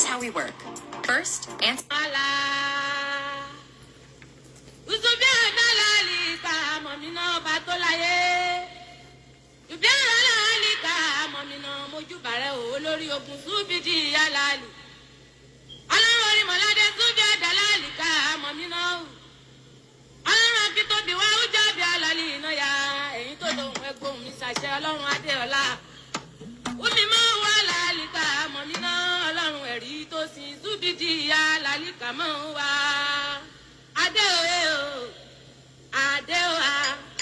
how we work. First, answer. Ala. Usubi analali ka mọ̀mínà ọba tó láyé. Ubi analali ka mọ̀mínà mojúbàrẹ̀ o olórí ogun súbìdì alali. Ọlọ́run orí mọ̀ládé súbì àdàlálì ká mọ̀mínà o. Ọlọ́run akítóbi wá ó jáde alali iná ya. Èyí tó lóhùn ẹgbóhùn mi ṣàṣẹ ọlọ́run Adéọlá. Wúmi máa wá làálìkà mọ̀mínà ọlọ́run ẹ̀rí tó sin súbìdì ya làálìkà máa ń wá. Adéoyè o, Adéoyà,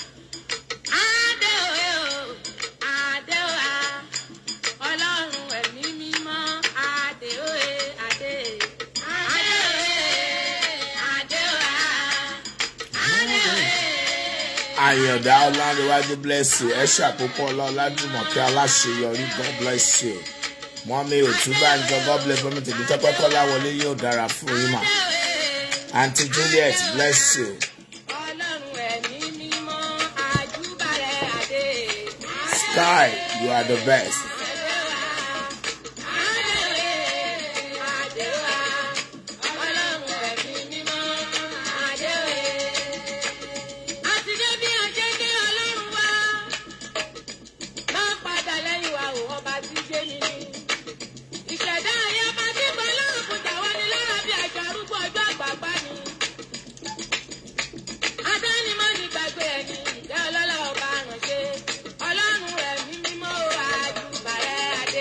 Adéoyè o, Adéoyà, ọlọ́run ẹ̀mí mímọ́ Adéoyè, Adé. Adéoyè, Adéoyà, Adéoyè. àyàndá ọlárẹwájú bless you ẹ ṣàkókò ọlọ́ládùmọ̀kẹ́ aláṣeyọrí god bless you mọ́mí òtúbàjọ god bless mọ́mí tèmi tọ́pẹ́ kọ́láwọlé yóò dára fún yín mà aunty juliet bless you Ọlọ́run ẹ̀mí mímọ́ àjùbàrẹ̀ Adé. sky you are the best Ọlọ́run ẹ̀mí mímọ́ àjùbàrẹ̀ Adé.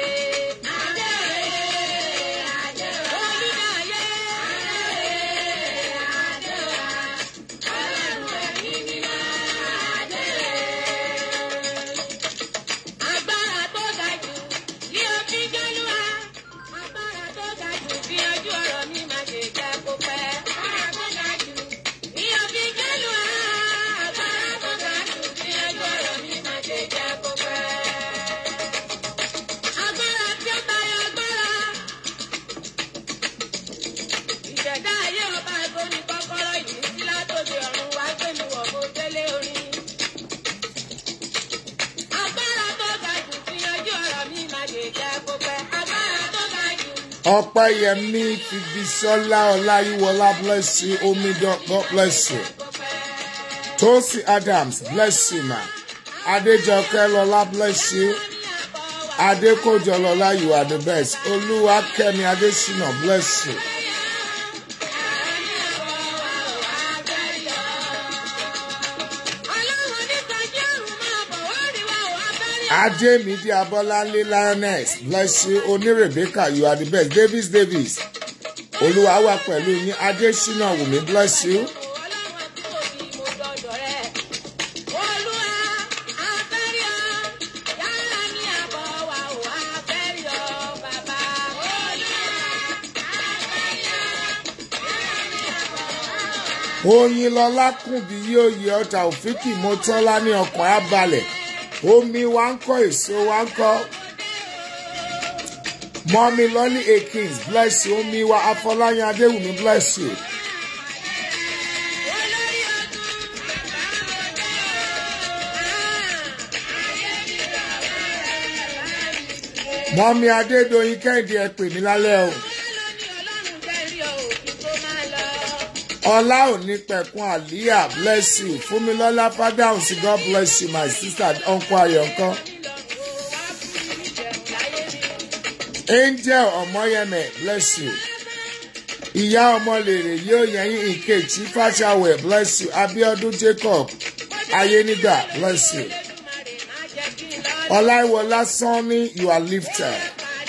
Agbára tó ga jù ní òfin Jálúwa. Agbára tó ga jù bí ojú ọ̀rọ̀ mi máa ṣe jẹ́ kó pẹ́. Agbára tó ga jù ní òfin Jálúwa. Agbára tó ga jù bí ojú ọ̀rọ̀ mi máa ṣe jẹ́ kó pẹ́. Agbára tí ó tayọ agbára. Ìṣẹ̀dá ayé ọba ẹ̀kọ́ ní kọ́kọ́rọ́ ìdísí látòdì ọ̀run wá gbé mi wọ̀ mo délé orin. Agbára tó ga jù fi yanjú ọ̀rọ̀ mi máa lè jẹ́ kó pẹ́. Agbára tó ga jù. ọpẹ́yẹmí fibisola ọláyíwọlá bless you omidan god bless you tosi adams bless you ma adéjọkẹ́ lọlá bless you adékòjọ lọlá you are the best olúwakẹ́mi adésínà bless you. Ọlọ́run níta jẹ́ àrùn máa bọ̀ wá rí wa ò abẹ́rẹ́. Ademidi Abolale Lioness bless you Oni Rebecca you are the best Davis Davis Olúwa wà pẹ̀lú yín Adésínà Wùmí bless you Ọlọ́run àti òbí mo dọ̀dọ̀ rẹ̀. Olúwa abẹ́rẹ́ ọ. Yàrá ní àbọ̀ wa ò abẹ́rẹ́ ọ bàbá. Olúwa abẹ́rẹ́ ọ. Yàrá ní àbọ̀ wa ò Oyinlọlá kùnbí yóò yẹ ọjà òfìkì mọ́tọ́lá ní ọkàn abalẹ̀ omi wa ń kọ́ èso wa ń kọ́ mọ́mi lọ́lí akins bless you omi wa Afọláyan Adéwùmí bless you. olórí ọdún bàbá ọdẹ o. mọ́mi Adédoyin Kẹ́hìndé ẹ pè mí lálẹ́ o. ọlá òní pẹ̀kun àlíyà bless you fúnmilọ́lá fádàhùn sí god bless you my sister uncle ayọ̀ǹkan angel ọmọyẹmẹ bless you ìyá ọmọlèrè yóò yẹyin ìkejì fàṣàwẹ̀ bless you abiodun jacob ayénígbà bless you ọláìwọlá sanni you are lifted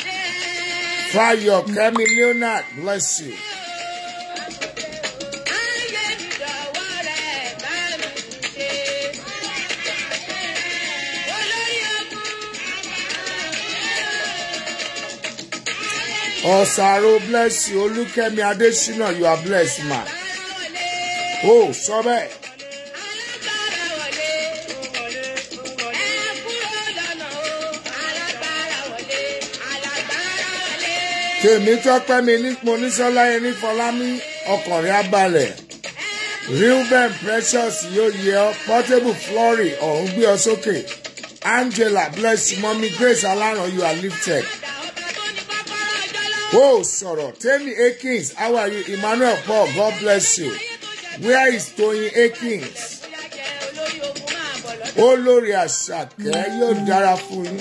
fayọ kẹmi leonard bless you. ọ̀sàrò bless you olúkẹ́mi adésínà you are blessed ma. ó sọ bẹ́ẹ̀. tèmi tọ́pẹ́ mi ní monísọ́lá yẹn ní fọlámi ọkùnrin abalẹ̀ reuben precious yóò yẹ ọ portable flory ọ̀hún gbé ọ sókè angela bless you mọ́mí grace aláràn you are lifted ó sọ̀rọ̀ tẹ́mi akins how are you emmanuel paul god bless you where is toyin akins olórí àṣàkẹ́ yóò dára fún yín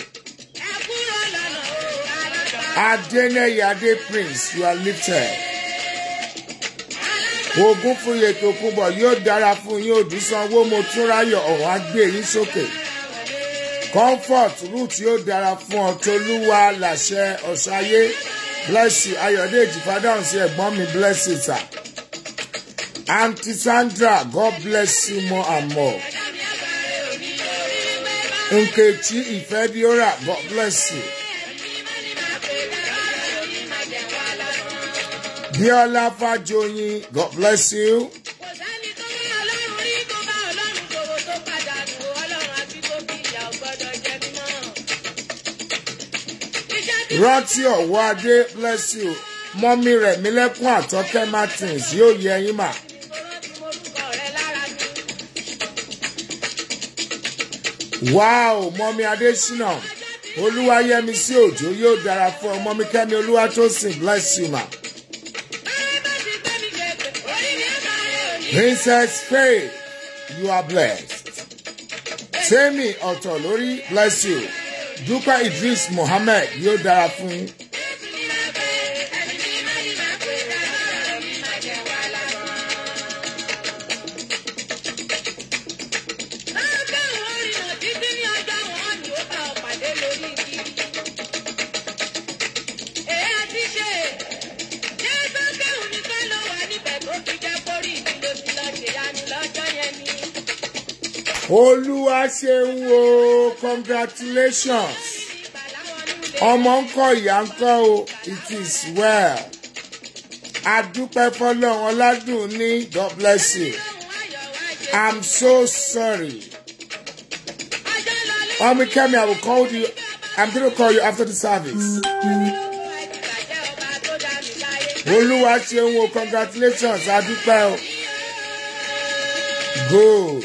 adẹ́nẹ́yẹ adé prince you are lifted ogun fún yètò kúbọ̀ yóò dára fún yín òdùsánwó mo tún ráyọ̀ ọ̀hún á gbé yín sókè comfort root yóò dára fún ọ tolúwa làṣẹ ọ̀ṣayé bless you ayọ̀dèjì fàdáhùn sí ẹ̀gbọ́n mi bless you sir aunty sandra god bless you more and more nkechi ifediora god bless you biola fajoyin god bless you kò sẹ́ni tó bá ọlọ́run rí tó bá ọlọ́run ṣòwò tó pàdánù ọlọ́run àti tó bí ìyá ò gbọ́dọ̀ jẹ mímọ́. iṣẹ́ tí rántí ọ̀wọ́ adé bless you mọ́mí rẹ̀ mílẹ́kùn àtọ́kẹ́ martins yóò yẹ yín mà. mo rántí morúkọ rẹ lára mi. wow mọ́mí adésínà olúwayẹmí sí òjò yóò dára fún ọ mọ́mí kẹ́mi olúwa tó sìn bless you ma. báyìí bá ti gbé mi gègé orí mi á máa rẹ òní. princess faith you are blessed. tèmi ọ̀tọ̀ lórí bless you dúpẹ́ idris mohammed yóò dára fún yín. olúwa ṣeun o congratulations ọmọ ń kọ ìyá ń kọ o it is well adúpẹ́ fọlọ́run ọládùn ní god bless you i'm so sorry ọmọ kẹ́mi i will call you i'm gonna call you after the service olúwa ṣeun o congratulations adúpẹ́ o good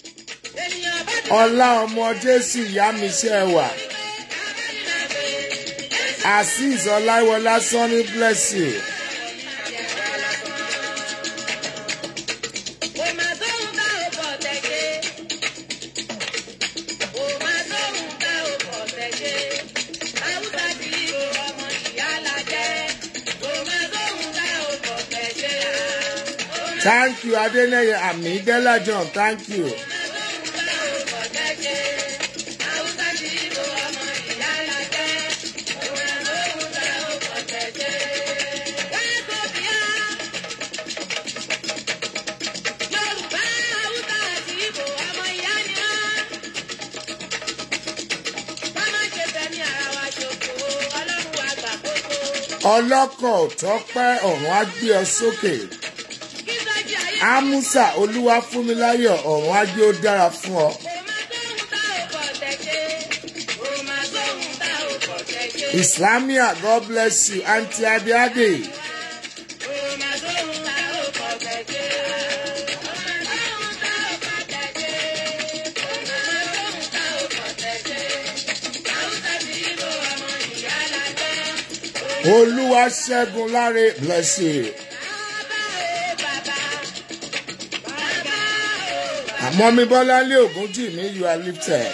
ọlá ọmọ jésù ìyá mi ṣe wà azeez ọláwọlá sanni bless you. thank you adeneye amidela john thank you. ọlọ́kọ̀ tọ́pẹ́ ọ̀run á gbé ọ sókè amusa olúwa fún mi láyọ̀ ọ̀run á gbé ó dára fún ọ. islamia god bless you aunty abiade. olúwa ṣẹ́gun láre bless you. àmọ́ mi bọ́lá lé ògùn jì mí you are lifted.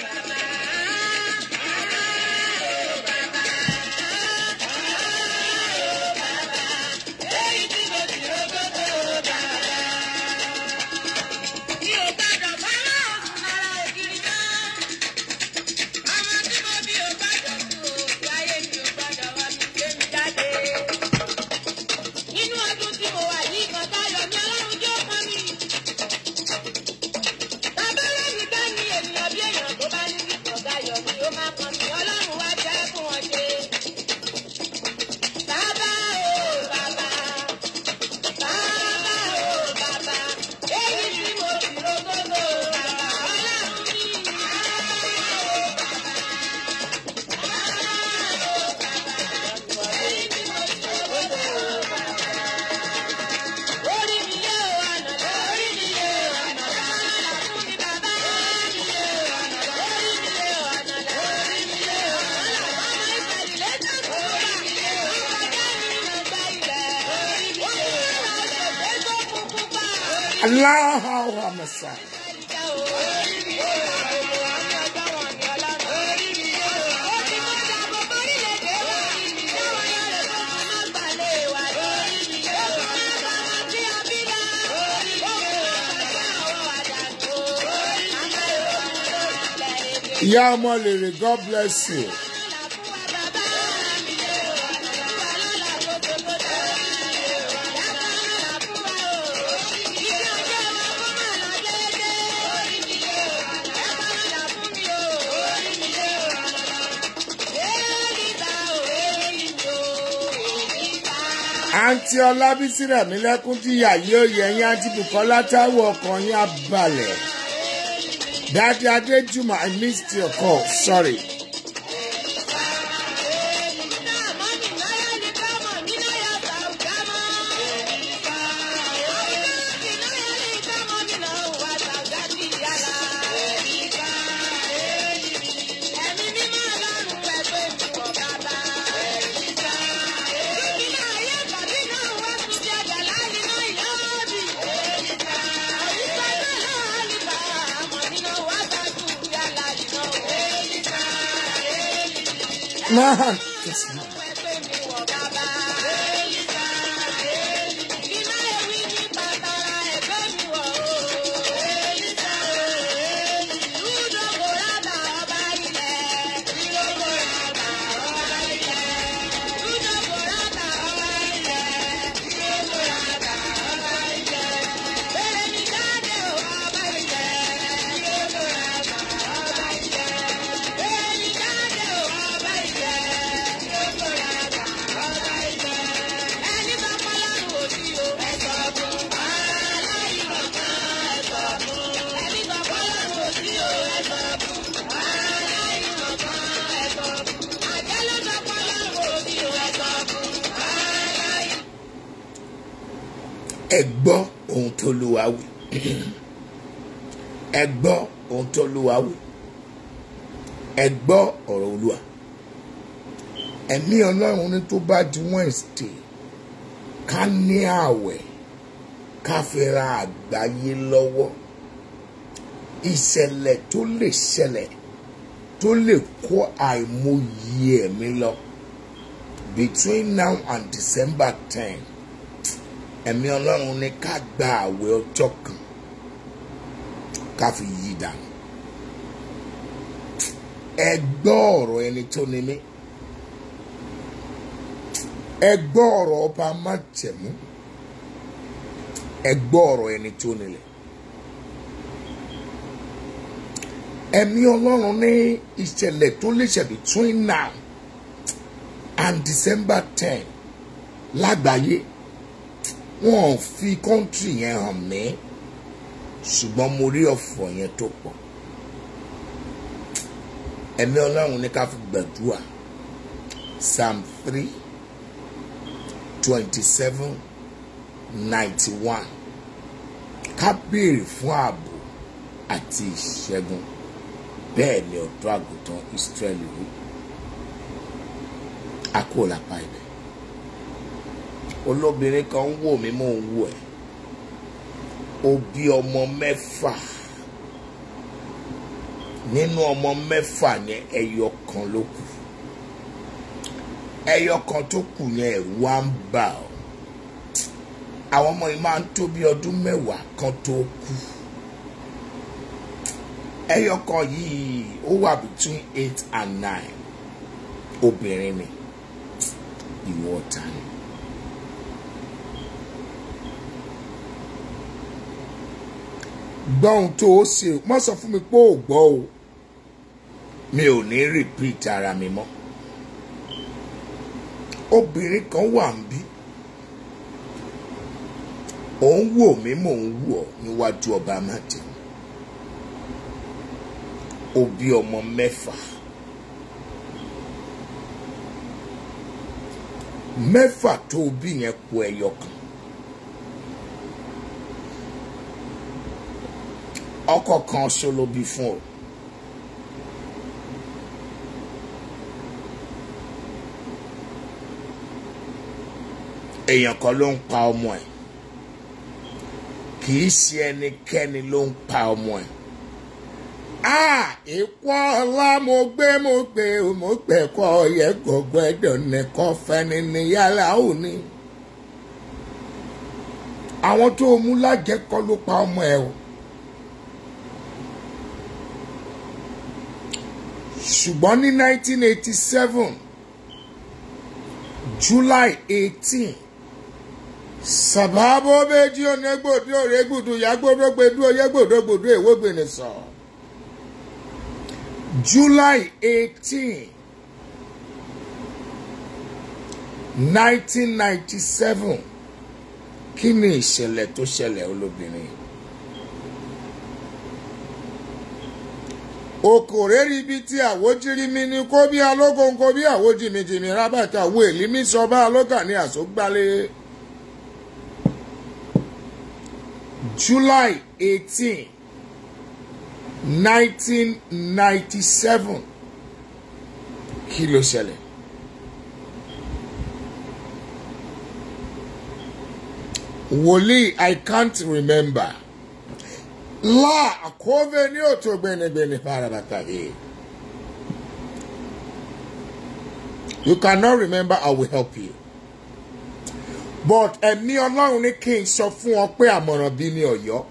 Nínú ọdún tí mo wà yìí kan tá yọ ní ọlọ́run jẹ́ ọkàn mi. Bàbá lẹ́yìn ká ní ènìyàn bí èèyàn aláhàwà mẹsà ìyá ọmọ lèrè god bless you. àǹtí ọlábísí rẹ̀mí lẹ́kún tí ìyá yóò yẹ yín àǹtí bukola táwọn ọkàn yín á balẹ̀. Daddy Adejuma, I missed your call. Sorry. Man, yes, man. ẹ gbọ́ ohun tó lù wá wí ẹ gbọ́ ohun tó lù wá wí ẹ gbọ́ ọ̀rọ̀ olúwa ẹ̀mí ọlọ́run ní tó bá di wednesday ká ní ààwẹ̀ ká fi ra àgbáyé lọ́wọ́ ìṣẹ̀lẹ̀ tó lè ṣẹlẹ̀ tó lè kó àìmọye ẹ̀mí lọ between now and december ten ẹ̀mí ọlọ́run ní ká gba àwẹ̀ ọjọ́ kan ká fi yí dànù ẹ gbọ́ ọ̀rọ̀ ẹni tó ní mí ẹ gbọ́ ọ̀rọ̀ ọba májẹ̀mú ẹ gbọ́ ọ̀rọ̀ ẹni tó nílẹ̀ ẹ̀mí ọlọ́run ní ìṣẹ̀lẹ̀ tó lè ṣẹ̀ between now and december ten lágbàáyé wọn ò fi kọ́ńtì yẹn hàn mí ṣùgbọ́n mo rí ọ̀fọ̀ yẹn tó pọ̀ ẹ̀mí ọlọ́run ní ká fi gbàdúrà psalm three twenty seven ninety one ká béèrè fún ààbò àti ìṣẹ́gun bẹ́ẹ̀ ni ọ̀dọ́ àgùntàn israẹli wí a kò lápá ibẹ̀ olóbìnrin kan ń wò mí mò ń wò ẹ́ ó bí ọmọ mẹ́fà nínú ọmọ mẹ́fà yẹn ẹyọ kan ló kù ẹyọ kan tó kù yẹn ẹ̀rù wá ń bà ọ́ àwọn ọmọ yìí máa ń tó bí ọdún mẹ́wàá kan tó kú ẹyọ kan yìí ó wà between eight and nine obìnrin ni ìwọ ọ̀tá ni. gbọ́ ohun tó o ṣe má sọ fún mi pé ò gbọ́ o mi ò ní repeat ara mi mọ́ obìnrin kan wà ń bí òun wò mí mò ń wò ọ́ níwájú ọba májè ó bí ọmọ mẹ́fà mẹ́fà tó o bí yẹn kù ẹyọ kan ọkọ kan ṣo ló bí fún ọ èèyàn kan ló ń pa ọmọ ẹ kì í ṣe ẹnikẹ́ni ló ń pa ọmọ ẹ̀. a ìpọ́ ọlá mo gbé mo gbé mo gbẹ̀kọ́ yẹ gbogbo ẹ̀dọ̀ nìkan fẹ́ni ní yàrá òní. àwọn tó mú lájẹkọ́ ló pa ọmọ ẹ̀ o. ṣùgbọ́n ní 1987 July 18 sàbábó méjì onégbòdì òrégbòdù yàgbódógbèdú oyégbòdógbòdú èwógbènè sọ July 18 1997 kí ni ìṣẹ̀lẹ̀ tó ṣẹlẹ̀ olóbìnrin okòrè ríbi tí àwòjírí mi ní kó bí alógóńkó bí àwòjìmìjìmì rábàtà wo èlí mi sọ bá alógà ní àsógbálẹ̀. July 18, 1997. Kí ló ṣẹlẹ̀? Wòlíì, I can't remember. La àkóbẹ ní òtò gbẹnigbẹni parabata yìí. You cannot remember, I will help you. But ẹ̀mí ọlọ́run ní kí n sọ fún ọ pé àmọ̀ràn bí ní ọ̀yọ́.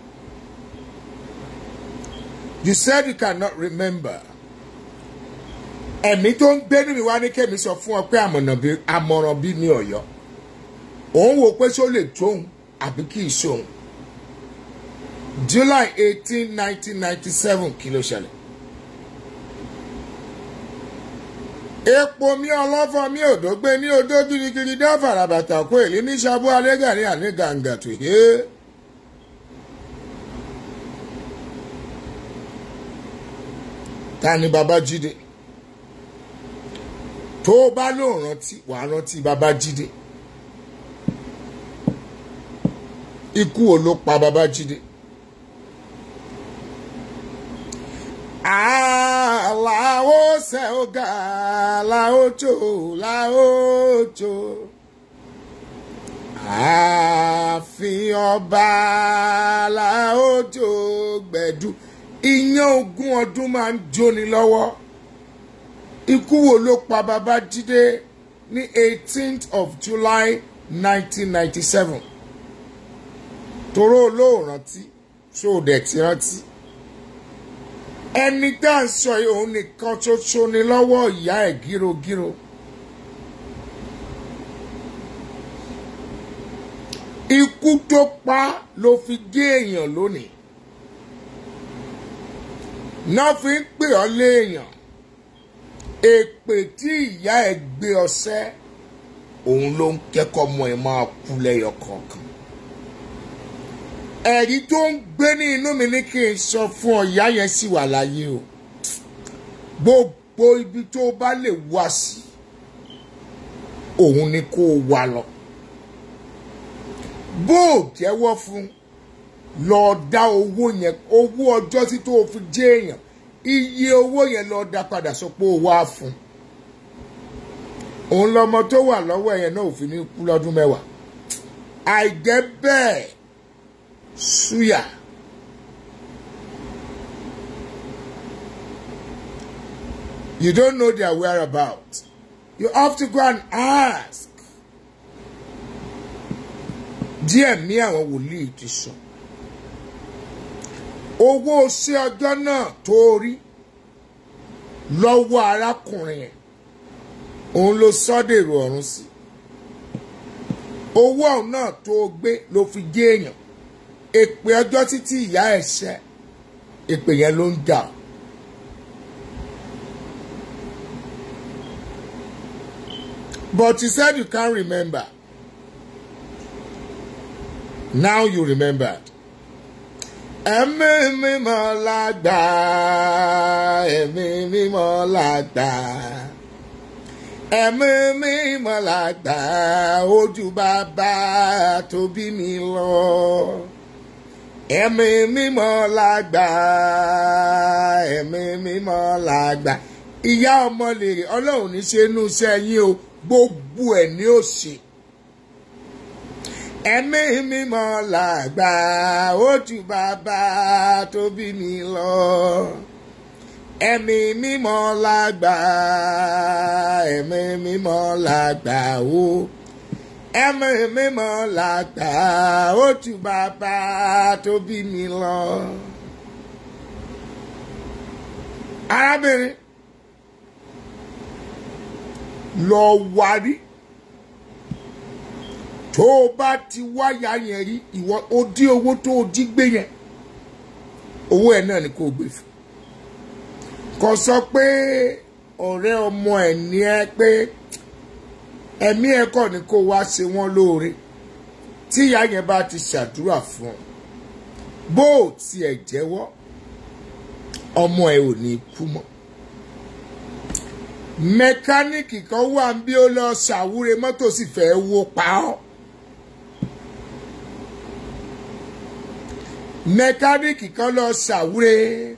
You said you cannot remember. Ẹ̀mí tó ń gbénu mi wá ní kẹ́mi sọ fún ọ pé àmọ̀ràn bí ní ọ̀yọ́. Òun wò pé ṣó lè tóun àbí kì í ṣóun. July eighteen nineteen ninety seven kí ló ṣẹlẹ̀. epo mi ọlọ́fọ́ mi òdó gbé ní odó girigiri dá farabata kó èlé ní sábú alégà ní àní gàǹgà tó yé. ta ni Babájídé tó o bá lóun rántí wàá rántí Babájídé ikú wo ló pa Babájídé. Àlàó ṣe ọ̀gá làójò làójò. Ààfin ọba làójò gbẹ̀dú. Iyán ogún ọdún máa ń jóni lọ́wọ́. Ikú wo ló pa Babájídé ní eighteenth of July nineteen ninety seven. Toró olóòrántí ṣó o dẹ̀ ti rántí ẹni tá à ń sọ yìí òun nìkan ṣoṣo ni lọ́wọ́ ìyá ẹ̀ gírogíro. ikú tó pa ló fi gé èèyàn lónìí. náà fi ń pè ọ́ léèyàn. èpè tí ìyá ẹ̀ gbé ọsẹ́ òun ló ń kẹ́kọ̀ọ́ mọ́ ẹ máa kú lẹ́yọ kọ̀ọ̀kan ẹ̀rí tó ń gbé ní inú mi ní kí n sọ fún ọ ìyá yẹn sì wà láyé o gbogbo ibi tó bá lè wá sí òun ni kó o wà lọ bó o jẹ́wọ́ fún lọ dá owó yẹn owó ọjọ́ tí tó o fi jẹ́ èèyàn iye owó yẹn lọ dá padà sọ pé o wá fún òun lọmọ tó wà lọ́wọ́ ẹ̀yẹn náà ò fi ní kú lọ́dún mẹ́wàá àìjẹ́ bẹ́ẹ̀ suya you don't know their whereabouts you have to go and ask díẹ̀ ní àwọn wòlíì ti sọ owó sí ọjọ́ náà tó rí lọ́wọ́ arákùnrin yẹn òun ló sọ́dèrò ọ̀run sí owó ọ̀hún náà tó gbé ló fi gé èèyàn èpè ọjọ́ títí ìyá ẹ̀ ṣẹ́ èpè yẹn ló ń jà. But you said you can't remember. Now you remembered. Ẹ̀mí mímọ́ lágbà, ẹ̀mí mímọ́ lágbà. Ẹ̀mí mímọ́ lágbà, ojú bàbá tó bí mi lọ ẹ̀mí mímọ́ lágbà ẹ̀mí mímọ́ lágbà ìyá ọmọ lèrè ọlọ́run ní ṣe inú iṣẹ́ yín o gbogbo ẹ̀ ní òṣè ẹ̀mí mímọ́ làgbà ó ju bàbá tó bí mi lọ ẹ̀mí mímọ́ làgbà ẹ̀mí mímọ́ làgbà ó ẹ̀mí mímọ́ làgbà ó ju bàbá tó bí mi lọ. arábìnrin lọ wárí tó o bá ti wáyà yẹn rí ìwọ ó dín owó tó o jí gbé yẹn owó ẹ náà ni kò gbé fún kò sọ pé ọ̀rẹ́ ọmọ ẹ̀ ní ẹ pé ẹ̀mí ẹ̀ kọ́ ni kó wá ṣe wọ́n lóore tí ìyá yẹn bá ti ṣàdúrà fún ọ bó o tiẹ̀ jẹ́wọ́ ọmọ ẹ ò ní kú mọ́ mẹkáníìkì kan wà bí ó lọ ṣàwúre mọ́tò sì fẹ́ wó pa ọ́ mẹkáníìkì kan lọ ṣàwúre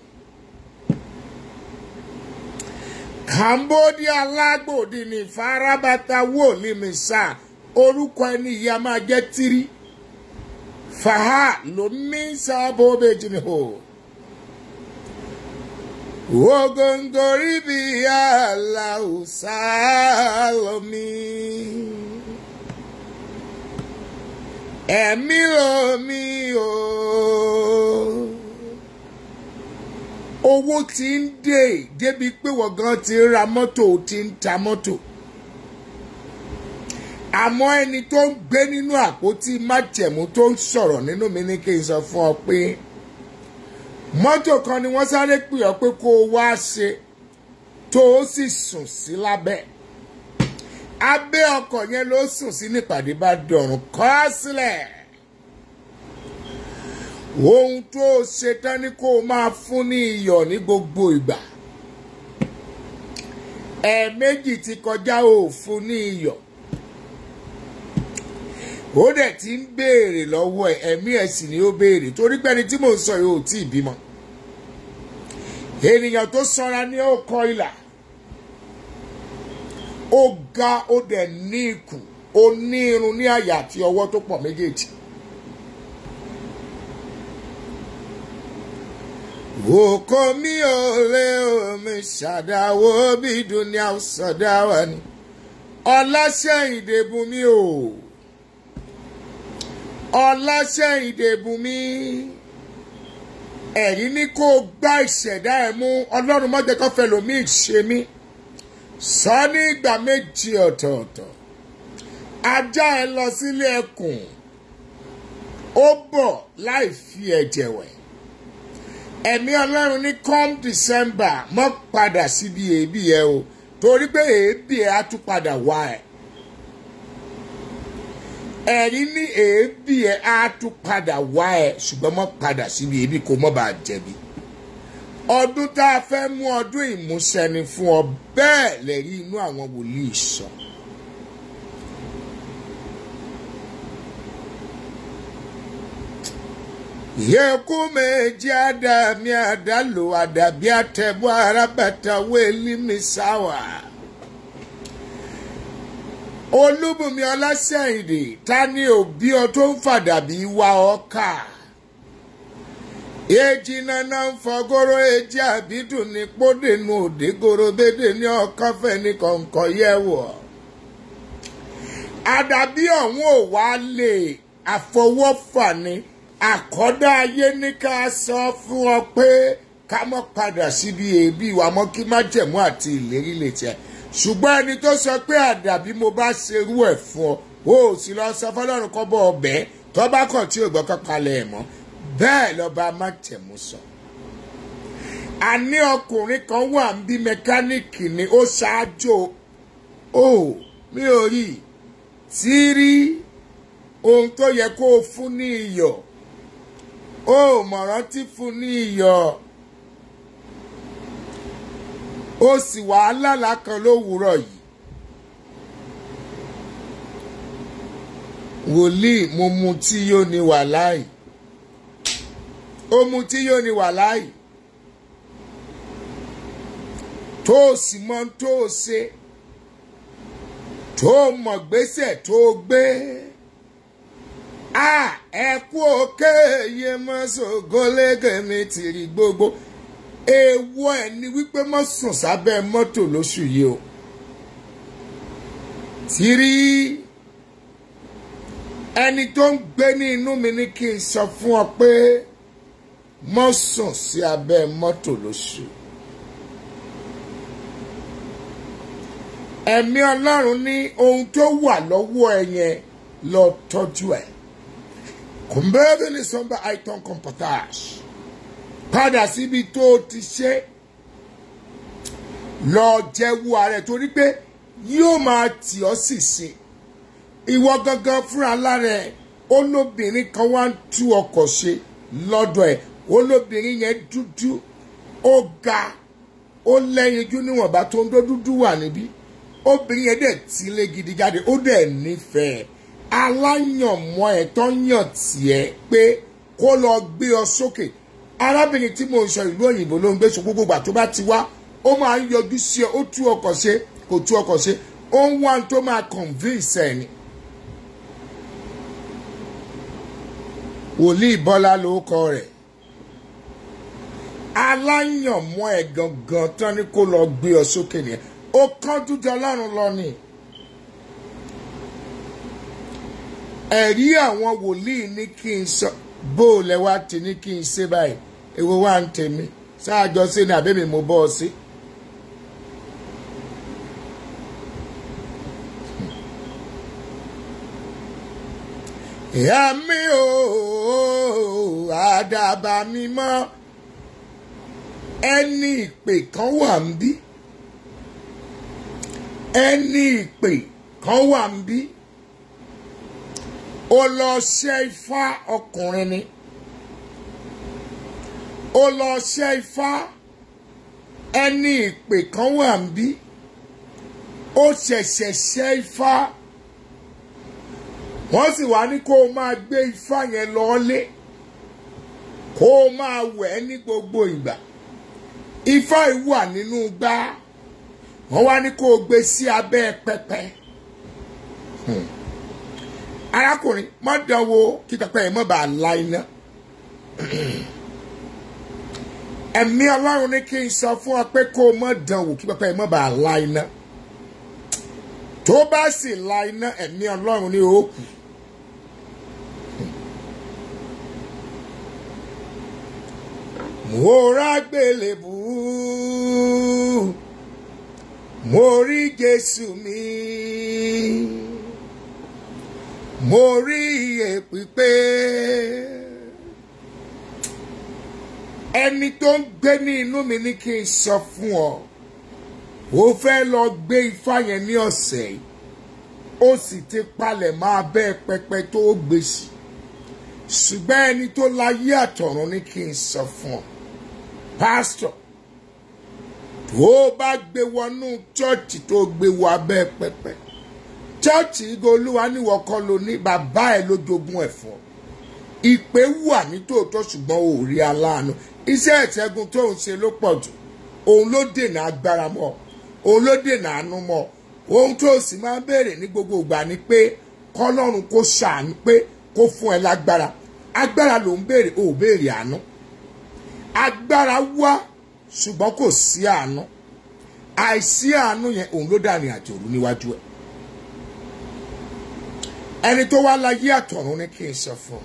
cambodia lágbòdì ní farabata wò ní misa orúkọ ẹni yìí a máa jẹ́ tiri faha ló mí sábò bèjì ni hò ogongori bí aláùsá lomi ẹ̀mí lomi o owó ti ń dé débi pé wọ́n gan ti ń ra mọ́tò ti ń ta mọ́tò àmọ́ ẹni tó ń gbé nínú àpótí májẹ̀mú tó ń sọ̀rọ̀ nínú mi ní kí n sọ fún ọ pé mọ́tò kan ni wọ́n sáré pè ọ́ pé kó o wá ṣe tó o sì sùn sí lábẹ́ abẹ́ ọkọ̀ yẹn ló sùn sí nípàdé bá dọ̀rùn kọ́ sílẹ̀ ohun tó o ṣe tán ni kó o máa fún ní iyọ̀ ní gbogbo ìgbà ẹ̀ẹ̀mejì ti kọjá o fún ní iyọ̀ ó dẹ̀ ti ń béèrè lọ́wọ́ ẹ̀ ẹ̀mí ẹ̀ sì ni ó béèrè torí pé ẹni tí mò ń sọ yìí ò tí ì bímọ ènìyàn tó sanra ní ó kọ ìlà ó ga ó dẹ̀ ní ikùn ó ní irun ní àyà àti ọwọ́ tó pọ̀ méjèèjì. Òkò mi ò lé omi ṣàdáwó bí dunia ṣàdáwà ni ọláṣẹ́yìndé bùnmi o ọláṣẹ́yìndé bùnmi ẹ̀rí ní kó o gbá ìṣẹ̀dá ẹ̀ mú ọlọ́run mọ́jẹ́ kan fẹ́ lòmíì ṣe mí sọ ní ìgbà méjì ọ̀tọ̀ọ̀tọ̀ ajá ẹ lọ sílé ẹkùn ó bọ̀ láì fi ẹ̀jẹ̀ wẹ̀ ẹ̀mí ọlọ́run ní come december mọ́ padà síbi èébì ẹ o torí pé èébì ẹ á tún padà wá ẹ ẹ̀rí ní èébì ẹ á tún padà wá ẹ ṣùgbọ́n mọ́ padà síbi èébì kó mọ́ bàa jẹ̀bi ọdún tá a fẹ́ mú ọdún ìmúṣẹ ni fún ọ bẹ́ẹ̀ lẹ́rí inú àwọn wòlíì sọ. yẹku méjì àdàmì àdàlù àdàbí àtẹ̀bọ̀ arábàtà wẹ́ẹ́lì mi sáwà. olúbùnmi ọlásẹ̀yìndè ta ni òbí ọ tó ń fàdàbí wa ọkà èjì nana ń fọgọ́rọ́ èjì àbídùn ní pódènù òdégoro bédè ní ọkànfẹ́ ní kọ̀ǹkọ̀ yẹ̀wọ̀. àdàbí ọ̀hún ò wá lè àfọwọ́fà ni àkọ́dá ayé ní ká sọ fún ọ pé ká mọ́ padà síbi èébì wa mọ́ kí má jẹ̀mú àti ìlérí lè tẹ̀ ṣùgbọ́n ẹni tó sọ pé àdàbí mo bá ṣerú ẹ̀ fún ọ ó sì lọ sọ fọlọ́run kọ́ bọ́ ọbẹ̀ tó bá kàn tí ò gbọ́ kọ́kalẹ̀ ẹ̀ mọ́ bẹ́ẹ̀ lọ́ba májẹ̀mú sọ. àní ọkùnrin kan wà ń bí mẹkáníìkì ni ó ṣáájú ó mi ò rí tí rí ohun tó yẹ kó o fún ní iyọ̀ ó mọ̀ràn tí fún ní iyọ̀ ó sì wàhálà kan lówùúrọ̀ yìí. wòlíì mo mu tí yóò ní wàláì ó mu tí yóò ní wàláì tó o sì mọ tó o ṣe tó o mọ̀ gbésẹ̀ tó o gbé ẹkú òkè iye mọ́sọ̀gọ́lẹ́gẹ̀ mi ti rí gbogbo èèwọ̀ ẹ̀ ni wípé mọ́ sùn sábẹ́ mọ́tò lóṣù yìí o ti rí ẹni tó ń gbé ní inú mi ní kí n sọ fún ọ pé mọ́ sùn sí abẹ́ mọ́tò lóṣù ẹ̀mí ọlọ́run ní ohun tó wà lọ́wọ́ ẹ yẹn lọ tọ́jú ẹ̀ kòmbẹ́ẹ́bí ní sọ́nbà àìtàn kọ̀mpọ̀tàṣ padà síbi tó o ti ṣe lọ jẹ́wọ́ ààrẹ torí pé yóò máa tì ọ́ sì ṣe ìwọ gangan fúnra lára ẹ̀ olóbìnrin kan wá ń tú ọkọ̀ ṣe lọ́dọ̀ ẹ̀ olóbìnrin yẹn dúdú ó ga ó lẹ́yinjú níwọ̀nba tó ń dó dúdú wà níbí obìnrin yẹn dẹ̀ tílé gidi jáde ó dẹ̀ nífẹ̀ẹ́ aláyànmọ́ ẹ̀ tó yàn tiẹ̀ pé kó lọ gbé ọ sókè arábìnrin tí mo ń sọ ìlú òyìnbó ló ń gbé so gbogbo ìgbà tó bá ti wá ó máa ń yọjú sí ọ ó tú ọkọ̀ ṣe kò tú ọkọ̀ ṣe ó ń wá tó máa convince ẹ̀ ni. wòlíì bọ́lá ló kọ rẹ̀ aláyànmọ́ ẹ̀ gangan tán ni kó lọ gbé ọ sókè nìyẹn ó kán dúdú ọlọ́run lọ ni. ẹ̀rí àwọn wòlíì ní kí n sọ bó o lẹ wá ti ní kí n ṣe báyìí èwo wá ń tèmi ṣáàjọ sí ni àbẹ́mi mo bọ́ ọ sí. ìyá mi ò àdàbà mi mọ́ ẹni ìpè kan wà ń bí ẹni ìpè kan wà ń bí ó lọ ṣe ifá ọkùnrin ni ó lọ ṣe ifá ẹni ìpè kan wà ń bí ó ṣẹ̀ṣẹ̀ ṣe ifá wọ́n sì wá ní kó o máa gbé ifá yẹn lọ́ọ́lé kó o máa wẹ̀ ẹ́ ní gbogbo ìgbà ifá yìí wà nínú gbá wọ́n wá ní kó o gbé sí abẹ́ pẹpẹ. Hmm arákùnrin má dánwò kí pẹpẹ yẹn má bàa la iná ẹ̀mí ọlọ́run ní kí n sọ fún ọ pé kó o má dánwò kí pẹpẹ yẹn má bàa la iná tó bá sì la iná ẹ̀mí ọlọ́run ní òkú mo rágbélébù mo rí jésù mi mo rí iye pípé ẹni tó ń gbé ní inú mi ní kí n sọ fún ọ ó fẹ́ lọ gbé ifá yẹn ní ọ̀sẹ̀ yìí ó sì ti palẹ̀ máa bẹ́ẹ̀ pẹpẹ tó gbé sí ṣùgbọ́n ẹni tó láyé àtọ̀run ní kí n sọ fún ọ pásítọ̀ tó bá gbé wọnú chọ́ọ̀chì tó gbé wọ abẹ́ pẹpẹ chọ́ọ̀chì igo olúwa níwọ̀ kọ́ ló ní bàbá ẹ̀ ló jogún ẹ̀ fún ọ ìpè wà nítòótọ́ ṣùgbọ́n ò rí aláàánú iṣẹ́ ìṣẹ́gun tó ń ṣe ló pọ̀ jù òun ló dènà agbára mọ́ òun ló dènà àánú mọ́ ohun tó sì máa ń béèrè ní gbogbo ìgbà ni pé kọ́lọ́run kó ṣàánú pé kó fún ẹ lágbára agbára ló ń béèrè ò béèrè àánú agbára wá ṣùgbọ́n kò sí àánú àìsí àánú yẹn òun ló dàrin àjòrú níwájú ẹ ẹni tó wá láyé àtọ̀run ní kí n sọ fún ọ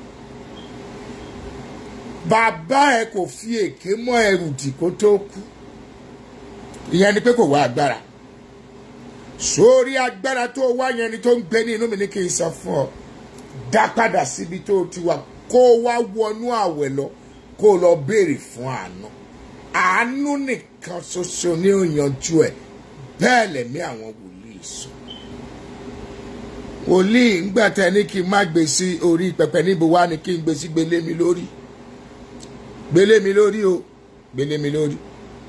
bàbá ẹ kò fi èké mọ́ ẹrù dì kó tó kú ìyẹn ni pé kò wá agbára sórí agbára tó wá yẹn ni tó ń gbé ní inú mi ní kí n sọ fún ọ dá padà síbi tó ti wà kó wá wọnú àwẹ̀ lọ kó lọ béèrè fún àánú àánú nìkan ṣoṣo ní òyànjú ẹ bẹ́ẹ̀ lẹ̀mí àwọn wòlíì sọ wòlíì ńgbà tẹ ní kí n má gbé sí orí pẹpẹ níbo wá ni kí n gbé sí gbélé mi lórí gbélé mi lórí o gbélé mi lórí.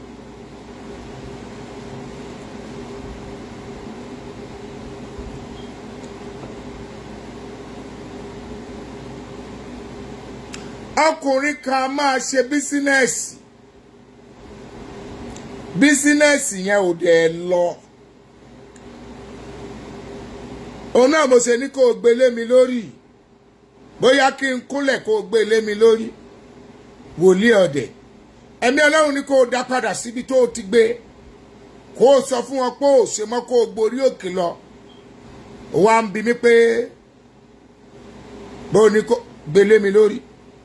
ọkùnrin kan máa ṣe bísínẹ́sì bísínẹ́sì yẹn ò dẹ̀ lọ òun náà mo ṣe ní kó o gbélé mi lórí bóyá kí n kúnlẹ̀ kó o gbé lé mi lórí wòlíì ọ̀dẹ̀ ẹ̀mí ọlọ́run ní kó o dá padà síbi tó o ti gbé kó o sọ fún wọn pé o ṣe mọ́ kó o gborí òkè lọ ó wá ń bi mí pé bó o ní kó gbé lé mi lórí.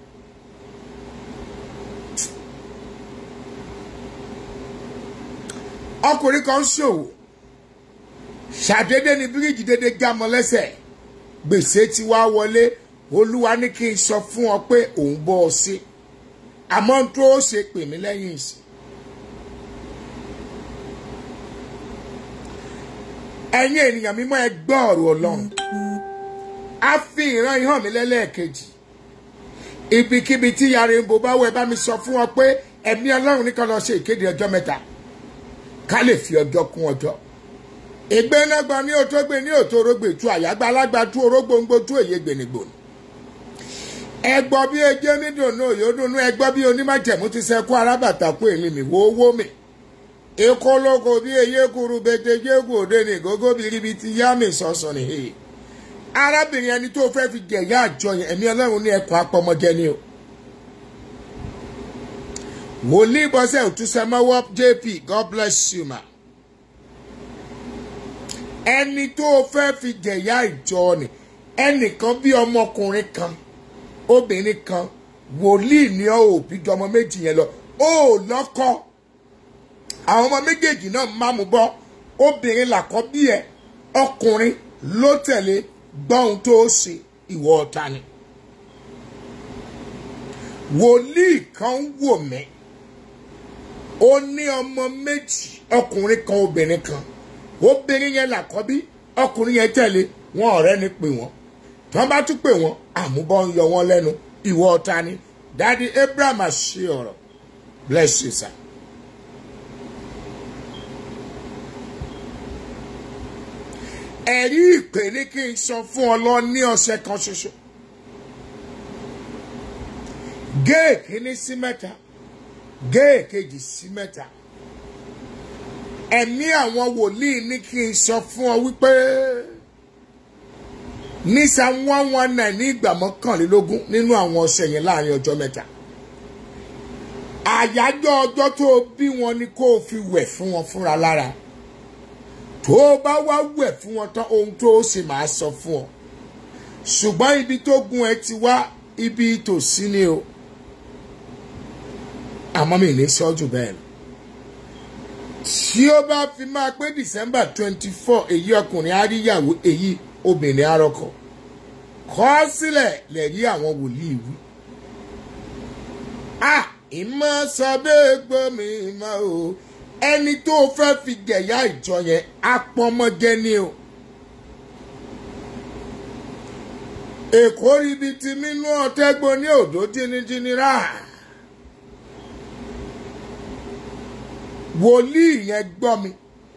ọkùnrin kan ń ṣòwò ṣàdédé ni bíríìjì dédé já mọ́ lẹ́sẹ̀ gbèsè tí wàá wọlé olúwa ní kí n sọ fún ọ pé òun bọ́ ọ sí àmọ́ tó o ṣe pè mí lẹ́yìn ìsìn. ẹ̀yin ènìyàn mímọ́ ẹ gbọ́ ọ̀rọ̀ ọlọ́run á fi ìran ihàn mi lẹ́lẹ́ẹ̀kejì ibikíbi tí yàrá ìbò bá wọ ẹ bá mi sọ fún ọ pé ẹ̀mí ọlọ́run ní kan lọ ṣe ìkéde ọjọ́ mẹ́ta ká lè fi ọjọ́ kún ọjọ́ ìgbénágbá ní òtógbè ní òtórógbè tú àyágbá alágbá tú orógbòǹgbò tú èyí gbènigbòni ẹgbọ́ bí ejé nídùnnú òyòdùnnú ẹgbọ́ bí onímọ̀jẹ̀mú ti sẹ́kú arábàtà kú èmi mi wo owó mi ìkólókò bí eyé kuru bètè jégù òde ní gógó biribi ti yá mi sọ̀sọ̀ nìyí arábìnrin ẹni tó fẹ́ fi jẹ̀yà àjọ yẹn ẹ̀mí ọlọ́run ní ẹkùn apọmọjẹ ni o wòlíì bọ́sẹ̀ òtúnṣẹ́mọ́wọ́ jp god bless you ma ẹni tó fẹ́ fi jẹ̀yà ìjọ ni ẹnìkan bí ọmọkùnrin kan obìnrin kan wòlíì ní ọ òbí jọmọ méjì yẹn lọ ó lọ́kọ àwọn ọmọ méjèèjì náà máa mú bọ́ obìnrin làkọ́bí ẹ ọkùnrin ló tẹ̀lé gbọ́hun tó ṣe ìwọ ọ̀tá ni wòlíì kan wò mí ó ní ọmọ méjì ọkùnrin kan obìnrin kan obìnrin yẹn làkọ́bí ọkùnrin yẹn tẹ̀lé wọn ọ̀rẹ́ ni pè wọ́n tí wọ́n bá tún pè wọ́n àmúbọ̀ ń yọ wọ́n lẹ́nu ìwọ ọ̀tá ni dadi abraham àṣẹ ọ̀rọ̀ bless you sir. ẹ̀rí ìpè ní kí n sọ fún ọ lọ ní ọ̀sẹ̀ kan ṣoṣo géè kínní sí mẹ́ta géè kejì sí mẹ́ta ẹ̀mí àwọn wòlíì ní kí n sọ fún ọ wípé ní psalm one one nine ní ìgbà mọ́kànlélógún nínú àwọn ọ̀sẹ̀ yẹn láàrin ọjọ́ mẹ́ta àyájọ́ ọjọ́ tó bí wọn ni kó o fi wẹ̀ fún wọn fúnra lára tó o bá wá wẹ̀ fún wọn tán ohun tó o sì máa sọ fún ọ ṣùgbọ́n ibi tó gun ẹ ti wá ibi tòsí ni o àmọ́ mi ní sọ́jú bẹ́ẹ̀ lọ tí ó bá fi máa pé december twenty four èyí ọkùnrin àríyàwó èyí obìnrin arọkọ kọ́ sílẹ̀ lẹ́rí àwọn wòlíì wí. a ìmọ̀ sábẹ́ gbọ́ mi mọ́ o ẹni tó fẹ́ fi jẹ̀yà ìjọ yẹn apọ́nmọ́jẹ́ ni o. èkó ríbi tí mímú ọ̀tẹ́gbọ́ ní òdó jìnnìjìnnì rà. wòlíì yẹn gbọ́ mi.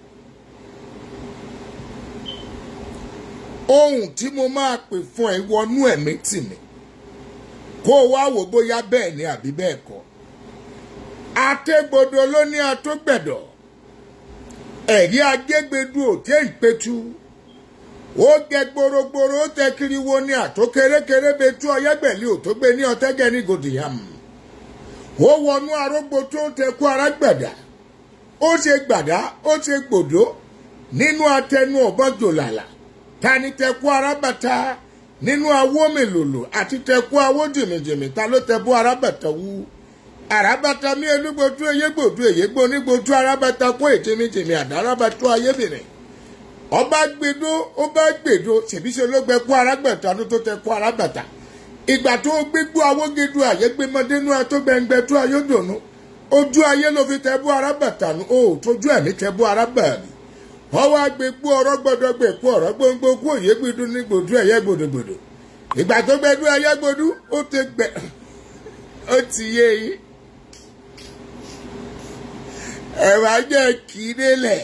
ohun tí mo máa pè fún ẹ wọnú ẹ̀mí tì mí kó o wá wò bóyá bẹ́ẹ̀ ni àbí bẹ́ẹ̀ kọ́ àtẹ́gbodò ló ní atógbẹ̀dọ̀ ẹ̀rí agégbedú òtẹ́ ìpẹ́tù ó gẹ gborogboro ó tẹ kiri wo ní àtó kérékéré betú ọyẹ́gbẹ̀lì òtógbé ní ọtẹ́gẹ́ ní gòdìyàm ó wọnú arógbó tó tẹ kú arágbàdà ó ṣe gbàdá ó ṣe gbòdó nínú atẹnu ọ̀bọ̀n jòlàlà tani tẹkú arábàtà nínú awó mélòlò àti tẹkú awó jìmìjìmì ta ló tẹkú arábàtà wú arábàtà mi elúgbòtú eyégbòtú èyégbò onígbòtú arábàtà kó ètìmìjìmì àdárábàtú ayébìnrin ọba gbèdó ọba gbèdó ṣèbíṣe ló gbẹ kú arábàtà ló tó tẹkú arábàtà ìgbà tó gbégbó awógedú àyégbémọdénú àtọgbẹngbẹtú ayédùnú ojú ayé ló fi tẹbú arábàtà nù ó tójú ẹ̀mí tẹbú arábàtà wọ́n wá gbé gbó ọ̀rọ̀ gbọ́dọ̀ gbé kú ọ̀rọ̀ gbóngbó kú òye gbìdú ní gbòdú ẹ̀yẹ gbòdògbòdò ìgbà tó gbẹdú ẹ̀yẹ gbòdú ó ti gbẹ ó ti yé yín ẹ̀rọ ajẹ́ kì í délẹ̀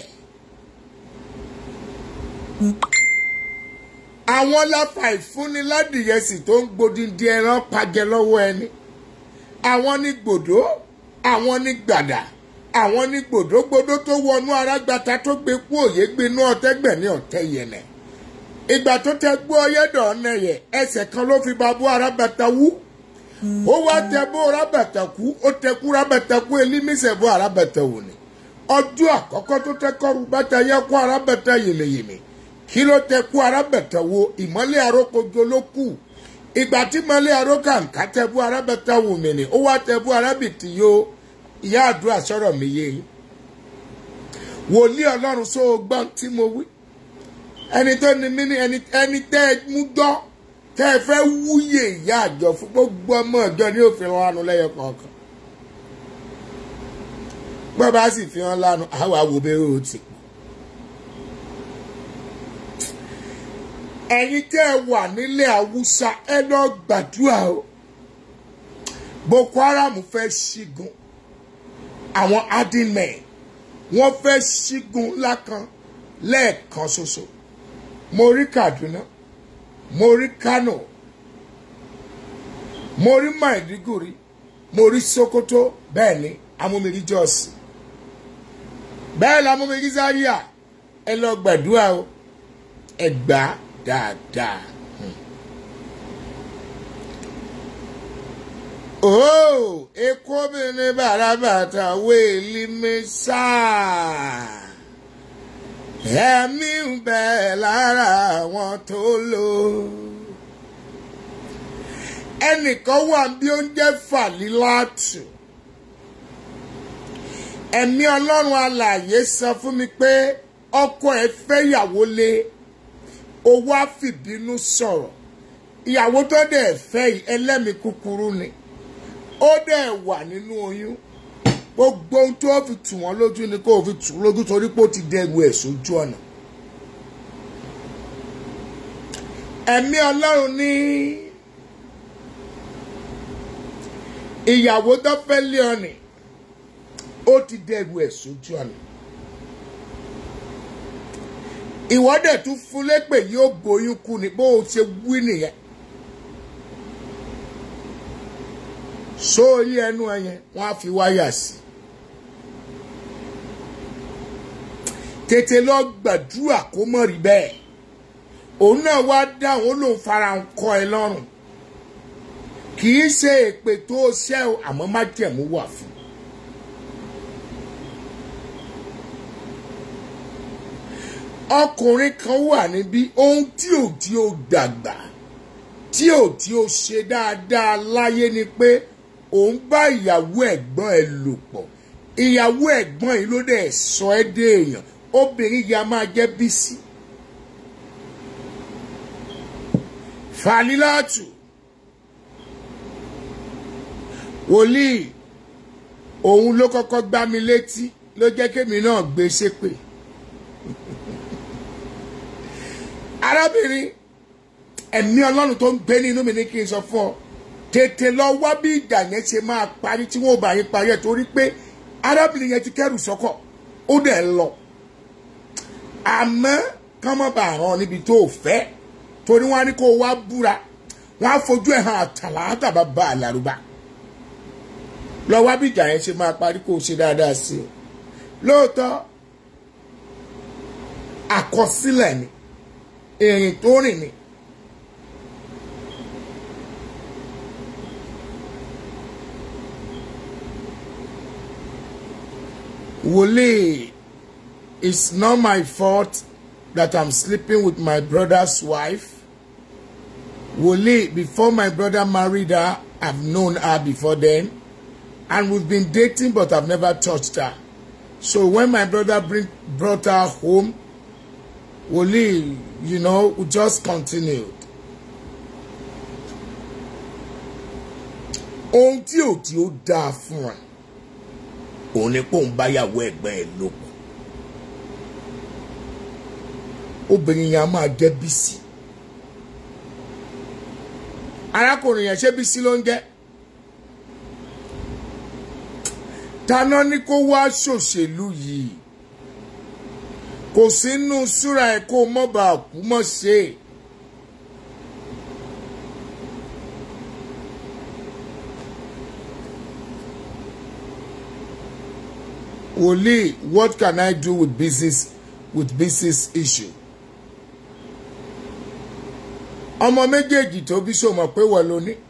àwọn láfa ìfúnni ládìyẹsì tó ń gbòdìdí ẹran pàjẹ lọ́wọ́ ẹni àwọn ní gbòdó àwọn ní gbàdà àwọn ní gbòdógbòdó tó wọnú arágbata tó gbé kú òye gbinú ọtẹgbẹ ní ọtẹ yẹnẹ ìgbà tó tẹ gbọ́ ọyẹ́dọ̀ ọ̀nà yẹ ẹsẹ̀ kan ló fi babú arábàtà wú ó wá tẹ bó arábàtà kú ó tẹ kú arábàtà kú elímísẹ̀ bó arábàtà wò ni ọjọ́ àkọ́kọ́ tó tẹ kọ́rù bàtà yẹ kó arábàtà yèmẹ̀yèmẹ̀ kí ló tẹ kú arábàtà wo ìmọ́lẹ̀ arókojo ló kù ìgbà tí ìmọ́lẹ̀ arókàǹkà tẹ bó arábàtà wò mí ni ó wá tẹ bó arábìtì yó ìyá àdúrà sọ̀rọ̀ mi yé yín wòlíì ọlọ́run só o gbọ́n tí mo wí ẹni tó ní mí ní ẹni ẹni tẹ́ ẹ mú gbọ́ tẹ́ ẹ fẹ́ wúyè ìyá àjọ fún gbogbo ọmọ ọjọ́ ní òfin lánàá lẹ́yọ kọ̀ọ̀kan bọ́ bá sì fi hàn lánàá àwọn àwòbẹ̀rẹ̀ ò ti pọ̀ ẹ̀yin tẹ́ ẹ wà nílẹ̀ haúsá ẹ lọ gbàdúrà o boko haram fẹ́ ṣígun àwọn adinmẹ̀ wọ́n fẹ́ ṣígun ńlá kan lẹ́ẹ̀kan ṣoṣo mo rí kaduna mo rí kano mo rí maiduguri mo rí sokoto bẹ́ẹ̀ ni amúmiri jọ́ọ̀sì bẹ́ẹ̀ lamúmiri zaria ẹ lọ gbàdúrà o ẹ gbà á dáadáa. Oh, ekobìnrin bàràbàtà wéèlì mi sáà ẹ̀mí ń bẹ lára àwọn tó lò. ẹnìkan wà bí ó ń jẹ́ fàlílàtù. ẹ̀mí ọlọ́run alààyè sọ fún mi pé ọkọ ẹ̀ fẹ́ ìyàwó lé owó àfìbínú sọ̀rọ̀ ìyàwó tó dẹ̀ fẹ́ yìí ẹlẹ́mìí kúkúrú ni ó dẹ̀ wà nínú oyún gbogbo ohun tó fi tù wọ́n lójú ni kó fi tù lójú torí pé ó ti dẹrù ẹ̀ sójú ọ̀nà. ẹ̀mí ọlọ́run ní ìyàwó tó fẹ́ lé ọ̀nì ó ti dẹrù ẹ̀ sójú ọ̀nà. ìwọ́dẹ̀ tún fún lépè yóò bóyún kú ni bó o ṣe wí nìyẹn. sórí ẹnu ẹyẹn wọn á fi wáyà sí tètè lọ gbàdúrà kó mọ̀ rí bẹ́ẹ̀ òun náà wá dáhùn ó lòun fara ń kọ́ ẹ lọ́rùn kì í ṣe èpè tó ṣẹ́ o àmọ́ má jẹ̀mú wà fún. ọkùnrin kan wà níbí ohun tí ò tí ó dàgbà tí ò tí ó ṣe dáadáa láyé ni pé òun bá ìyàwó ẹ̀gbọ́n ẹ̀ lò pọ̀ ìyàwó ẹ̀gbọ́n yìí ló dẹ̀ sọ ẹ́ dé èèyàn obìnrin yìí a máa jẹ́ bísí. Fàlílàtù wòlíì òun ló kọ́kọ́ gbá mi létí ló jẹ́ kémi náà gbé ṣépè. arábìnrin ẹ̀mí ọlọ́run tó ń gbé nínú mi ní kí n sọ fún ọ tètè lọ wá bí ìjà yẹn ṣe máa parí tí wọn ò bá yín parí ẹ torí pé arábìnrin yẹn ti kẹrù sọkọ ó dẹ̀ lọ àmọ́ kán mọ́ bá ràn níbi tó o fẹ́ torí wọn á ní kó o wá búra wọn á fojú ẹ̀ hàn àtàlà àtàbà bá a lárúbá lọ wá bí ìjà yẹn ṣe máa parí kó o ṣe dáadáa sí i lóòótọ́ àkọsílẹ̀ ni èrìn tó rìn ni. Wole, it's not my fault that I'm sleeping with my brother's wife. Wole, before my brother married her, I've known her before then. And we've been dating, but I've never touched her. So when my brother bring, brought her home, Wole, you know, we just continued. Ohun tí ò tí ó dáa fún ẹ òun ni pé òun bá yàwó ẹ̀gbọ́n ẹ̀ lò pọ̀ obìnrin yẹn a máa jẹ́ bísí arákùnrin yẹn ṣé bísí ló ń jẹ́ taná ní kó wá ṣòṣèlú yìí kò sínú súra ẹ̀ kó mọ́ bá kú mọ́ ṣe é. Wòlíì, what can I do with business with business issue? ọmọ méjèèjì tó bí sòmọ̀ pé wọ́n ló ní.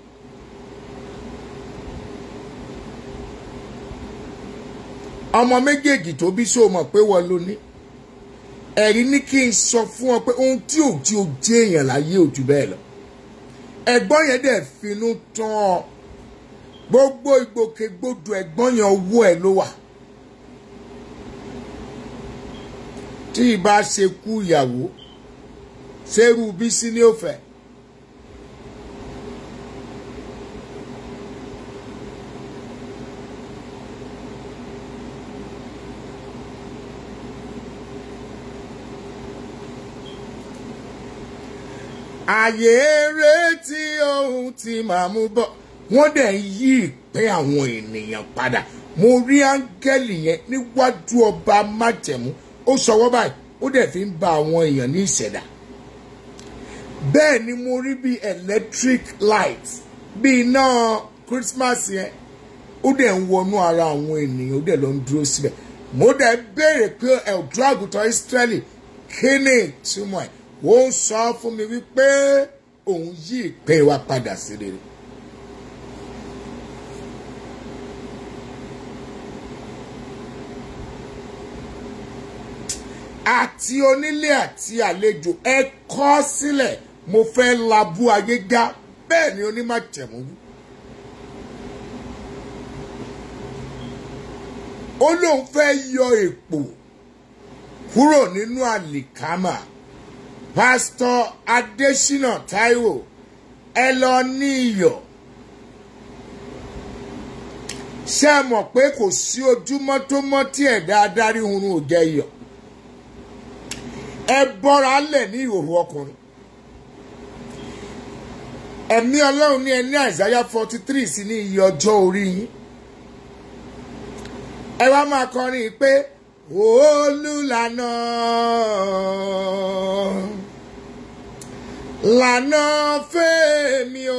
ọmọ méjèèjì tó bí sòmọ̀ pé wọ́n ló ní. ẹ̀rí ní kí n sọ fún ọ pé ohun tí ò tí ò jẹ́ èèyàn láyé ò jù bẹ́ẹ̀ lọ. ẹ̀gbọ́n yẹn dẹ̀ finú tán ọ gbogbo ìgbòkègbodò ẹ̀gbọ́n yẹn owó ẹ̀ ló wà. tí ìbá ṣe kú ìyàwó ṣerú bísí ní òfẹ́. àyè retí ohun tí màá mú bọ̀ wọ́n dẹ̀ ń yí ìpín àwọn ènìyàn padà mo rí áńgẹ́lì yẹn níwájú ọba májẹ̀mú ó sọwọ́ báyìí ó dẹ̀ fi ń ba àwọn èèyàn ní ìṣẹ̀dá bẹ́ẹ̀ ni mo rí bí electric light bí iná Christmas yẹn ó dẹ̀ ń wọnú ara àwọn ènìyàn ó dẹ̀ lọ ń dúró síbẹ̀ mo dẹ̀ béèrè pé ẹ̀dùn àgùntàn Ísírẹ́lì kí ni ìtumọ̀ ẹ̀ ó ń sọ fún mi wípé òun yí ìpín wa padà sí rere. àti onílé àti àlejò ẹ kọ́ sílẹ̀ mo fẹ́ labú ayé já bẹ́ẹ̀ ni onímọ̀jẹ̀mú wí. ó lóun fẹ́ yọ èpò kúrò nínú àlìkámà pásítọ̀ adésínà táíwò ẹ lọ ní iyọ̀ ṣé ẹ mọ̀ pé kò sí ojúmọ́ tó mọ́ tí ẹ̀dá adarí hunrun ò jẹ́ iyọ̀ ẹ bọ́ra lẹ̀ ní ìhòòhò ọkùnrin ẹ̀mí ọlọ́run ní ẹni àìsáyà forty three sí ní iye ọjọ́ orí yín ẹ wá máa kọrin pé olùlànà lànà fẹ́mi o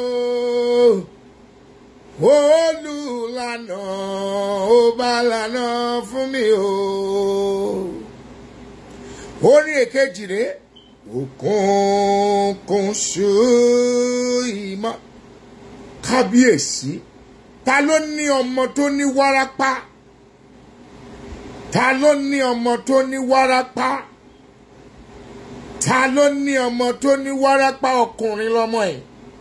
olùlànà ó bá lànà fún mi o orin èkejì rèé òkùnkùn ṣú ìmọ̀ kábíyèsí ta ló ní ọmọ tó ní wárápá ta ló ní ọmọ tó ní wárápá ta ló ní ọmọ tó ní wárápá ọkùnrin lọmọ ẹ̀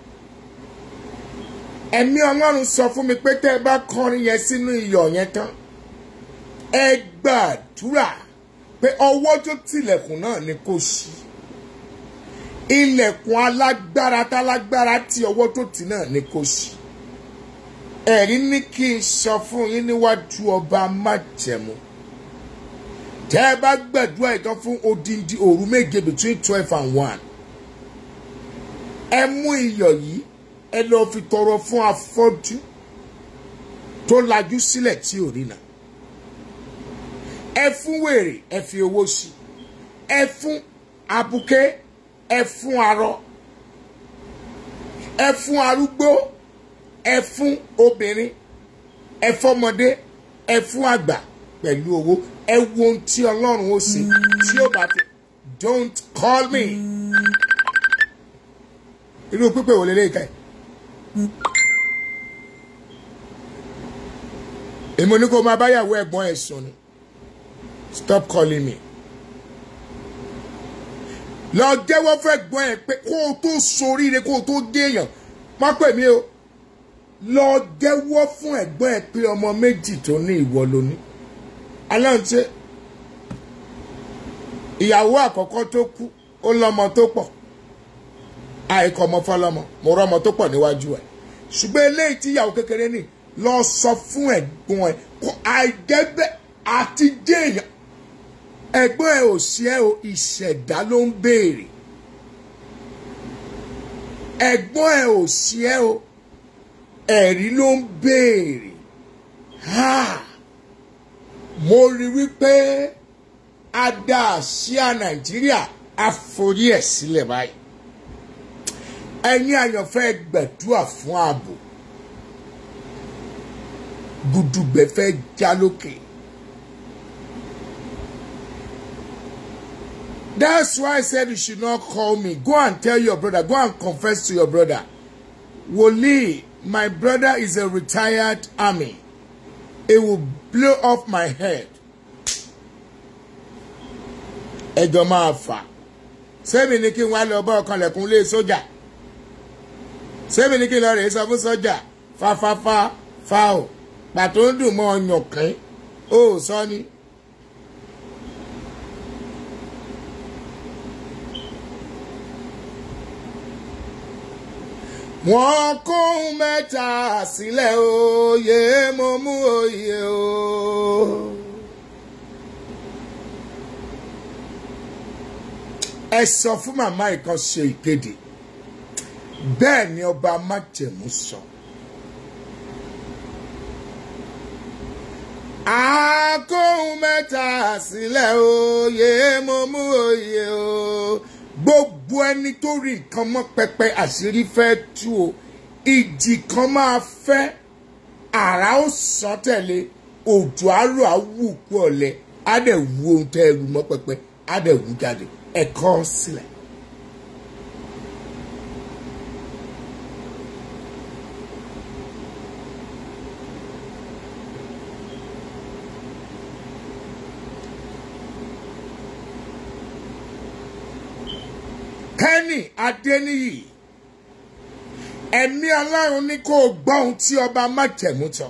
ẹ̀mí ọlọ́run sọ fún mi pé tẹ́ ẹ bá kọrin yẹn sínú iyọ̀ yẹn tán ẹ gbàdúrà pé ọwọ́ tó tilẹ̀kùn náà ni kò sí ilẹ̀kùn alágbára tálágbára tí ọwọ́ tó tì náà ni kò sí ẹ̀rí ní kí n sọ fún yín níwájú ọba májẹ̀mú tẹ́ ẹ bá gbàdúrà ìtàn fún odindi òru méje between twelve and one ẹ mú iyọ̀ yìí ẹ lọ́ọ́ fi tọrọ fún afọ́jú tó lajú sílẹ̀ tí ò rí náà ẹ fún wèrè ẹ fi owó sí ẹ fún abuké ẹ fún arọ ẹ fún arúgbó ẹ fún obìnrin ẹ fọmọdé ẹ fún àgbà pẹ̀lú owó ẹ wo ohun tí ọlọ́run ó ṣe tí ó bá fi don't call me irú pípé wò lélẹ́yìí ká ẹ̀. èmi ní kó máa báyàwó ẹ̀gbọ́n ẹ̀ sùn ni stop calling me. lọ jẹ́wọ́ fẹ́ gbọ́n ẹ̀ pé kó o tó soríire kó o tó déèyàn má pè mí o lọ jẹ́wọ́ fún ẹ̀gbọ́n ẹ̀ pé ọmọ méjì tó ní ìwọ ló ní. aláǹtí ìyàwó àkọ́kọ́ tó kú ó lọ́mọ tó pọ̀ àìkọ́ ọmọ fọlọ́mọ mo rọ́mọ tó pọ̀ níwájú ẹ̀ ṣùgbọ́n eléyìí tí ìyàwó kékeré ní lọ sọ fún ẹ̀gbọ́n ẹ̀ kó àìjẹ́bẹ́ àti jéèyàn ẹ̀gbọ́n ẹ̀ ò sí ẹ o ìṣẹ̀dá ló ń béèrè ẹ̀gbọ́n ẹ̀ ò sí ẹ o ẹ̀rí ló ń béèrè ha mo rí wípé a dá àsíá nàìjíríà àforí ẹ̀ sílẹ̀ báyìí ẹ̀yin àyànfẹ́ gbẹ̀dúà fún ààbò gudugbẹ fẹ́ já lókè That's why I said you should not call me. Go and tell your brother. Go and confess to your brother. Woli, my brother is a retired army. It will blow off my head. Ẹjọ́ máa fà. Sẹ́mi ní kí n wá lọ bá ọkàn lẹ̀kùn lé sójà. Sẹ́mi ní kí n lọ rèé sọ fún sójà. Fáfáfá fa o. Pàtó ń dùn mọ́ ọyàn kín. Ó sọ ni. wọ́n kún mẹ́ta sílẹ̀ oyè mo mú oyè o. ẹ sọ fún màmá ìkan ṣe ìkéde bẹ́ẹ̀ ni ọba májẹ̀mú sọ. àkóhun mẹ́ta sílẹ̀ oyè mo mú oyè o gbogbo ẹni tó rí nǹkan mọ́ pẹpẹ àṣírí fẹ́ tú o ìjì kan máa fẹ́ àrá ó sàn tẹ̀lé òjò àárọ̀ àwù kú ọ̀lẹ á dẹ̀ wú ohun tẹ́ ẹrù mọ́ pẹpẹ á dẹ̀ wú jáde ẹ̀kọ́ sílẹ̀. kẹ́nì adéníyì ẹ̀mí ọlọ́run ní kó o gbọ́ ohun tí ọba májẹ̀mú tán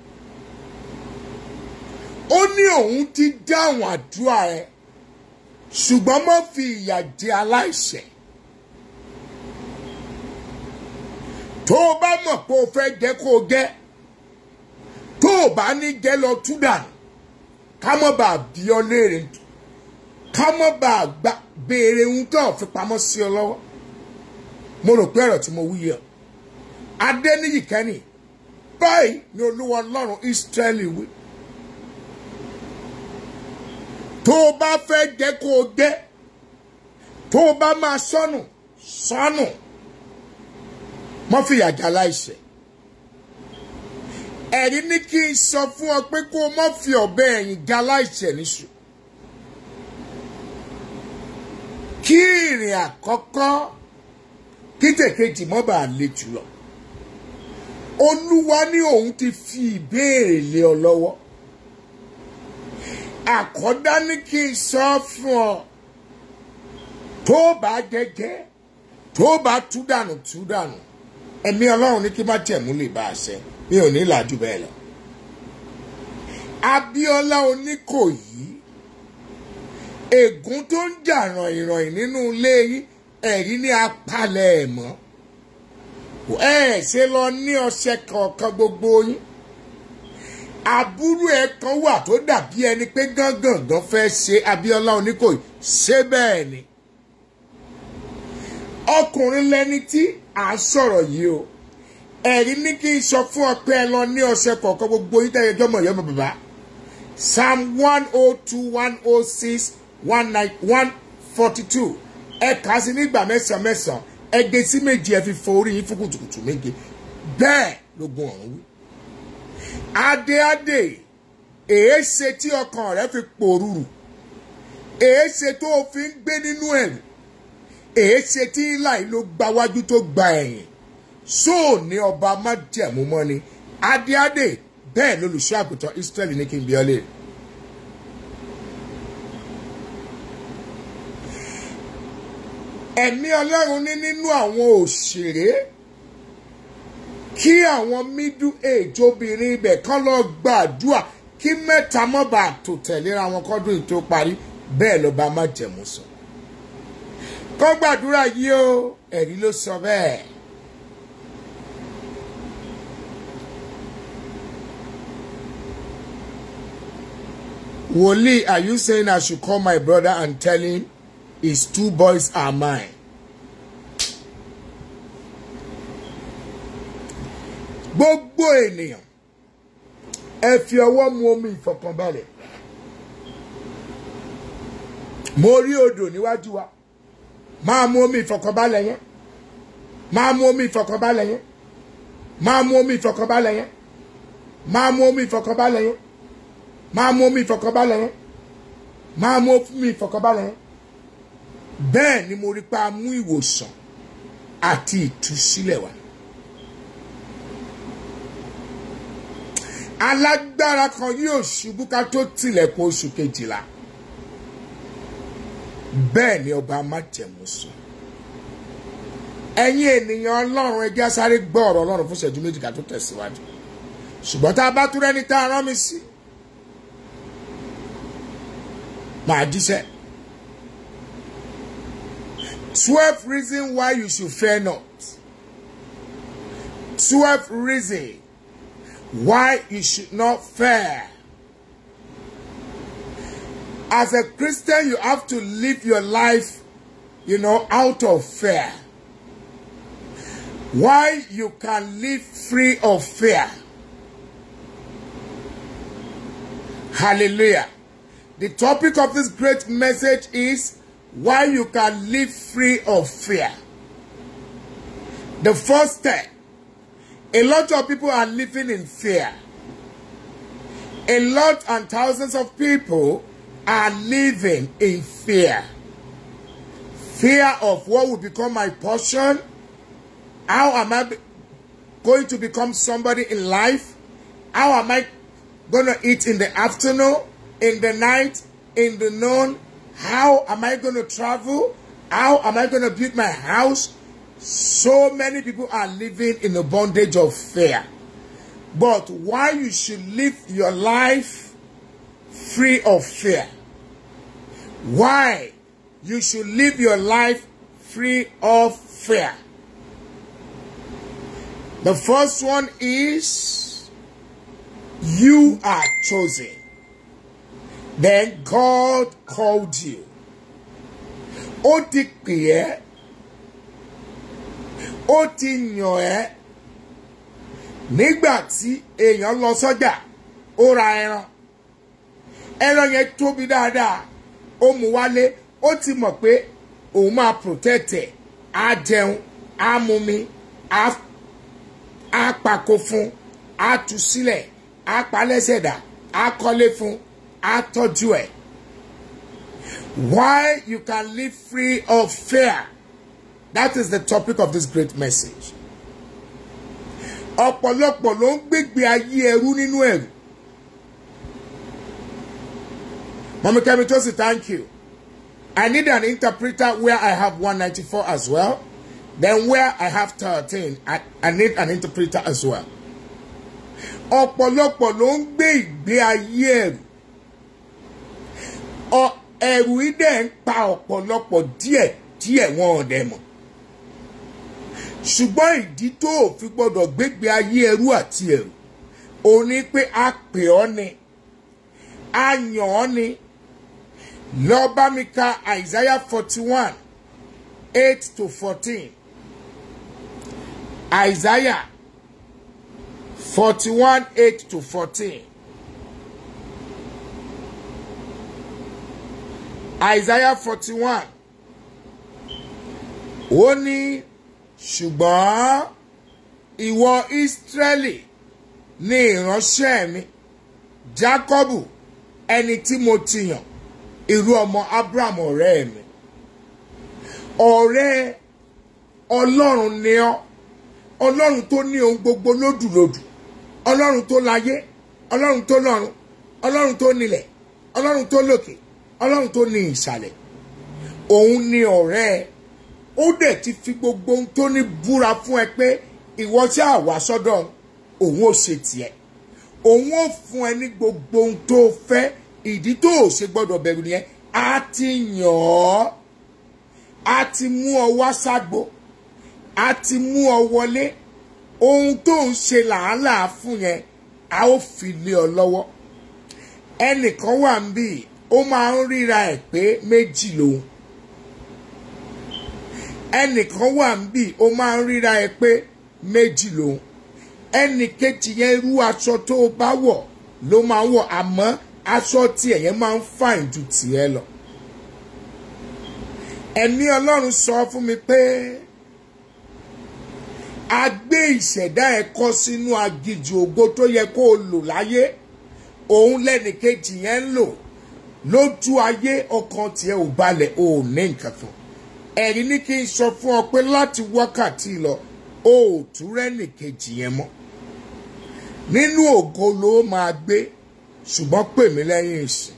ó ní òun ti dáhùn àdúrà rẹ ṣùgbọ́n má fi ìyà jẹ aláìṣẹ̀ tó o bá mọ̀ pé o fẹ́ jẹ́ kó o gẹ́ tó o bá ní jẹ́ lọ tú dànù ká mọ́ bá a bí ọ léèrè ká mọ́ bá a gbà béèrè ohun tó fi pamọ́ sí ọ lọ́wọ́ mo rò pé ọ̀rọ̀ tí mo wí yẹ adéníyì kẹ́nì báyìí ni olúwa ọlọ́run ísírẹ́lì wí tó o bá fẹ́ jẹ́ kó o gẹ́ tó o bá máa sọnù sọnù mọ́ fìyà jà láìṣẹ̀ ẹ̀rí ní kí n sọ fún ọ pé kó o mọ́ fi ọ̀bẹ ẹ̀yìn jà láìṣẹ̀ níṣu. kí ìrìn àkọ́kọ́ kí tèkejì mọ́ bá le jùlọ olúwa ní òun ti fi ìbéèrè lé ọ lọ́wọ́ àkọ́dá ní kí n sọ fún ọ tó bá jẹ́jẹ́ tó bá tú dànù tú dànù ẹ̀mí ọlọ́run ní kí má tẹ̀mú lè bá a ṣẹ mi ò ní làjú bẹ́ẹ̀ lọ abíọ́lá oníkòyí ègún tó ń jà ràìnràìn nínú ilé yín ẹ̀rí ní apalẹ̀ ẹ̀ mọ́ ẹ ṣe lọ ní ọṣẹ kọ̀ọ̀kan gbogbo yín àbúrò ẹ kan wà tó dàbí ẹni pé gángangan fẹ́ ṣe Abíọ́lá Oníkòyí ṣé bẹ́ẹ̀ ni ọkùnrin lẹni tí à ń sọ̀rọ̀ yìí o ẹ̀rí ní kí n sọ fún ọ pé ẹ lọ ní ọṣẹ kọ̀ọ̀kan gbogbo yín tẹ́yẹ jọmọ̀ yọmọ bàbá psalm one oh two one oh six one nine one forty two ẹ kà á sí nígbà mẹ́sàn-án mẹ́sàn-án ẹ gé sí méje ẹ fi fọ orí yín fún kùtùkùtù méje bẹ́ẹ̀ lógun ọ̀run wí. adé adé èé ṣe tí ọkàn rẹ fi pòrúurù èé ṣe tó o fi ń gbé nínú ẹ̀rù èé ṣe tí láì ló gba wájú tó gba ẹ̀yìn sóò ní ọba májẹ̀mú mọ́ ni adé adé bẹ́ẹ̀ lolùṣọ́ àgùntàn Israẹli ní kí n bí ọ léèrè. ẹ̀mí ọlọ́run ní nínú àwọn òṣèré kí àwọn middle age obìnrin ibẹ̀ kán lọ gbàdúrà kí mẹ́ta mọ́ bá tò tẹ̀léra wọn kọ́dún yìí tó parí bẹ́ẹ̀ ló bá má jẹ̀mú sọ. kọ́ gbàdúrà yìí o ẹ̀rí ló sọ bẹ́ẹ̀. Wòlíì, are you saying I should call my brother and tell him his two boys are mine? Gbogbo ènìyàn ẹ fi ọwọ́ mu omi ìfọ̀kànbalẹ̀. Mo rí odò níwájú wa. Máa mu omi ìfọ̀kànbalẹ̀ yẹn. Máa mu omi ìfọ̀kànbalẹ̀ yẹn. Máa mu omi ìfọ̀kànbalẹ̀ yẹn. Máa mu omi ìfọ̀kànbalẹ̀ yẹn máa mú omi ìfọ̀kànbalẹ̀ yẹn máa mú omi ìfọ̀kànbalẹ̀ yẹn bẹ́ẹ̀ ni mo rí pa mú ìwòsàn àti ìtúsílẹ̀ wá. alágbára kan yóò ṣubú ká tó tilẹ̀kùn oṣù kejìlá bẹ́ẹ̀ ni ọba májẹ̀mú sọ ẹ̀yin ènìyàn ọlọ́run ẹjẹ́ sáré gbọ́ ọ̀rọ̀ ọlọ́run fún ìṣẹ́jú méjì ká tó tẹ̀síwájú ṣùgbọ́n tá a bá tún rẹ́ni tá a rán mi sí màá jíṣẹ́ twelve reasons why you should fear not twelve reasons why you should not fear. As a Christian, you have to live your life, you know, out of fear. Why you can live free of fear. Hallelujah. The topic of this great message is why you can live free of fear. The first step a lot of people are living in fear. A lot and thousands of people are living in fear. Fear of what will become my portion. How am I going to become somebody in life? How am I going to eat in the afternoon, in the night, in the noon? How am I going to travel? How am I going to build my house? So many people are living in the bondage of fear. But why you should live your life free of fear? Why you should live your life free of fear? The first one is you are chosen. Then God called you. Ó ti pè ẹ́ ó ti yàn ẹ́ nígbà tí èèyàn lọ sọ́jà ó ra ẹran ẹran yẹn tóbi dáadáa ó mú wálé ó ti mọ̀ pé òun máa protect ẹ̀ á jẹun á mumi á á pàkó fún á tú sílẹ̀ á palẹ́sẹ̀ dà á kọ́lé fún á tọ́jú ẹ̀. Why you can live free of fear. That is the topic of this great message. Ọ̀pọ̀lọpọ̀ ló ń gbégbé ayé ẹrú nínú ẹ̀rù. Mọ̀mí Kẹ́mi Tosi, thank you. I need an interpreter where I have 194 as well. Then where I have 13, I, I need an interpreter as well. Ọ̀pọ̀lọpọ̀ ló ń gbé ìgbé ayé ẹ̀rù. Ọ- Ẹ̀rù yìí dẹ̀ ń pa ọ̀pọ̀lọpọ̀ díẹ̀ díẹ̀ wọn ò dẹ̀ mọ̀ ṣùgbọ́n ìdí tó o fi gbọ́dọ̀ gbégbé ayé ẹrú àti ẹrù òun ni pé a pè ọ́ ni a yàn ọ́ ni lọ bá mi ka Isaiah forty one eight to fourteen Isaiah forty one eight to fourteen Isaiah forty one ó ní ṣùgbọ́n ìwọ Ísírẹ́lì ní ìránṣẹ́ mi Jákọ́bù ẹni tí mo ti yàn irú ọmọ Abraham ọ̀rẹ́ mi ọ̀rẹ́ Ọlọ́run ni ọ́ Ọlọ́run tó ní ohun gbogbo lódùlódù Ọlọ́run tó láyé Ọlọ́run tó lọ́run Ọlọ́run tó nílẹ̀ Ọlọ́run tó lókè Ọlọ́run tó ní ìsàlẹ̀ òun ni ọ̀rẹ́ ẹ ó dẹ̀ ti fi gbogbo ohun tó ní búra fún ẹ pé ìwọ tí a wá sọ́dọ̀ òun ò ṣe tiẹ̀ òun ò fún ẹ ní gbogbo ohun tó fẹ́ ìdí tó ò ṣe gbọ́dọ̀ bẹ̀rù nìyẹn a ti yàn ọ́ a ti mú ọ wá ságbo a ti mú ọ wọlé ohun tó ń ṣe làálàá fún yẹn a ó fi lé ọ lọ́wọ́ ẹnìkan wà ń bì ó máa ń ríra ẹ̀ pé méjì lòun ẹnìkan wà ń bì ó máa ń ríra ẹ pé méjì lòun ẹnì kejì yẹn irú aṣọ tó o bá wọ̀ ló máa ń wọ̀ àmọ́ aṣọ tiẹ̀ yẹn máa ń fàìn ju tiẹ̀ lọ. ẹ̀mí ọlọ́run sọ fún mi pé a gbé ìṣẹ̀dá ẹ̀ kọ́ sínú agijù ògo tó yẹ kó o lò láyé òun lẹ́nì kejì yẹn ń lò lójú ayé ọkàn tiẹ̀ ò balẹ̀ ò ní nǹkan kan ẹ̀rí ní kí n sọ fún ọ pé láti wákàtí lọ o ò tún rẹ́nì kejì yẹn mọ́ nínú ògo ló máa gbé ṣùgbọ́n pè mí lẹ́yìn ìsìn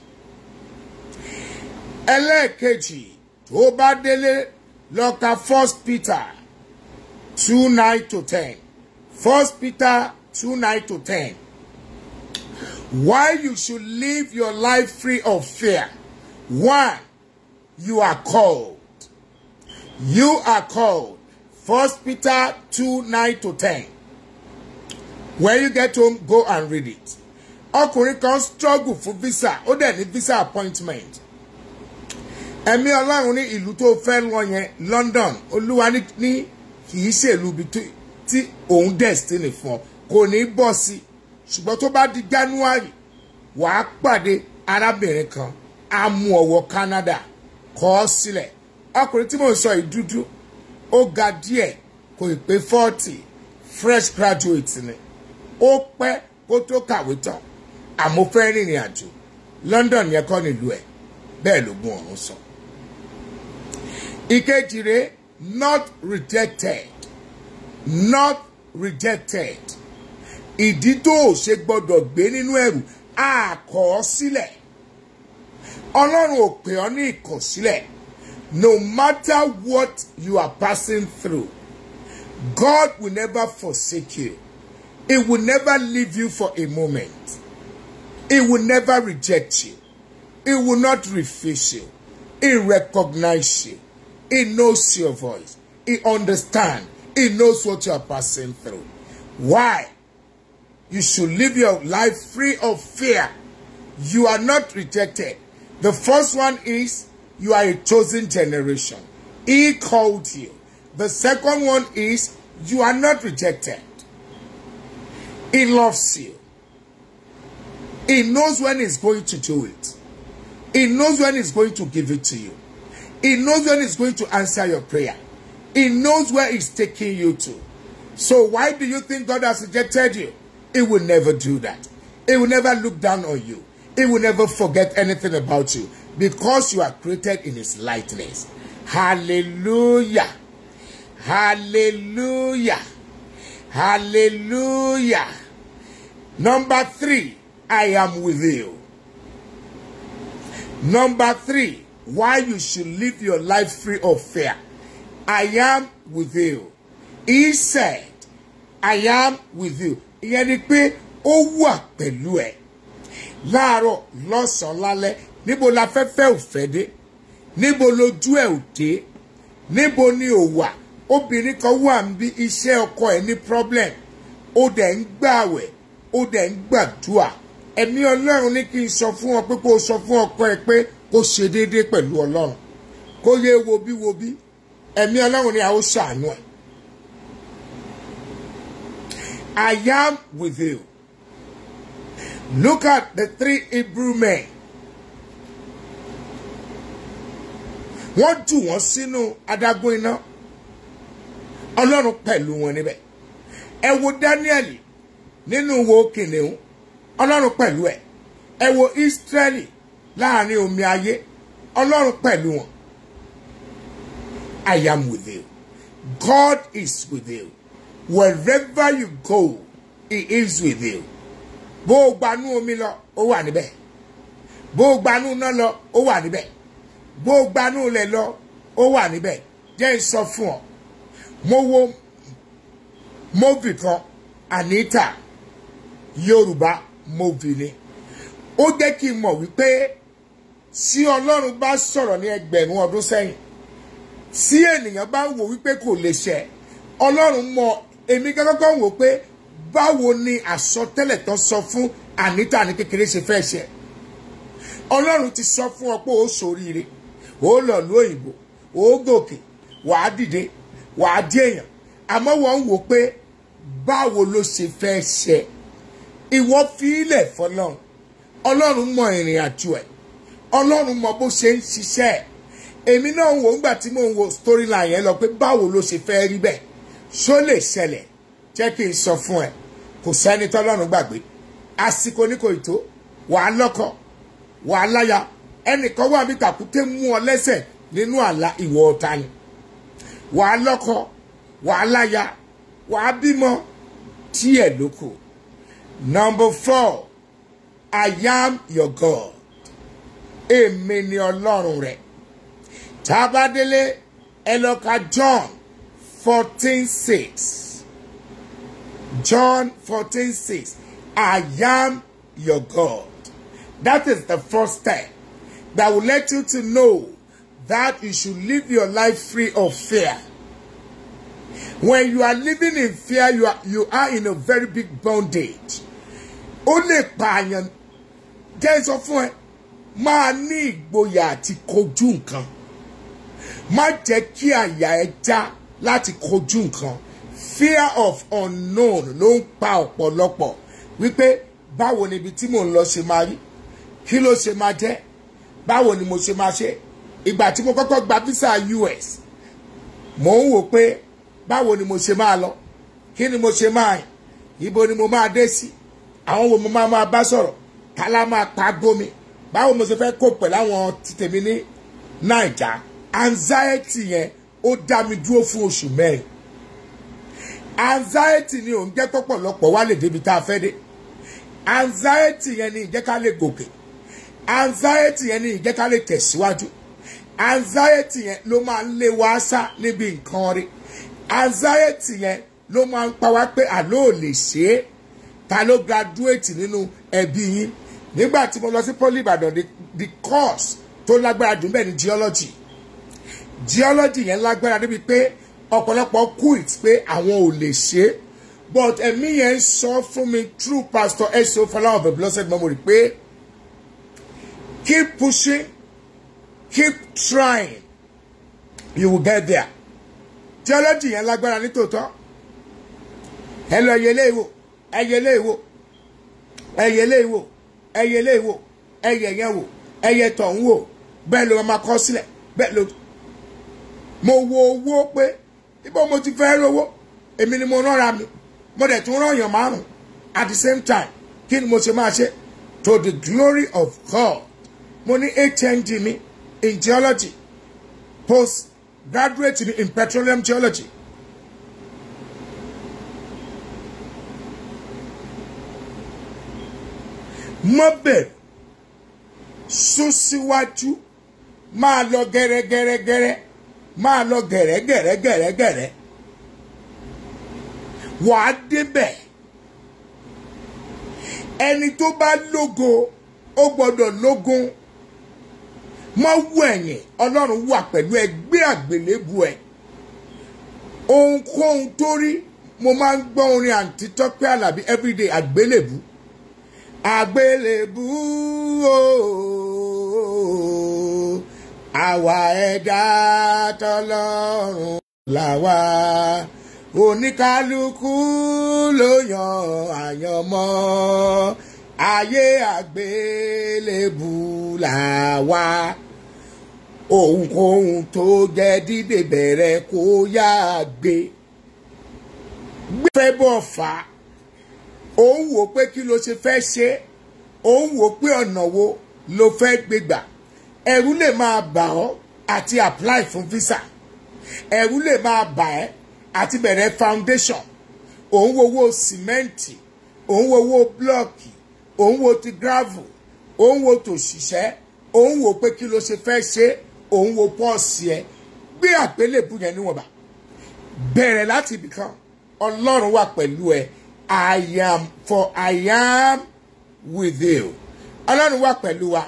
ẹlẹ́ẹ̀kejì tó bá délé lọ ka first peter two nine to ten first peter two nine to ten why you should live your life free of fear one you are called you are called first peter two nine to ten when you get home go and read it ọkùnrin kan struggle fún visa ó dẹ̀ ní visa appointment ẹ̀mí ọlọ́run ní ìlú tó fẹ́ lọ yẹn London olúwa ní ní kì í ṣèlú ibi tó- tí òun destiny fún ọ kò ní bọ́ sí ṣùgbọ́n tó bá di January wàá pàdé arábìnrin kan á mú ọwọ́ Canada kọ́ ọ sílẹ̀ ọkùnrin tí mò ń sọ yìí dúdú ó ga díẹ̀ kò ì pé forty fresh graduate ni ó pẹ́ kó tó kàwé tán àmọ́ fẹ́ rìnrìn àjò London yẹn kọ́ nílùú ẹ̀ bẹ́ẹ̀ ló gún ọ̀run sọ. ìkejì rẹ̀ not rejected not rejected ìdí tó o ṣe gbọ́dọ̀ gbé nínú ẹ̀rù á kọ̀ ọ́ sílẹ̀ ọlọ́run ò pè ọ́ ní ìkọ̀sílẹ̀ no matter what you are passing through God will never forsake you he will never leave you for a moment he will never reject you he will not refuse you he recognize you he knows your voice he understands he knows what you are passing through why you should live your life free of fear. You are not rejected. The first one is you are a chosen generation. He called you. The second one is you are not rejected. He loves you. He knows when he's going to do it. He knows when he's going to give it to you. He knows when he's going to answer your prayer. He knows where he's taking you to. So why do you think God has rejected you? He will never do that. He will never look down on you. He will never forget anything about you because you are created in his likeness. Hallelujah. Hallelujah. Hallelujah. Number three, I am with you. Number three, why you should live your life free of fear. I am with you. He said, I am with you. Ìyẹn ni pé ó wà pẹ̀lú ẹ̀. Láàárọ̀ lọ́sàn-án lálẹ́ níbo la fẹ́fẹ́ ò fẹ́ dé? Níbo lójú ẹ̀ ò dé? Níbo ni ò wà? Obìnrin kan wà ń bí iṣẹ́ ọkọ ẹ̀ ní problem. Ó dẹ̀ ń gbààwẹ̀. Ó dẹ̀ ń gbàdúrà. Ẹ̀mí Ọlọ́run ní kí n sọ fún ọ pé kó o sọ fún ọkọ ẹ pé kó ṣe déédéé pẹ̀lú Ọlọ́run. Kó yé wo bí wo bí. Ẹ̀mí Ọlọ́run ni a ó ṣàánú ẹ̀. I am with you. Look at the three Hebrew men. Wọ́n jù wọ́n sínú adágún iná. Ọlọ́run pẹ̀lú wọn níbẹ̀. Ẹ wo Daniel nínú wo kìnìún. Ọlọ́run pẹ̀lú ẹ̀. Ẹ wo Ísírẹ́lì láàrin omi ayé. Ọlọ́run pẹ̀lú wọn. I am with you. God is with you. Wherever you go, He is with you. Bó o gbanú omi lọ, ó wà níbẹ̀. Bó o gbanú iná lọ, ó wà níbẹ̀. Bó o gbanú ilẹ̀ lọ, ó wà níbẹ̀. Jẹ́ n sọ fún ọ. Mo wo móvì kan, Anita, Yorùbá móvì ni. Ó jẹ́ kí n mọ̀ wípé tí Ọlọ́run bá sọ̀rọ̀ ní ẹgbẹ̀rún ọdún sẹ́yìn tí ènìyàn bá wò wípé kò lè ṣẹ ọlọ́run mọ èmi gẹ́gẹ́ wò pé báwo ni àsọtẹ́lẹ̀ tó sọ fún Anita ní kékeré ṣe fẹ́ ṣẹ ọlọ́run ti sọ fún ọ pé ó ṣoríire ó lọ lú òyìnbó ó gòkè wàá dìde wàá dí èèyàn àmọ́ wọ́n ń wò pé báwo ló ṣe fẹ́ ṣẹ ìwọ fi ilẹ̀ fọlọ́run ọlọ́run mọ ìrìn àjò ẹ̀ ọlọ́run mọ bó ṣe ń ṣiṣẹ́ ẹ̀ èmi náà ń wò ńgbà tí mò ń wo storyline yẹn lọ pé báwo ló ṣe fẹ́ rí bẹ́ẹ̀ ṣó lè ṣẹlẹ̀ jẹ́ kí n sọ fún ẹ kò sẹ́ni tọ́lọ́run gbàgbé àsìkò ní kò ì tó wàá lọ́kọ wàá láya ẹnìkan wà bí tàkúté mú ọ lẹ́sẹ̀ nínú àlá ìwọ ọ̀tá ni wàá lọ́kọ wàá láya wàá bímọ tí ẹ̀ ló kù. number four I am your God èmi ni ọlọ́run rẹ̀ tá a bá délé ẹ lọ ka John fourteen six John fourteen six I am your God that is the first step that will let you to know that you should live your life free of fear. When you are living in fear, you are, you are in a very big bondage. Ó lè pààyàn jẹ́ sọ fún ẹ, máa ní ìgboyà àti kojú nǹkan. Má jẹ́ kí àyà ẹ já láti kojú nǹkan. Fear of unknown ló ń pa ọ̀pọ̀lọpọ̀ wípé báwo ni ibi tí mò ń lọ ṣe máa rí? Kí ló ṣe máa jẹ́? Báwo ni mo ṣe máa ṣe? Ìgbà tí mo kọ́kọ́ gba visa US, mò ń wò pé báwo ni mo ṣe máa lọ kí ni mo ṣe máa yìn ibo ni mo máa dé sí àwọn wo mo máa máa bá sọ̀rọ̀ kálá máa pa gómi báwo mo ṣe fẹ́ kó pẹ̀lú àwọn ti tèmi ní naija anxiety yẹn ó dá mi dúró fún oṣù mẹ́rin anxiety ni òun jẹ́ pọ̀pọ̀lọpọ̀ wá lè débi tá a fẹ́ dé anxiety yẹn ni ìjẹ́ ká lè gòkè anxiety yẹn ni ìjẹ́ ká lè tẹ̀síwájú anxiety yẹn ló máa ń lé wa sá níbi nǹkan rí anxiety yẹn ló máa ń pa wá pé àló ò lè ṣe é ta ló graduate nínú ẹbí yín nígbà tí mo lọ sí poli ìbàdàn the, the course tó lágbára jù bẹ́ẹ̀ ni geology geology yẹn lágbára débi pé ọ̀pọ̀lọpọ̀ quit pé àwọn ò lè ṣe é but ẹ̀mí yẹn sọ fún mi through pastor eso fọlá of a blessed memory pé keep pushing keep trying you will get there theology yẹn lágbára nítòótọ́ ẹ lọ yẹlé ìwò ẹ yẹlé ìwò ẹ yẹlé ìwò ẹ yẹlé ìwò ẹ yẹ yẹn wò ẹ yẹ tọ̀ ń wò bẹ́ẹ̀ ló máa kọ́ sílẹ̀ bẹ́ẹ̀ ló. mo wo owó pé ibo mo ti fẹ́ rówó èmi ni mo rọra mi mo dẹ̀ tún rọ̀yàn márùn at the same time kí ni mo ṣe máa ṣe to the glory of God mo ní HND mi in geology post graduate in petroleum geology. Má bẹ̀rù sún síwájú máa lọ gẹ́rẹ́gẹ́rẹ́gẹ́rẹ́ máa lọ gẹ̀rẹ́gẹ̀rẹ́gẹ̀rẹ́gẹ̀rẹ́ wàá débẹ̀ ẹni tó bá lógo ó gbọ́dọ̀ lógun mọ́ wú ẹ̀yìn ọlọ́run wà pẹ̀lú ẹgbẹ́ àgbélébù ẹ̀ ohunkóhun tó rí mo máa ń gbọ́ orin àǹtí tọ́pẹ́ àlàbí everyday àgbélébù àgbélébù ooo àwa ẹ̀dá tọlọ́run làwa oníkálukú ló yan àyànmọ́ ayé àgbélébù làwa ohunkóhun tó jẹ́ dídè bẹ̀rẹ̀ kó yá gbé gbé bọ̀ fà á òun wò pé kí ló ṣe fẹ́ ṣe òun wò pé ọ̀nà wo ló fẹ́ gbégbà ẹ̀rù lè máa bà ọ́ àti apply fún visa ẹ̀rù lè máa bà ẹ́ àti bẹ̀rẹ̀ foundation òun wo owó sìmẹ́ǹtì òun wo owó blọ́ọ̀kì òun wo ti gravel òun wo tòṣìṣẹ́ òun wò pé kí ló ṣe fẹ́ ṣe òun wo pọ́ọ̀sì ẹ gbé àgbélébù yẹn níwọ̀nba bẹ̀rẹ̀ láti ibìkan ọlọ́run wà pẹ̀lú ẹ I am for I am with you ọlọ́run wà pẹ̀lú wa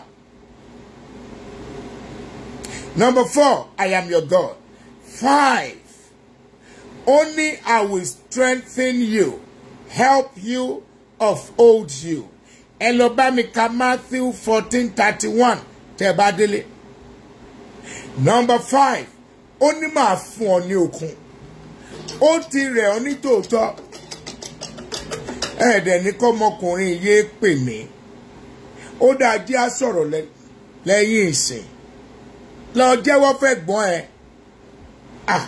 number four I am your God five only I will strengthen you help you uphold you ẹ lọ bá mi ka Matthew fourteen thirty one tẹ́ bá délé number five ó ní màá fún ọ ní okun ó ti rẹ̀ ọ́ ní tòótọ́ ẹ̀ẹ́dẹ̀ ní kọ́mọkùnrin yéé pè mí ó dáa jẹ́ á sọ̀rọ̀ lẹ́yìn ìsìn lọ jẹ́wọ́ fẹ́ gbọ́n ẹ ah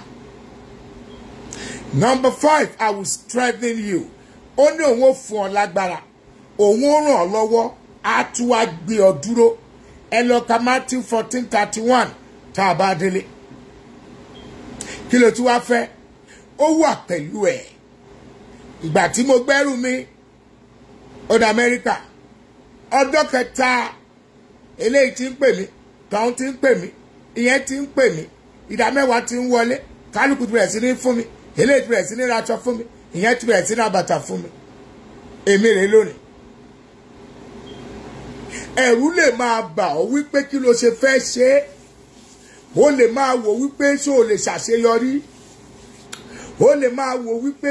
number five I will strengthen you ó ní òun ó fún ọ lágbára òun ó ràn ọ́ lọ́wọ́ á tún wá gbé ọ dúró ẹ lọ ka Matthew fourteen thirty one tá a bá délé kí ló tún wá fẹ́ ó wà pẹ̀lú ẹ̀ ìgbà tí mo gbẹ́rù mi ọ̀dọ̀ amẹ́ríkà ọjọ́ kẹta eléyìí ti ń pè mí tọ́hún ti ń pè mí ìyẹn ti ń pè mí ìdá mẹ́wàá ti ń wọlé kálukú ti bẹ̀rẹ̀ sí ní fún mi eléyìí ti bẹ̀rẹ̀ sí ní raṣọ fún mi ìyẹn ti bẹ̀rẹ̀ sí ní abàtà fún mi èmi rèé lónìí ẹ̀rù lè máa bà ọ́ wípé kí ló ṣe fẹ́ ṣe é ó lè máa wò wípé ṣé o lè ṣàṣeyọrí ó lè máa wò wípé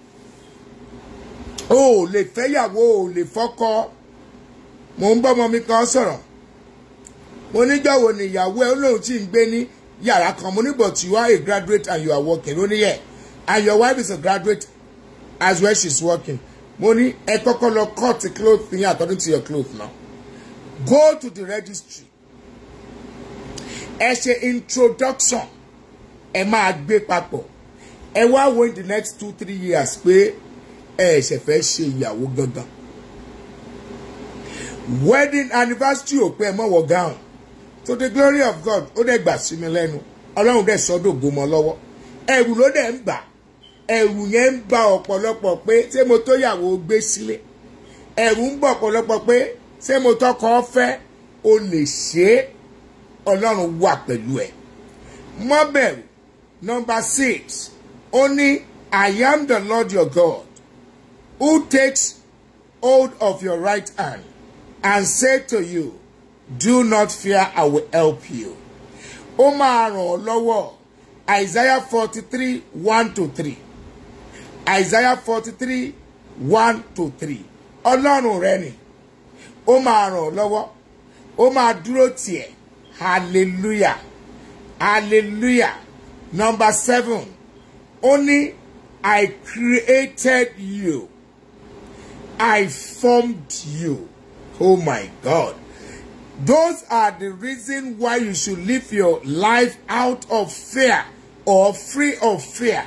o ò lè fẹ́yàwó o ò lè fọ́kọ mò ń bọ́mọ mi kan sọ̀rọ̀ mo níjọ́wọ́ ni ìyàwó ẹ olóhùn tí ń gbé ní yàrá kan mo ní but you are a graduate and you are working ó ní yẹ and your wife is a graduate as well she is working mo ní ẹ kọ́kọ́ lọ cut the cloth yín according to your cloth now go to the registry ẹ ṣe introduction ẹ máa gbé papọ̀ ẹ wá wo in the next two three years pé ẹ ṣẹ̀ fẹ́ ṣe ìyàwó gangan wedding anniversary ò pé ẹ mọ̀ wọ gown to the glory of God ó dẹ̀ gbà sí mi lẹ́nu ọlọ́run dẹ̀ sọ́dọ̀ gbọmọ lọ́wọ́ ẹ̀rù ló dẹ̀ ń bà ẹ̀rù yẹn ń ba ọ̀pọ̀lọpọ̀ pé ṣé mo tó yàwó gbé sílé ẹ̀rù ń bọ̀ ọ̀pọ̀lọpọ̀ pé ṣé mo tọkọ fẹ́ o lè ṣe é ọlọ́run wà pẹ̀lú ẹ̀ mọ́ bẹ̀rù number six ó ní I am the Lord your God who takes hold of your right hand and say to you do not fear I will help you ó máa ràn ọ́ lọ́wọ́ Isaiah forty three one to three Isaiah forty three one to three ọlọ́run rẹ ni ó máa ràn ọ́ lọ́wọ́ ó máa dúró tiẹ̀ hallelujah hallelujah number seven ó ní I created you I formed you oh my God those are the reason why you should live your life out of fear or free of fear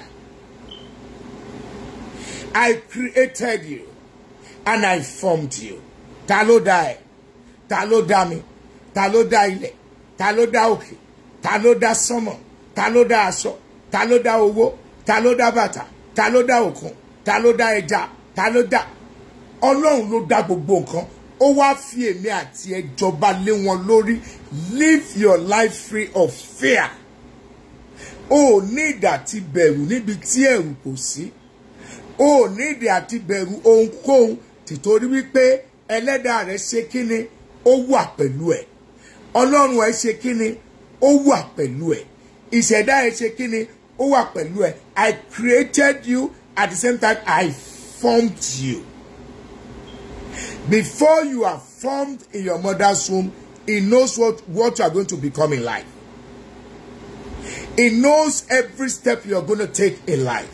I created you and I formed you ta ló dá ẹ ta ló dá mi ta ló dá ilẹ̀ ta ló dá òkè ta ló dá sánmọ̀ ta ló dá aṣọ ta ló dá owó ta ló dá bàtà ta ló dá òkun ta ló dá ẹja ta ló dá ọlọ́run ló dá gbogbo nǹkan ó wá fi èmi àti ẹ jọba lé wọn lórí live your life free of fear o ò ní ìdà ti bẹ̀rù níbi tí ẹ̀rù kò sí o ò ní ìdà àti bẹ̀rù ohunkóhun tìtorí wípé ẹlẹ́dàá rẹ̀ ṣe kíni ó wà pẹ̀lú ẹ̀ ọlọ́run ẹ̀ ṣe kíni ó wà pẹ̀lú ẹ̀ ìṣẹ̀dá ẹ̀ ṣe kíni ó wà pẹ̀lú ẹ̀ I created you at the same time I formed you before you are formed in your mother's womb he knows what what you are going to become in life he knows every step you are going to take in life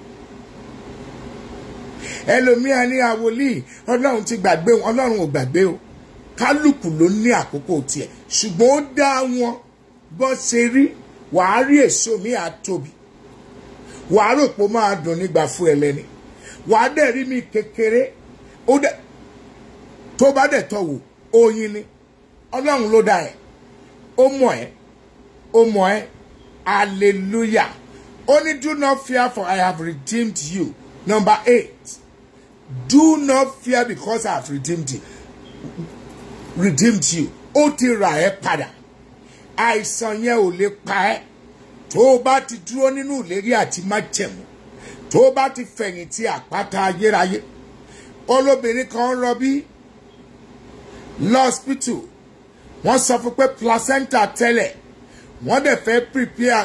ẹlòmíà ní àwòlíì ọlọ́run ti gbàgbé wọn ọlọ́run ò gbàgbé o kálukú ló ní àkókò tiẹ̀ ṣùgbọ́n ó dá wọn bọ́ ṣe rí wàá rí èso mi àtóbi wàá rò pé ó máa dùn nígbà fún ẹlẹ́ni wàá dẹ̀ rí mi kékeré ó dẹ̀ tó bá dẹ̀ tọ̀ wò oyin ni ọlọ́run ló dá ẹ̀ ó mọ̀ ẹ́ ó mọ̀ ẹ́ hallelujah ó ní do not fear for I have redeemed you number eight do not fear because I have redeemed you redeemed you ó ti rà ẹ́ padà àìsàn yẹn ò lè pa ẹ́ tó o bá ti dúró nínú ìlérí àti májẹ̀mú tó o bá ti fẹ̀yìntì àpáta ayérayé olóbìnrin kan ń rọbí lọ́spítù wọ́n sọ fún pé placenta tẹ́lẹ̀ wọ́n dẹ̀ fẹ́ prepare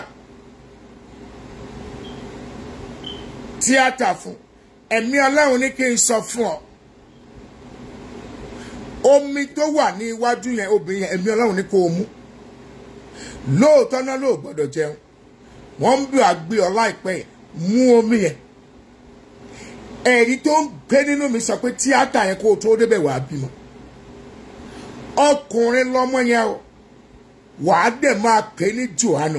tíátà fún ẹ̀mí ọlọ́run ní kí n sọ fún ọ omi tó wà ní iwájú yẹn obìnrin yẹn ẹ̀mí ọlọ́run ní kó o mú lóòótọ́ náà ló gbọ́dọ̀ jẹun wọ́n ń bí àgbé ọ láìpẹ́ yẹn mú omi yẹn ẹ̀rí tó ń gbé nínú mi sọ pé tíátà yẹn kó o tó débẹ̀ wàá bímọ ọkùnrin lọ́mọ yẹn o wàá dẹ̀ máa pè ní Jòhánù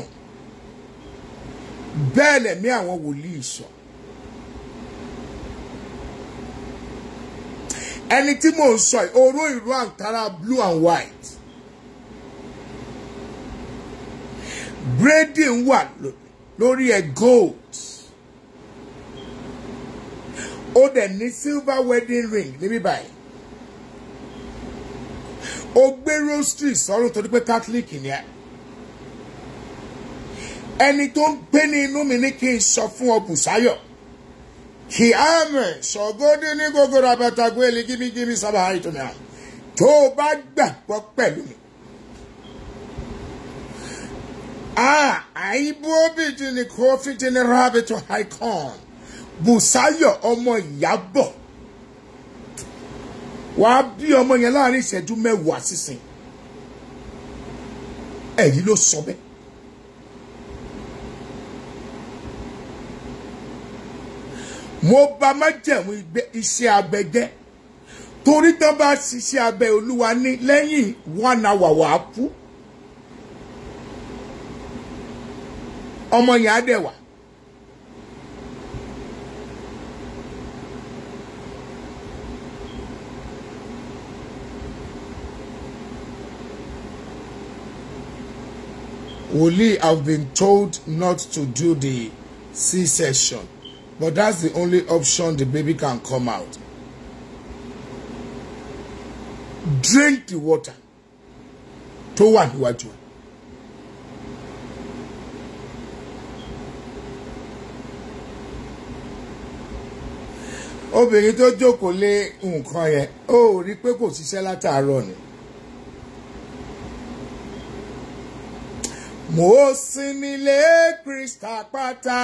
bẹ́ẹ̀ lẹ̀mí àwọn wòlíì sọ. ẹni tí mò ń sọ yìí oró ìró àǹkárá blue and white braiding wà lórí ẹ̀ gold ó dẹ̀ ní silver wedding ring níbí báyìí ó gbé rosary sọ́run torí pé catholic ni ẹ ẹni tó ń gbé ní inú mi ní kí n sọ fún ọ Bùsáyọ̀ kì á mẹ̀ sọ̀gọ́dé ní gbogbo rabata gbélé gímígímí sábà àìtọ́nà tó o bá gbàgbọ́ pẹ̀lú mi. Ah, àìbóbìtì ni kófìtì ní rábìtì haikon Bùsáyọ̀ ọmọ Ìyábọ̀ wàá bí ọmọ yẹn láàrin ìṣẹ́jú mẹ́wàá sísìn ẹ̀yìn ló sọ bẹ́ẹ̀. mo bá májẹ̀mú iṣẹ́ abẹ jẹ́ torí tán bá ṣiṣẹ́ abẹ olúwa ní lẹ́yìn one hour wàá kú ọmọ yẹn á dẹ̀ wà. Wòlíì have been told not to do the C-section but that's the only option the baby can come out. Drink the water tó wà níwájú. obìnrin tó jókòó lé nǹkan yẹn ó rí i pé kò ṣiṣẹ́ látàárọ̀ ni. mo sinmi lé krista pátá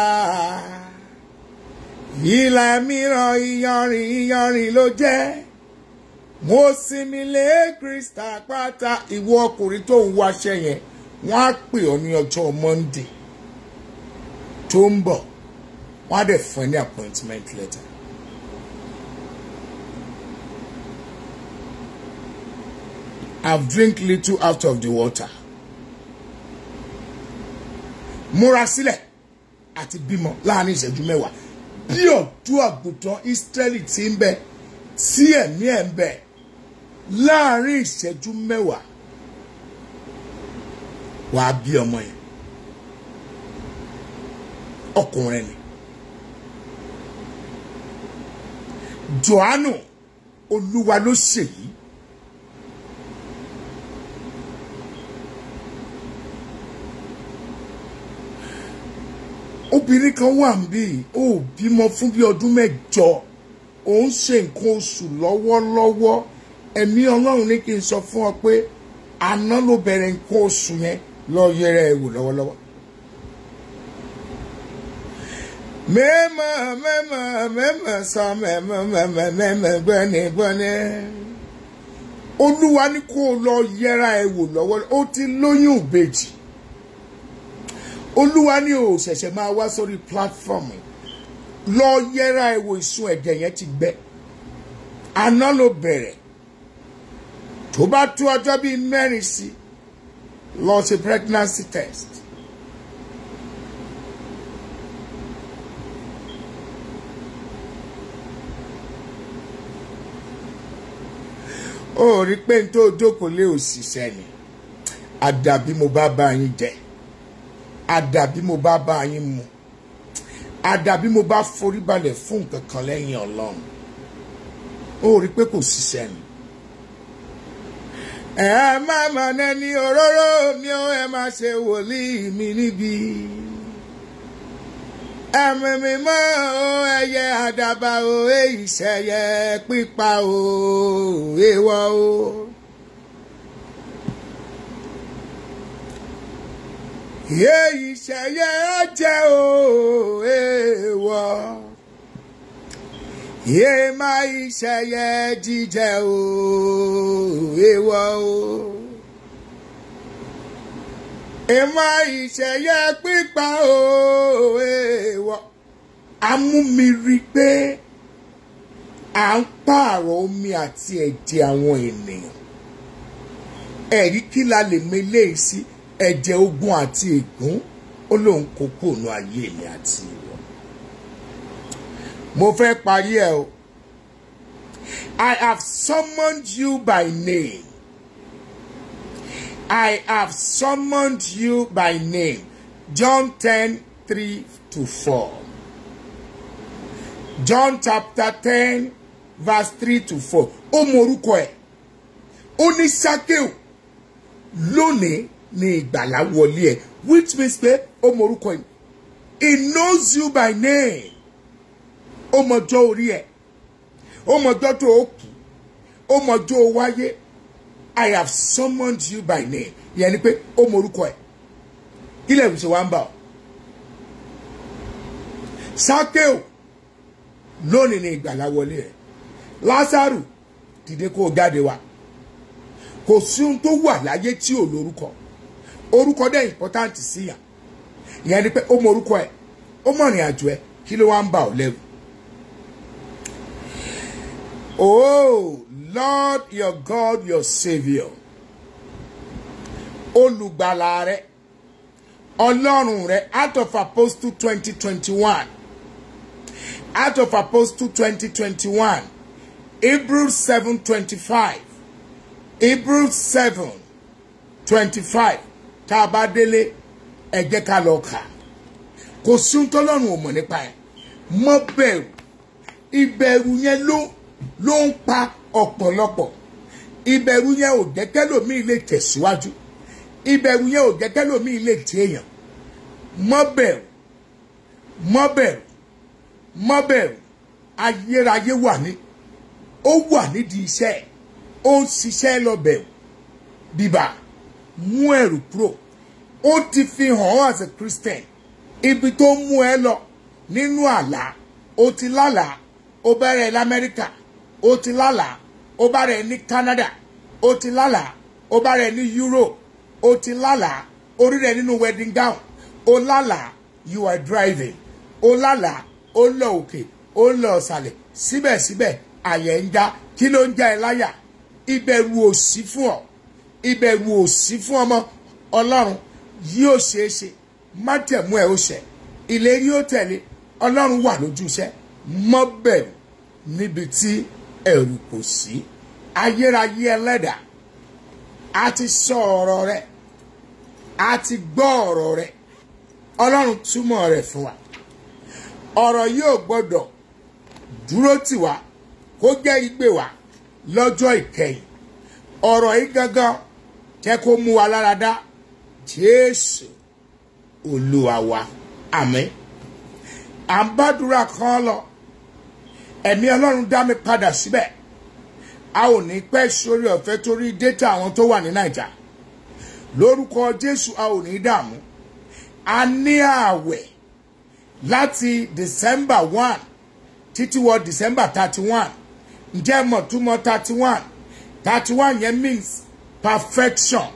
ilẹ̀ mìíràn iyanrìn iyanrìn ló jẹ́ mo sinmi lé krista pátá ìwọ ọkùnrin tó ń wáṣẹ́ yẹn wọ́n á pè ọ́ ní ọjọ́ monday tó ń bọ̀ wọ́n á dẹ̀ fún ẹ ní appointment letter. I've drink little out of the water. Múra sílẹ̀ àti bímọ láàrin ìṣẹ́jú mẹ́wàá. Bí ọ̀dọ́ àgùntàn Ísírẹ́lì ti ń bẹ tí ẹ̀mí ẹ̀ ń bẹ láàrin ìṣẹ́jú mẹ́wàá. Wàá bí ọmọ yẹn. Ọkùnrin ni. Jòhánù Olúwa ló ṣèyí. obìnrin kan wà níbí ó bímọ fún bí ọdún mẹ́jọ ó ń ṣe nǹkan oṣù lọ́wọ́lọ́wọ́ ẹ̀mí Ọlọ́run ní kí n sọ fún ọ pé àná ló bẹ̀rẹ̀ nǹkan oṣù yẹn lọ yẹra ẹ wò lọ́wọ́lọ́wọ́. mẹ́mà mẹ́mà mẹ́mà sọ mẹ́mà mẹ́mà mẹ́mà gbẹ́ni gbẹ́ni olúwa ní kó o lọ yẹra ẹ wò lọ́wọ́ ó ti lóyún ìbejì olúwa ní o ṣẹ̀ṣẹ̀ máa wá sórí platform lọ yẹra ẹ wò ìsun ẹ̀jẹ̀ yẹn ti gbẹ àná ló bẹ̀rẹ̀ tó bá tó ọjọ́ bíi mẹ́rin sí lọ ṣe pregnancy test. ó rí pé n tó jókòó lé òṣìṣẹ́ ni àdàbí mo bá bá yín jẹ àdàbí mo bá bá yín mu àdàbí mo bá forí balẹ̀ fún nǹkan kan lẹ́yìn ọlọ́run ó rí pé kò ṣiṣẹ́ ni. ẹ má mà nẹni òróró mi ó ẹ má ṣe wòlíì mi níbi ẹ̀mí mi mọ́ o ẹyẹ àdàbà o èyí ṣẹyẹ pípa o èèwọ̀ o. èyí ṣẹyẹ jẹ́ o èèwọ̀ yé má ìṣẹyẹ jíjẹ o èèwọ̀ o èèmọ̀ ìṣẹyẹ pípa o èèwọ̀ amúmiri pé à ń pààrọ̀ omi àti ẹ̀jẹ̀ àwọn ènìyàn ẹ̀rí kí la lè meléyìí sí ẹ̀jẹ̀ ogun àti ègún ó lóun kó kóònù ayé mi àti ìwọ. mo fẹ́ parí ẹ̀ o I have summoned you by name I have summoned you by name John ten three to four. John chapter ten verse three to four. Ó mọ orúkọ ẹ̀. Ó ní Ṣákéù lónìí ni ìgbàlá wọlé ẹ̀ which means pé ó mọ orúkọ ẹ̀. He knows you by name. Ó mọjọ́ orí ẹ̀. Ó mọjọ́ tó o kù. Ó mọjọ́ o wáyé. I have summoned you by name. Ìyẹn ni pé ó mọ orúkọ ẹ̀. Kí lè ṣe wá ń bà ọ́? Ṣákéù lónìí ni ìgbàlá wọlé ẹ̀. Lásàrù dìde kó o jáde wá. Kò sí ohun tó wà láyé tí ò lórúkọ. Orúkọ dẹ̀ important sí yàn. Ìyẹn ni pé ó mọ orúkọ ẹ̀. Ó mọ ìrìn àjò ẹ̀. Kí ló wá ń bà ọ́ lẹ́rù? Oh, Lord your God, your Saviour. Olùgbàlà rẹ, Ọlọ́run rẹ, out of Apostle twenty twenty one, out of Apostle twenty twenty one, Hebrews seven twenty five, Hebrews seven twenty five, tá a bá délé ẹ jẹ́ ká lọ kà. Kò sí ohun tọ́lọ́run ò mọ̀ nípa ẹ̀. Mọ́ bẹ̀rù, ìbẹ̀rù yẹn ló ló ń pa ọ̀pọ̀lọpọ̀ ìbẹ̀rù yẹn ò jẹ́ kẹ́lòmíì lè tẹ̀síwájú ìbẹ̀rù yẹn ò jẹ́ kẹ́lòmíì lè tí èèyàn mọ́ bẹ̀rù mọ́ bẹ̀rù mọ́ bẹ̀rù ayérayé wà ní ó wà nídìí iṣẹ́ ó ń ṣiṣẹ́ lọ bẹ̀rù bíbà mú ẹ̀rù kúrò ó ti fi hàn ọ́ as a Christian ibi tó mú ẹ lọ nínú àlá ó ti lálàá ó bẹ̀rẹ̀ lamẹ́ríkà ó ti lálàá ó bá rẹ̀ ní Canada ó ti lálàá ó bá rẹ̀ ní Europe ó ti lálàá orí rẹ̀ nínú wedding gown ó lálàá you are driving ó lálàá ó lọ òkè ó lọ ọ̀sàlẹ̀ síbẹ̀síbẹ̀ àyẹ̀ ń já kí ló ń já ẹ láyà ìbẹ̀rù ò sí fún ọ ìbẹ̀rù ò sí fún ọmọ Ọlọ́run yóò ṣeé ṣe májẹ̀mú ẹ̀ ó ṣẹ ìlérí ó tẹ̀lé Ọlọ́run wà lójú iṣẹ́ mọ́ bẹ̀rù níbi tí ẹ̀rù kò sí ayérayé ẹlẹ́dà a ti sọ ọ̀rọ̀ rẹ a ti gbọ́ ọ̀rọ̀ rẹ ọlọ́run túmọ̀ rẹ̀ fún wa ọ̀rọ̀ yóò gbọ́dọ̀ dúró tì wá kó jẹ́ igbe wa lọ́jọ́ ìkẹyìn ọ̀rọ̀ yìí gangan jẹ́ kó mú wa lára dá jésù olúwa wa àmín à ń bádùúrà kan lọ ẹ̀mí ọlọ́run dá mi padà síbẹ̀ a ò ní pẹ́ sórí ọ̀fẹ́ torí dátà àwọn tó wà ní nàìjà lórúkọ jésù a ò ní dààmú a ní ààwẹ̀ láti december one títí wọ december thirty one ǹjẹ́ mọ̀ túmọ̀ thirty one thirty one yẹn means perfection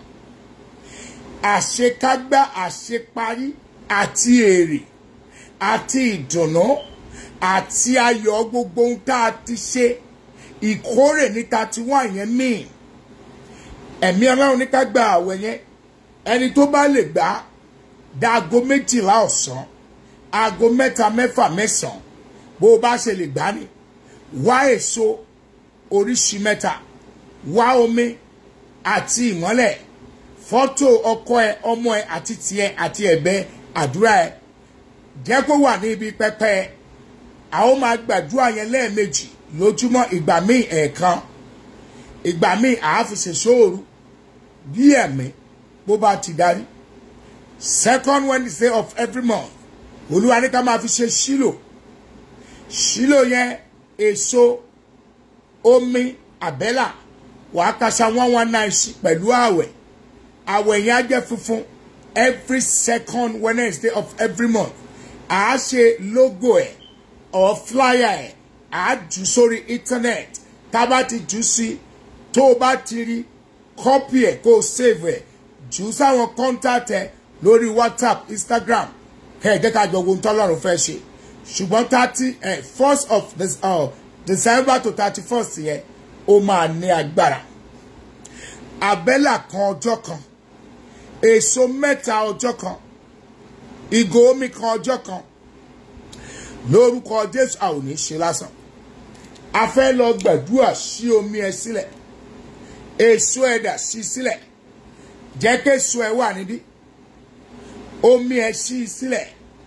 àṣekágbá àṣeparí àti èrè àti ìdùnnú àti ayọ̀ gbogbo ohun tá a ti ṣe ìkórè ní thirty one yẹn mean ẹ̀mí ọlọ́run ní ká gba àwẹ̀ yẹn ẹni tó bá lè gbà á da aago méjìlá ọ̀sán aago mẹ́ta mẹ́fà mẹ́sàn-án bó o bá ṣe lè gbà á ní wá èso oríṣi mẹ́ta wá omi àti ìmọ́lẹ̀ fọ́tò ọkọ ẹ ọmọ ẹ àti tiẹ̀ àti ẹ̀bẹ̀ àdúrà ẹ jẹ́ kó wà ní ibi pẹpẹ ẹ a ó máa gbàdúrà yẹn lẹ́ẹ̀mejì lójúmọ́ ìgbà míì ẹ̀ẹ̀kan ìgbà míì àá fi ṣe sóòru bí ẹ̀mí bó bá ti darí second wednesday of every month olúwa ní ká máa fi ṣe sílò sílò yẹn èso omi àbẹ́là wàá kasa one one nine sí pẹ̀lú ààwẹ̀ ààwẹ̀ yẹn á jẹ́ funfun every second wednesday of every month àá ṣe logo ẹ̀ or flyer ẹ̀ àá jù sórí internet tá a bá ti jù sí tó o bá ti rí copy ẹ̀ kó o save ẹ̀ jù sáwọn contact ẹ̀ lórí whatsapp instagram kẹ́ ẹ̀ jẹ́ ká jọ wo ohun tọ́lọ́run fẹ́ ṣe ṣùgbọ́n thirty first of this, uh, december to thirty first yẹn ó máa ní agbára àbẹ́là kan ọjọ́ kan èso mẹ́ta ọjọ́ kan ìgò omi kan ọjọ́ kan lórúkọ jésù a ò ní ṣe lásán a fẹ́ lọ gbàdúrà sí omi ẹ sílẹ̀ èso ẹ̀dà sí sílẹ̀ jẹ́ késo ẹ wà níbí omi ẹ̀ ṣí i sílẹ̀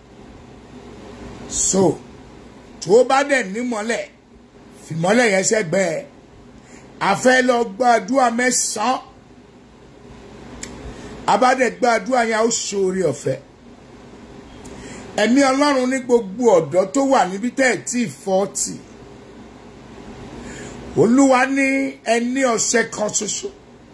so tó bá dẹ̀ nímọ́lẹ̀ fìmọ́lẹ̀ yẹn sẹ́gbẹ́ ẹ̀ àfẹ́ lọ gbàdúrà mẹ́sàn-án abádẹ̀ gbàdúrà yẹn ó ṣoore ọ̀fẹ́ ẹ̀mí ọlọ́run ní gbogbo ọ̀dọ́ tó wà níbi tẹ́ ẹ̀ tí fọ́ọ̀tì olúwa ní ẹni ọ̀sẹ̀ kan ṣoṣo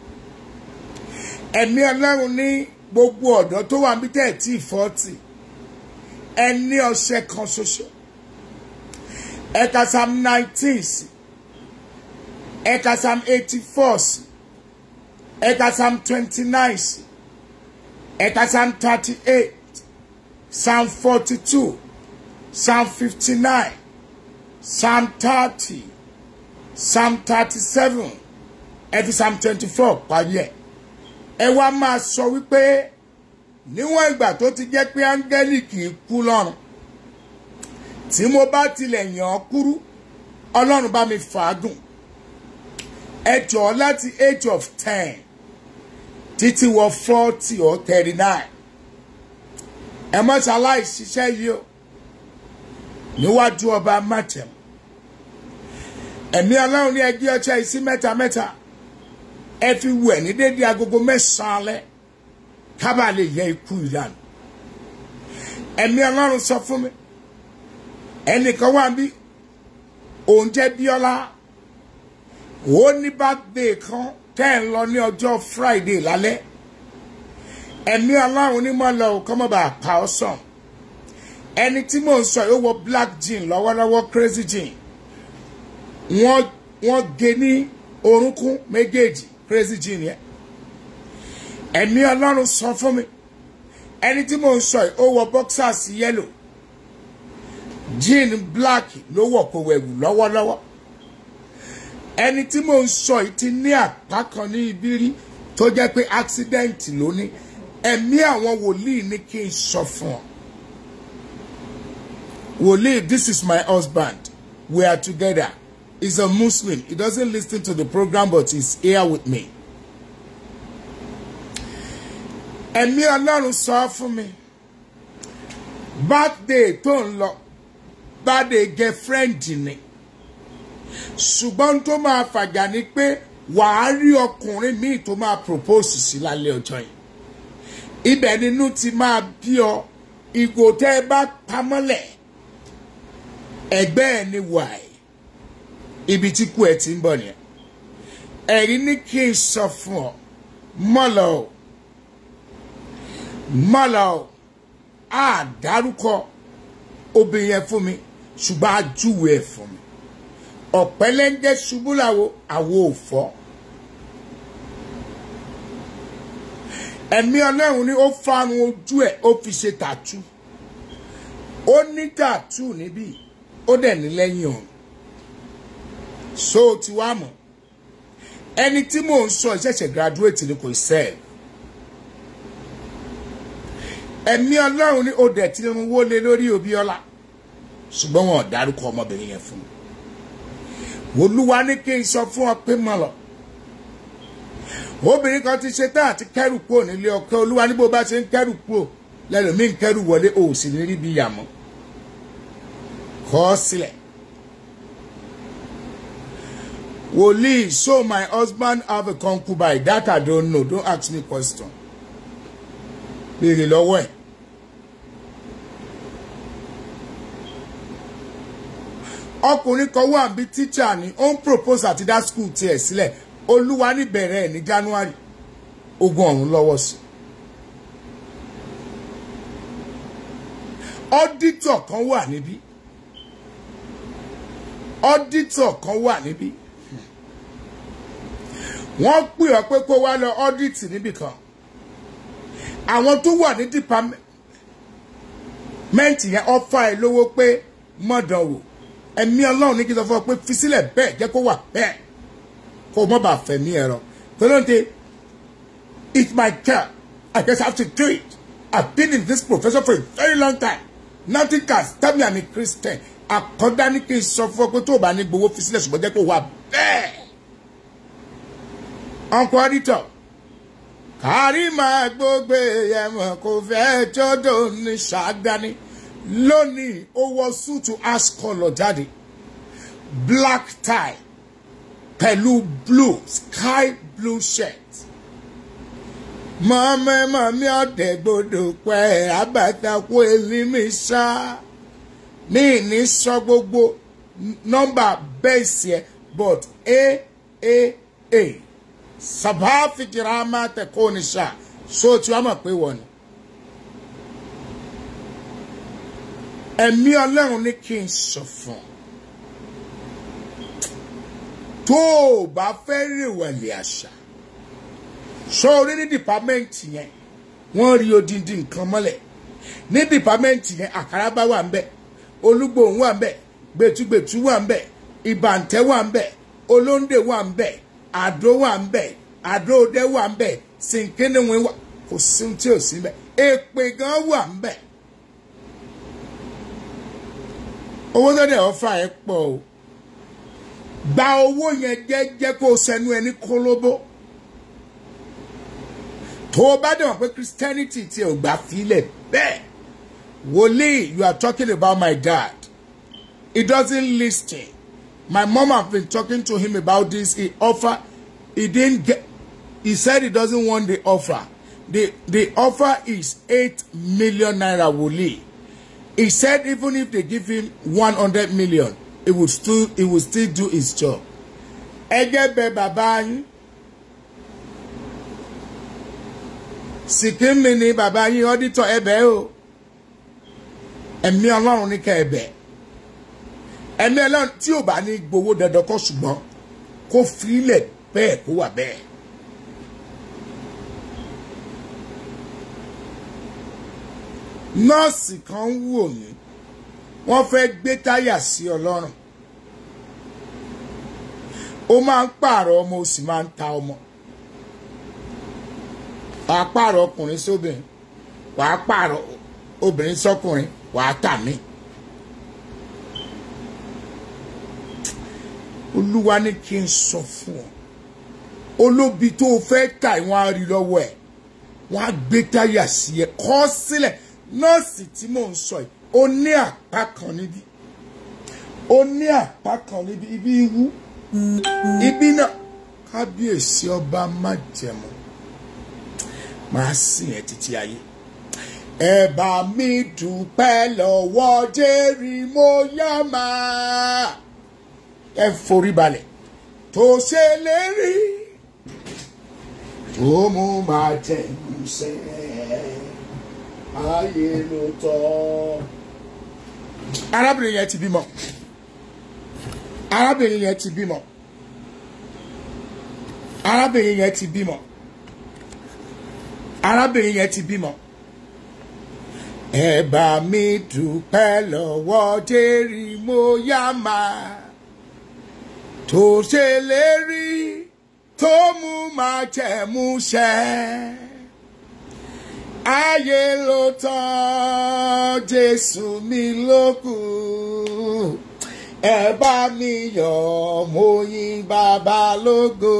ẹ̀mí ọlọ́run ní gbogbo ọ̀dọ́ tó wà níbi tẹ́ ẹ̀ tí fọ́ọ̀tì ẹni ọ̀sẹ̀ kan ṣoṣo ẹ̀ka psalm nineteen sí ẹ̀ka psalm eighty four sí ẹ̀ka psalm twenty nine sí ẹ̀ka psalm thirty eight psalm forty two psalm fifty nine psalm thirty psalm thirty seven ẹ̀fi psalm twenty four parí ẹ̀ ẹ wá máa sọ wípé níwọ̀n ìgbà tó ti jẹ́ pé áńgẹ́lì kì í kú lọ́run tí mo bá tilẹ̀ yàn án kúrú ọlọ́run bá mi fàágùn ẹ jọ̀ọ́ láti age of ten títí wọ forty or thirty nine ẹ má ṣaláì ṣiṣẹ́ yìí o níwájú ọba mátẹ̀m ẹ̀mí ọlọ́run ní ẹgbẹ́ ọjọ́ ìsí mẹ́ta mẹ́ta ẹ fi wẹ̀ ní dédé agogo mẹ́sàn-án alẹ́ kábà lè yẹ ikú ìlànà ẹ̀mí ọlọ́run sọ fún mi ẹnìkan wà bí òun jẹ́ bíọ́lá ó ní birthday kan tẹ́ ẹ̀ ń lọ ní ọjọ́ friday lálẹ́ ẹ̀mí ọlọ́run ní mọ́ lọ kọ́ mọ́ bá pa ọ́ sàn ẹni tí mò ń sọ yóò wọ black jean lọ́wọ́lọ́wọ́ crazy jean wọ́n wọ́n gé ní orúnkún méjèèjì crazy jean yẹn ẹ̀mí ọlọ́run sọ fún mi ẹni tí mò ń sọ yìí ó wọ boxers yellow jean black ló wọ̀ kó wẹ̀wù lọ́wọ́lọ́wọ́ ẹni tí mò ń sọ yìí ti ní àpá kan ní ibi rí tó jẹ́ pé accident ló ní ẹ̀mí àwọn wòlíì ní kí n sọ fún ọ wòlíì this is my husband we are together he's a muslim he doesn't listen to the program but he's here with me ẹ̀mí ọlọ́run sọ fún mi birthday tó ń lọ birthday girlfriend ni ṣùgbọ́n tó máa fàjà ni pé wàá rí ọkùnrin míì tó máa propose sí lálẹ́ ọjọ́ yìí ibẹ̀ nínú ti máa bí ọ ìgò tẹ́ ẹ bá pamọ́lẹ̀ ẹgbẹ́ ẹ ní wàá ibi tí kú ẹ ti ń bọ̀ nìyẹn ẹ̀rí ní kí n sọ fún ọ mọ́lọ̀ o mọ́lọ̀ o á dárúkọ obìnrin yẹn fún mi ṣùgbọ́n a júwe ẹ̀ fún mi ọ̀pẹ́lẹ́ńgẹ́ ṣubú làwo àwo ò fọ́ ẹ̀mí ọlọ́run ni ó fárun ojú ẹ̀ ó fi ṣe tàtú ó ní tàtú níbí ó dẹ̀ ní lẹ́yìn ọ̀run so ti wá mọ̀ ẹni tí mò ń sọ ìṣẹ̀ṣẹ̀ graduate ni kò sẹ́ẹ̀ ẹ̀mí ọlọ́run ni ó dẹ̀ ti rún wọlé lórí Obíọ́lá ṣùgbọ́n wọn ò dárúkọ ọmọbìnrin yẹn fún mi olúwa ní kí n sọ fún ọ pé mọ lọ obìnrin kan ti ṣe tán àti kẹrù kúrò nílé ọkọ olúwa ní bó bá ṣe ń kẹrù kúrò lẹ́lòmíì ń kẹrù wọlé o ò sì ní rí bí yàmọ́ kọ ọ sílẹ̀ wòlíì so my husband have a concubine that I don't know don't ask me question béèrè lọ́wọ́ ẹ̀. ọkùnrin kan wà bí tíṣà ni ó ń propose àti dá school tiẹ̀ sílẹ̀ olúwa níbẹ̀rẹ̀ ẹ̀ ní january ogun ọ̀run lọ́wọ́ sí. ọ́dítọ̀ kan wà níbí ọ́dítọ̀ kan wà níbí wọ́n pè ọ́ pé kó wá lọ ọ́dítì níbì kan àwọn tó wà ní dìpámẹ́ǹtì yẹn ọ́fà ẹ̀ lówó pé mọ̀dàn wò ẹ̀mí ọlọ́run ní kí n sọ fún ọ pé fi sílẹ̀ bẹ́ẹ̀ jẹ́ kó wà bẹ́ẹ̀ kó o mọ̀ bá fẹ̀mí ẹ̀rọ tọ́lọ́ntì it's my care I just have to do it I've been in this profession for a very long time nothing can stop me I'm a Christian àkọ́dá ní kí n sọ fún ọ pé tó o bá ní gbowó fi sílẹ̀ ṣùgbọ́n jẹ́ kó wà bẹ́ẹ̀ uncle auditor kárí máa gbógbé ẹ̀mọ̀ kò fẹ́ jọ́dọ̀ ní ṣàdáni lónìí ó wọ súùtù ash colour jáde black tie pẹ̀lú blue sky blue shirt mọ́mọ́ mọ́mí ọ̀dẹ̀ gbọdọ̀ pẹ́ abàtàkù elimi ṣá ní ní sọ gbogbo nọ́mbà bẹ́ẹ̀sì ẹ̀ but a a a sábà fìkìrà máa tẹ̀kọ́ ní ṣá so tí wọ́n mọ̀ pé wọ́n ni. ẹ̀mí ọlọ́run ní kí n sọ fún ọ tó o bá fẹ́ rèwẹ̀lẹ̀ àṣà sórí ní dìpámẹ́ǹtì yẹn wọ́n rí odindi nǹkan mọ́lẹ̀ ní dìpámẹ́ǹtì yẹn àkàràbá wà ń bẹ̀ olúgbòhùn wà ń bẹ̀ gbẹ̀tùgbẹ̀tù wà ń bẹ̀ ìbàǹtẹ́ wà ń bẹ̀ olóńdè wà ń bẹ̀ àdó wà ń bẹ̀ àdó òdẹ wà ń bẹ̀ sìnkínníwìn wà kò sí ohun tí ò sí bẹ̀ èpè gan wà ń bẹ̀ owó tó dẹ̀ ọ́fà ẹ̀ pọ̀ o gba owó yẹn jẹ́jẹ́ kó o sẹ́nu ẹni kólóbó tó o bá dẹ̀ wọ́n pé christianity ti ò gbà fílẹ̀ bẹ́ẹ̀ wòlíì you are talking about my dad he doesn't listen my mom have been talking to him about this he offer he didn't get he said he doesn't want the offer the the offer is eight million naira wòlíì he said even if they give him one hundred million he would still he would still do his job ẹgẹ bẹ bàbá yín sìkìmì ni bàbá yín ọdítọ ẹbẹ o ẹ̀mí Ọlọ́run ní ká ẹbẹ ẹ̀mí Ọlọ́run tí ò bá ní gbowó dandan kọ ṣùgbọ́n kó filẹ̀ bẹ́ẹ̀ kó wà bẹ́ẹ̀. nọ́ọ̀sì kan ń wò mí wọ́n fẹ́ gbé táyà sí ọlọ́run ó máa ń pààrọ̀ ọmọ ó sì máa ń ta ọmọ wàá pààrọ̀ ọkùnrin sóbìnrin wàá pààrọ̀ obìnrin sọkùnrin wàá tà mí. olúwa ní kí n sọ fún ọ olóbi tó o fẹ́ tà wọ́n á rí lọ́wọ́ ẹ̀ wọ́n á gbé táyà sí ẹ kọ́ sílẹ̀ nọ́ọ̀sì tí mò ń sọ yìí ó ní àpá kan níbí ó ní àpá kan níbí ibi iwú ibi náà kábíyèsí ọba májẹ̀mú máa sìn ẹ́ títí ayé ẹ bá mi dúpẹ́ lọ́wọ́ jẹ́rì mo yá máa ẹ forí balẹ̀ tó ṣe lérí tó mú máa jẹ́ ìmúṣẹ́ ayé ló tọ́. arábìnrin yẹn ti bímọ arábìnrin yẹn ti bímọ arábìnrin yẹn ti bímọ arábìnrin yẹn ti bímọ. ẹ bá mi dúpẹ́ lọ́wọ́ jẹ́rì mo yá máa tó ṣe lérí tó mú máa jẹ́ mú ṣẹ́ ayé ló tán jésù mi ló kù ẹ bá mi yọ̀ mo yìn bàbá lógo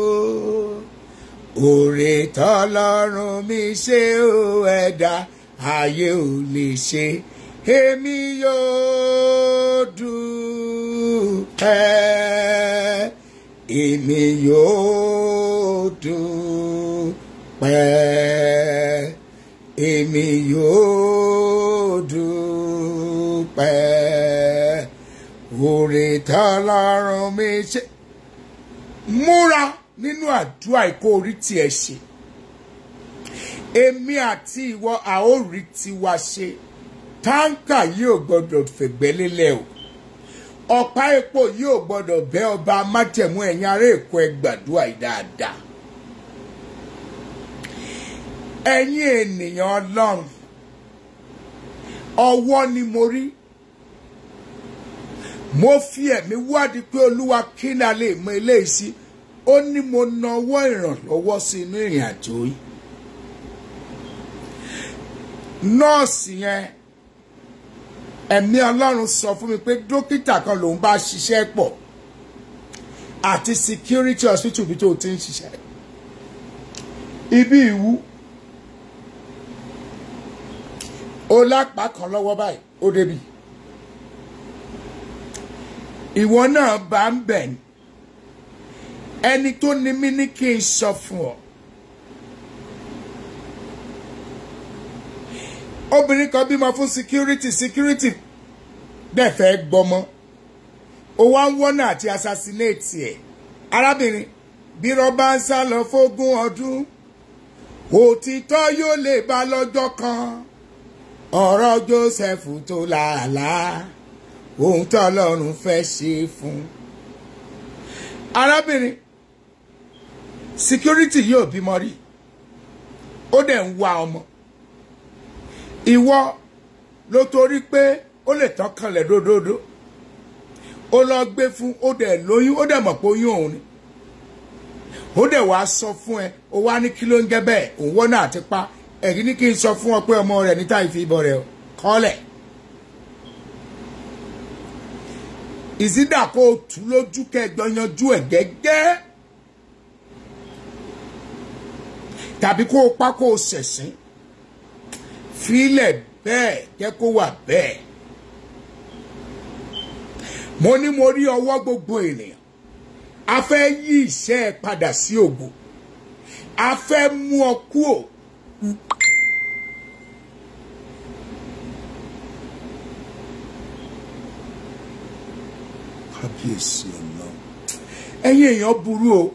òrè tọ́lọ́run mi ṣe ó ẹ̀dá ayé ò lè ṣe èmi yóò dúpẹ́ èmi yóò dúpẹ́ èmi yóò dúpẹ́ òrè tọ́lọ́run mi ṣe múra nínú àdúrà ìkó orí tiẹ̀ ṣe èmi àti ìwọ àórí tiwa ṣe táǹkà yóò gbọdọ̀ fẹ̀gbẹ́ lélẹ̀ o ọ̀pá epo yóò gbọdọ̀ bẹ́ ọba májẹ̀mú ẹ̀yìn ará èkó ẹ gbàdúrà yìí dáadáa ẹ̀yin ènìyàn ọlọ́run ọwọ́ ni mo rí mo fi ẹ̀mí wádìí pé olúwa kí ni a lè mọ eléyìí sí ó ní mo nawọ́ ìrànlọ́wọ́ sí inú ìrìn àjò yìí nọ́ọ̀sì yẹn ẹ̀mí ọlọ́run sọ fún mi pé dókítà kan lòun bá ṣiṣẹ́ pọ̀ àti security hospital bí tó ti ń ṣiṣẹ́ ibi ìwú ó lápá kan lọ́wọ́ báyìí ó débi ìwọ náà bá ń bẹ̀ ni ẹni tó ní mí ní kí n sọ fún ọ obìnrin kan bímọ fún security security dẹ̀ fẹ́ gbọmọ ó wá ń wọ́nà àti assassinate ẹ̀ arábìnrin bí rọ́bà ń sá lọ fógún ọdún òtítọ́ yóò lè bá lọ́jọ́ kan ọ̀rọ̀ Joseph tó làálàá ohun tó Ọlọ́run fẹ́ ṣe fún arábìnrin security yóò bímọ rí ó dẹ̀ ń wá ọmọ ìwọ ló torí pé ó lè tán kanlẹ̀ dódódó ó lọ gbé fún ó dẹ̀ lóyún ó dẹ̀ mọ̀ pé oyún òun ni ó dẹ̀ wá sọ fún ẹ ó wá ní kí ló ń jẹ́ bẹ́ẹ̀ òun wọ́n náà ti pa ẹ̀rí ní kí n sọ fún ọ pé ọmọ rẹ̀ níta ìfi ìbọn rẹ̀ kọ́lẹ̀ ìsídà kó o tú lójú kẹjọ yanjú ẹ̀ gẹ́gẹ́ tàbí kó o pa kó o ṣẹ̀sín fílẹ̀ bẹ́ẹ̀ jẹ́ kó wà bẹ́ẹ̀ mo ní mo rí ọwọ́ gbogbo ènìyàn a fẹ́ yí iṣẹ́ ẹ padà sí ògo a fẹ́ mú ọ kúò. kábíyèsí ọ̀nà ẹ̀yin èèyàn burú o.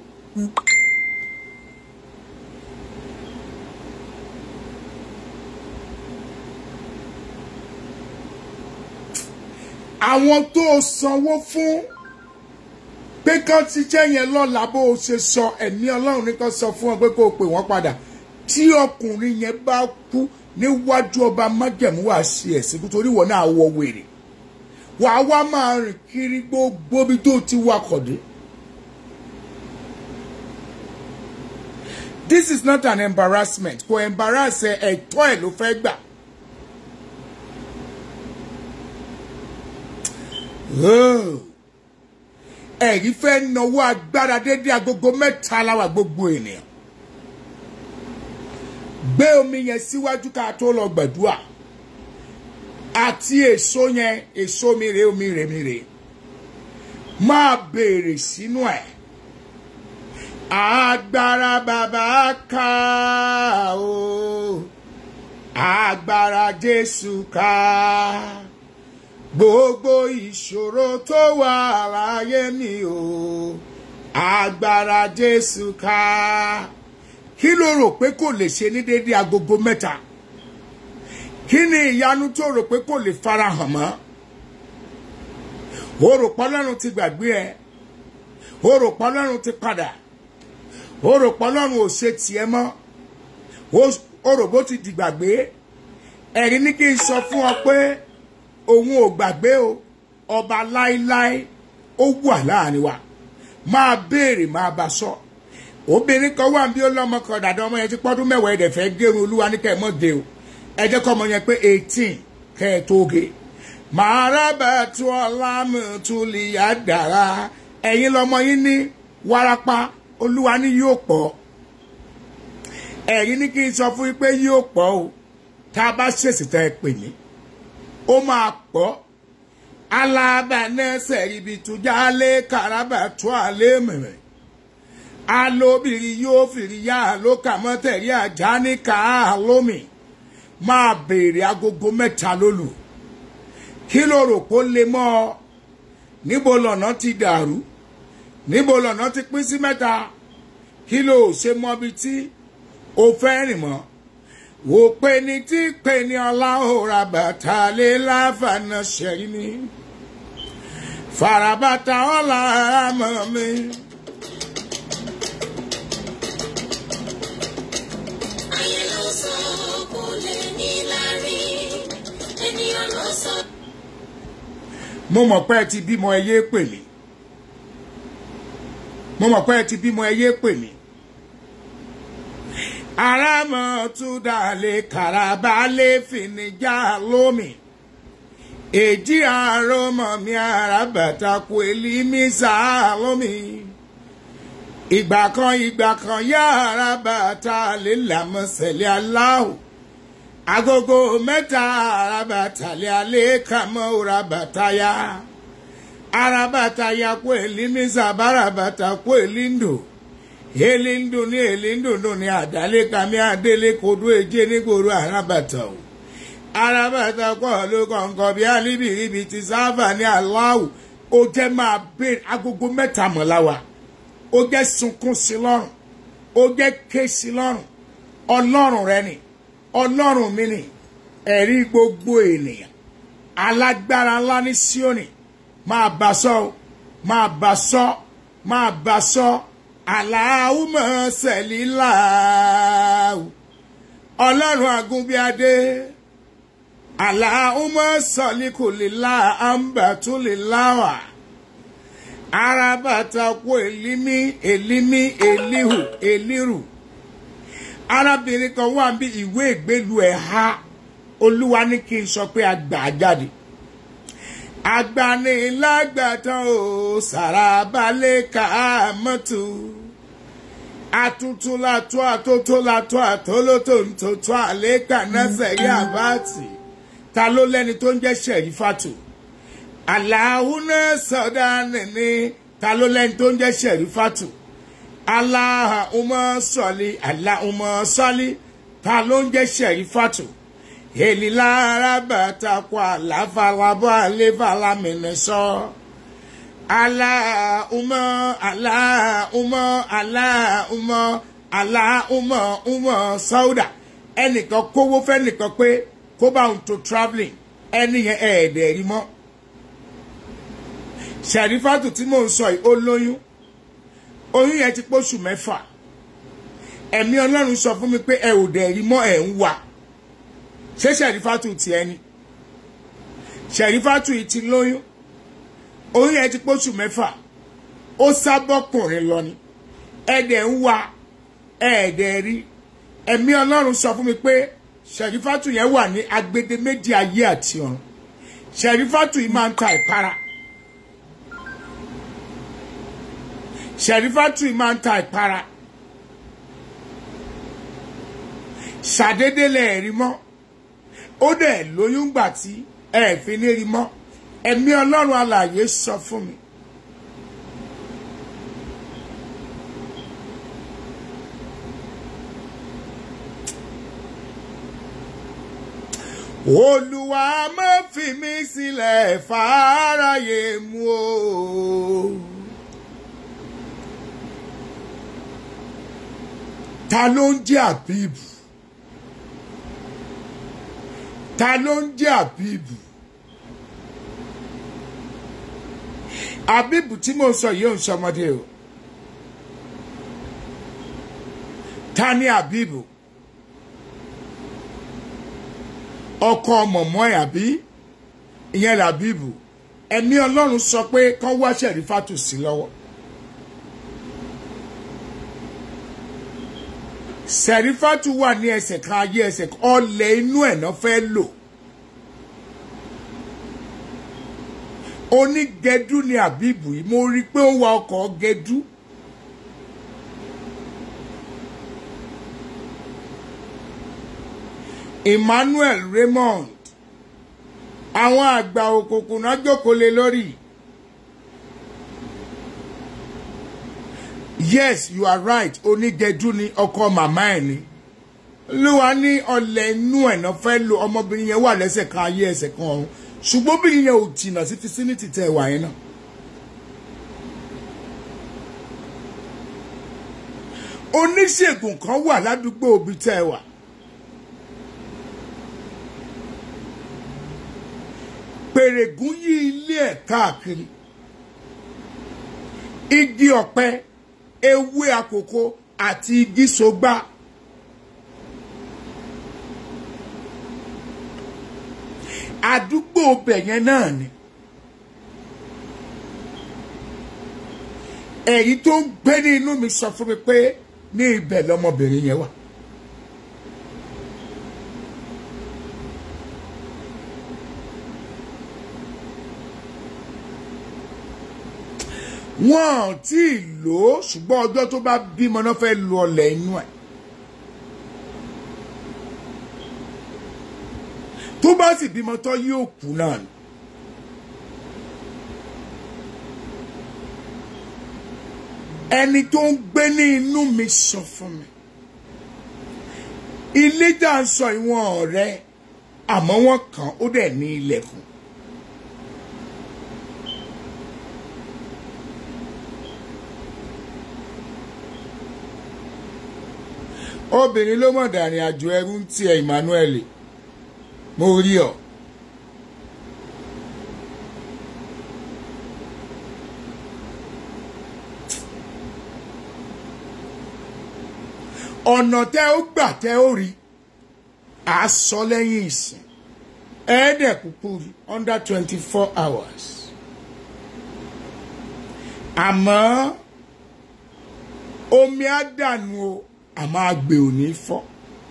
àwọn tó o sanwó fún pé kán ti jẹ́ yẹn lọ́la bó o ṣe sọ ẹ̀mí ọlọ́run ní kan sọ fún ọ pé kó o pè wọ́n padà tí ọkùnrin yẹn bá kú níwájú ọba májẹ̀mú wá sí ẹ̀sìn nítorí wọn náà wọ wèrè wàá wá máa rìn kiri gbogbo bí tó ti wakọ̀ dé. This is not an embarrassment kò embarrass ẹ ẹ̀tọ́ ẹ̀ ló fẹ́ gbà. ẹ̀rí fẹ́ náwó agbára dédé agogo mẹ́ta láwà gbogbo ènìyàn gbé omi yẹn síwájú ká tó lọ gbàdúrà àti èso yẹn èso mi rè omi rè mi rè máa béèrè sínú ẹ̀ agbára bàbá ká o agbára Jésù ká gbogbo ìṣòro tó wà láyé mi o agbára Jésù ká kí ló rò pé kò lè ṣe ní déédéé agogo mẹ́ta kí ni ìyanu tó rò pé kò lè farahàn mọ́ o rò pé Ọlọ́run ti gbàgbé ẹ o rò pé Ọlọ́run ti padà o rò pé Ọlọ́run ò ṣe tiẹ̀ mọ́ o rò bó ti dìgbàgbé ẹ̀rí ní kí n sọ fún ọ pé òun ò gbàgbé o ọba láíláí ó wà láàrin wa máa béèrè máa bá sọ obìnrin kan wà bí ó lọ́mọ kan dàda ọmọ yẹn ti pọ́dún mẹ́wàá ẹ̀dẹ̀ fẹ́ gẹrun olúwa ní kẹ́ ẹ̀ mọ́ de o ẹ jẹ́ kọ́ ọmọ yẹn pé eighteen kẹ́ ẹ̀ tó ge màá rábà tí ọlá mi tún lè yá dára ẹ̀yin lọ́mọ yín ní wárápá olúwa ní yóò pọ̀ ẹ̀yin ní kí n sọ fún yín pé yóò pọ̀ o tá a bá ṣèṣì tẹ́ ẹ pè mí ó máa pọ̀ alábàánẹ́sẹ̀ ibi tujà lé karaba tó àlé mẹ̀rẹ̀ alóbìnrin yóò fìrí yá ló kà mọ́ tẹ̀rí àjá ní ká lómi máa béèrè agogo mẹ́ta lólu kí ló rò kó lè mọ́ ọ níbo lọ́nà ti dàrú níbo lọ́nà ti pín sí mẹ́ta kí ló ṣe mọ́bi tí o fẹ́ rìn mọ́ wò pé ní tí pé ní ọláhùrà bàtà lé láfààná ṣẹ̀rí ni farabata ọ̀la àmọ́ mi. ayé ló sọ kò lè ní lárí ènìyàn ló sọ. mo mọ̀ pé ẹ ti bímọ ẹ yé pè mí mo mọ̀ pé ẹ ti bímọ ẹ yé pè mí aramọ tún dalẹ̀ karaba lè fìníjà lómi èjì àrọmọ mi arabata kò èlì mi sá lómi ìgbà kan ìgbà kan yára bàtà lè làmọ́sẹ̀lẹ̀ aláwọ̀ agogo mẹ́ta arabata lé alẹ́ kàmọ́ arabata ya arabata ya kó elimisa barabata kó elindo elindo ní elindo nù ní àdálé kàmí àdélé kodó èjé nígboro arabata o arabata kọ́ ló kọ̀ǹkọ̀ bí alíbìrìbì ti sáfà ní aláwù ó jẹ́ máa bèrè agogo mẹ́ta mọ̀láwa ó jẹ́ sunkún sí lọ́rùn ó jẹ́ ké sí lọ́rùn ọlọ́run rẹ ni ọlọ́run mi ni ẹ̀rí gbogbo ènìyàn alágbára ńlá ní síónì máa bá sọ ọ́ máa bá sọ máa bá sọ aláwùmọ̀ sẹ̀líláwù ọlọ́run àgúnbíadé aláwùmọ̀ sọ̀líkùlélá àǹbàtúléláwà arábàtà kó èlímí èlímí èlíhù èlírù arábìnrin kan wà bí ìwé ìgbélu ẹ̀ ha olúwa ní kí n sọ pé a gbà á jáde agbanilágbàtàn ò sàràbálẹ̀ ká mọ́tò àtúntún látọ́ àtótó látọ́ àtólótó ntótó àlékà nẹ́sẹ̀ yá bàtì ta ló lẹ́ni tó ń jẹ́ sẹ̀rífàtò àlàáhùnà sọ̀dá nìní ta ló lẹ́ni tó ń jẹ́ sẹ̀rífàtò aláhùnmọ́ sọ̀lì aláhùnmọ́ sọ̀lì ta ló ń jẹ́ sẹ̀rífàtò èlì lára bàtà kọ àláfàlábọ̀ àléfàlámìnì sọ aláhùnmọ́ aláhùnmọ́ aláhùnmọ́ aláhùnmọ́ hùnmọ́ sọ́ọ̀dà ẹnìkan kówó fẹ́nìkan pé kó bá òun tó travelling ẹni yẹn ẹ̀ẹ́dẹ̀ rí mọ́ sẹ̀rífàtò tí mò ń sọ yìí ó lóyún oyún yẹn ti pósù mẹ́fà ẹ̀mí ọlọ́run sọ fún mi pé ẹ ò dẹ̀ rí mọ́ ẹ̀ ń wà ṣé sẹ̀rífàtù ti ẹni sẹ̀rífàtù yìí ti lóyún oyún yẹn ti pósù mẹ́fà ó sábọ́kùnrin lọ ni ẹ̀dẹ̀ ń wà ẹ̀ẹ́dẹ̀ rí ẹ̀mí ọlọ́run sọ fún mi pé sẹ̀rífàtù yẹn wà ní agbede méjì ayé àti ọ̀run sẹ̀rífàtù yìí máa ń ta ìpara sẹ̀rífàtù yìí máa ń ta ìpara ṣàdédé lẹ̀ rí mọ́ ó dẹ̀ lóyún gbà tí ẹ fi ní rí mọ́ ẹ̀mí ọlọ́run alààyè sọ fún mi. olùwà má fi mí sílẹ̀ fàáráyé mu o. ta ló ń jẹ́ àbíbù ta ló ń jẹ́ àbíbù àbíbù tí mo sọ yìí ò ń sọmọdé o ta ni àbíbù ọkọ mọ̀mọ́ ẹ̀ àbí ìyẹn làbíbù ẹ̀mí ọlọ́run sọ pé kán wá ṣẹ̀rífàtù sí lọ́wọ́. sẹ̀rífàtù wà ní ẹsẹ̀ kan ayé ẹsẹ̀ kan ọlẹ̀ inú ẹ̀ náà fẹ́ lò onígẹdú ni àbíbù yìí mo rí i pé ó wa ọkọ̀ gẹdú Emmanuel Raymond àwọn àgbà òkùnkùn náà jókòó lé lórí yes you are right onígẹdú ni ọkọ màmá ẹ ni lúwa ní ọlẹ inú ẹ náà fẹ́ lo ọmọbìnrin yẹn wà lẹ́sẹ̀ kan ayé ẹsẹ̀ kan ọ̀run ṣùgbọ́n obìnrin yẹn ò jìnnà sí fisiniti tẹ ẹ wà yẹn náà. oníṣègùn kan wà ládùúgbò òbí tẹ ẹ wà. pèrègùn yí ilé ẹ̀ káàkiri igi ọ̀pẹ ewé àkókò àti igi sọgbà àdúgbò ọbẹ̀ yẹn náà ni èyí tó ń gbé ní inú mi sọ fún mi pé ní ibẹ̀ lọmọbìnrin yẹn wà. wọn ò tí ì lò ó ṣùgbọ́n ọjọ́ tó bá bímọ náà fẹ́ lu ọlẹ̀ inú ẹ̀ tó bá sì bímọ tán yóò kú náà ni. ẹni tó ń gbé ní inú mi sọ fún mi ilé tá a sọ ìwọ̀n ọ̀rẹ́ àmọ́ wọ́n kàn ó dẹ̀ ní ilẹ̀kùn. obìnrin ló mọ̀ dàrin àjò ẹrú ń tiẹ̀ Emmanuel mo rí ọ. ọ̀nà tẹ́ ó gbà tẹ́ ó rí à á sọ lẹ́yìn ìsìn ẹ̀ẹ́dẹ̀ kúkú rí under twenty four hours àmọ́ omi á dànù o àmọ́ àgbè ò ní fọ́.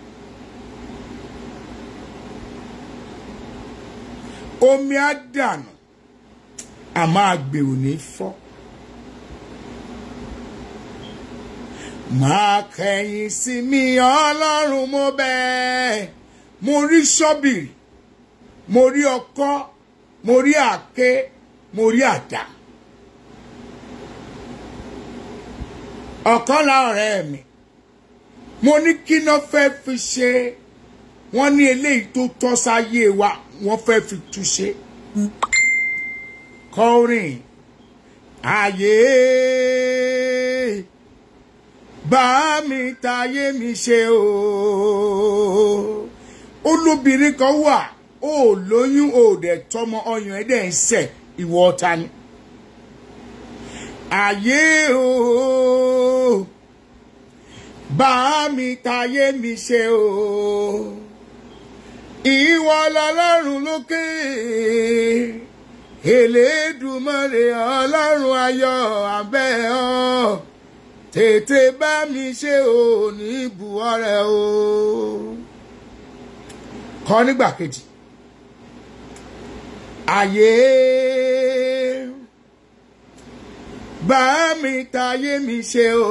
omi á dànù àmọ́ àgbè ò ní fọ́. máa kẹ̀yìn sí mi ọlọ́run mo bẹ́ẹ̀ mo rí ṣọ́bìrì mo rí ọkọ́ mo rí àáké mo rí àdá. ọ̀kan la ọ̀rẹ́ mi mo ní kí náà fẹ́ fi ṣe wọ́n ní eléyìí tó tọ́ sáyé wa wọ́n fẹ́ fi túṣe. kọrin ayé bá mi tayé mi ṣe o olóbìnrin kan wà ó lóyún ó dẹ̀ tọmọ ọyàn ẹ̀ dẹ̀ ń sẹ̀ ìwọ ọ̀tá ni. ayé o bá mi tayé mi ṣe o ìwọ lọlọ́run lókè Elédùmarè ọlọ́run ayọ̀ abẹ́ ọ tètè bá mi ṣe o ní buwọ́rẹ́ o kọ nígbà kejì ayé bá mi tayé mi ṣe o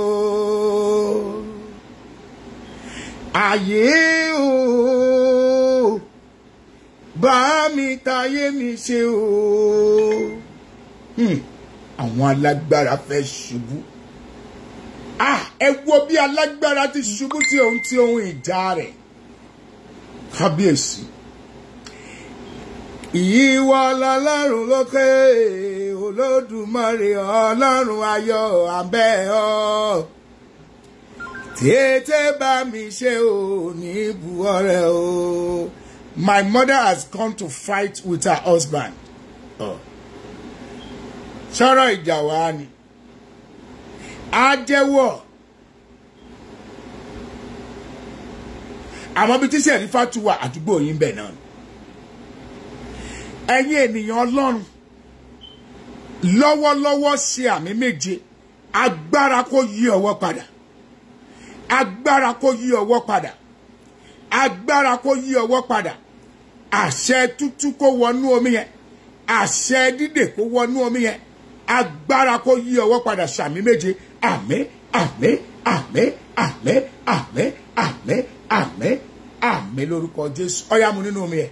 ayé o bá mi tayé mi ṣe o Hmm, àwọn alágbára fẹ́ ṣubú ah ẹ wo bí alágbára ti ṣubú tí òun tí ohun ìjà rẹ̀ kábíyèsí ìyíwọ lọ́lọ́run lókè olódùmarè ọlọ́run ayọ̀ abẹ́ ọ tètè bá mi ṣe ò ní buwọ́rẹ́ o my mother has gone to fight with her husband oh. sọ̀rọ̀ ìjà wa ni á jẹ́wọ́ àmọ́ bí tíṣẹ̀ rí fatuwa àdúgbò yín bẹ̀ náà ẹ̀yin ènìyàn ọlọ́run lọ́wọ́lọ́wọ́ ṣe àmì méje agbára kó yí ọwọ́ padà agbára kó yí ọwọ́ padà agbára kó yí ọwọ́ padà àṣẹ tútù kó wọnú omi yẹn àṣẹ dídè kó wọnú omi yẹn agbára kó yí ọwọ́ padà ṣàmì méje àmín àmín àmín àmín àmín àmín àmín àmín lórúkọ jésù ọyá mu nínú omi yẹn.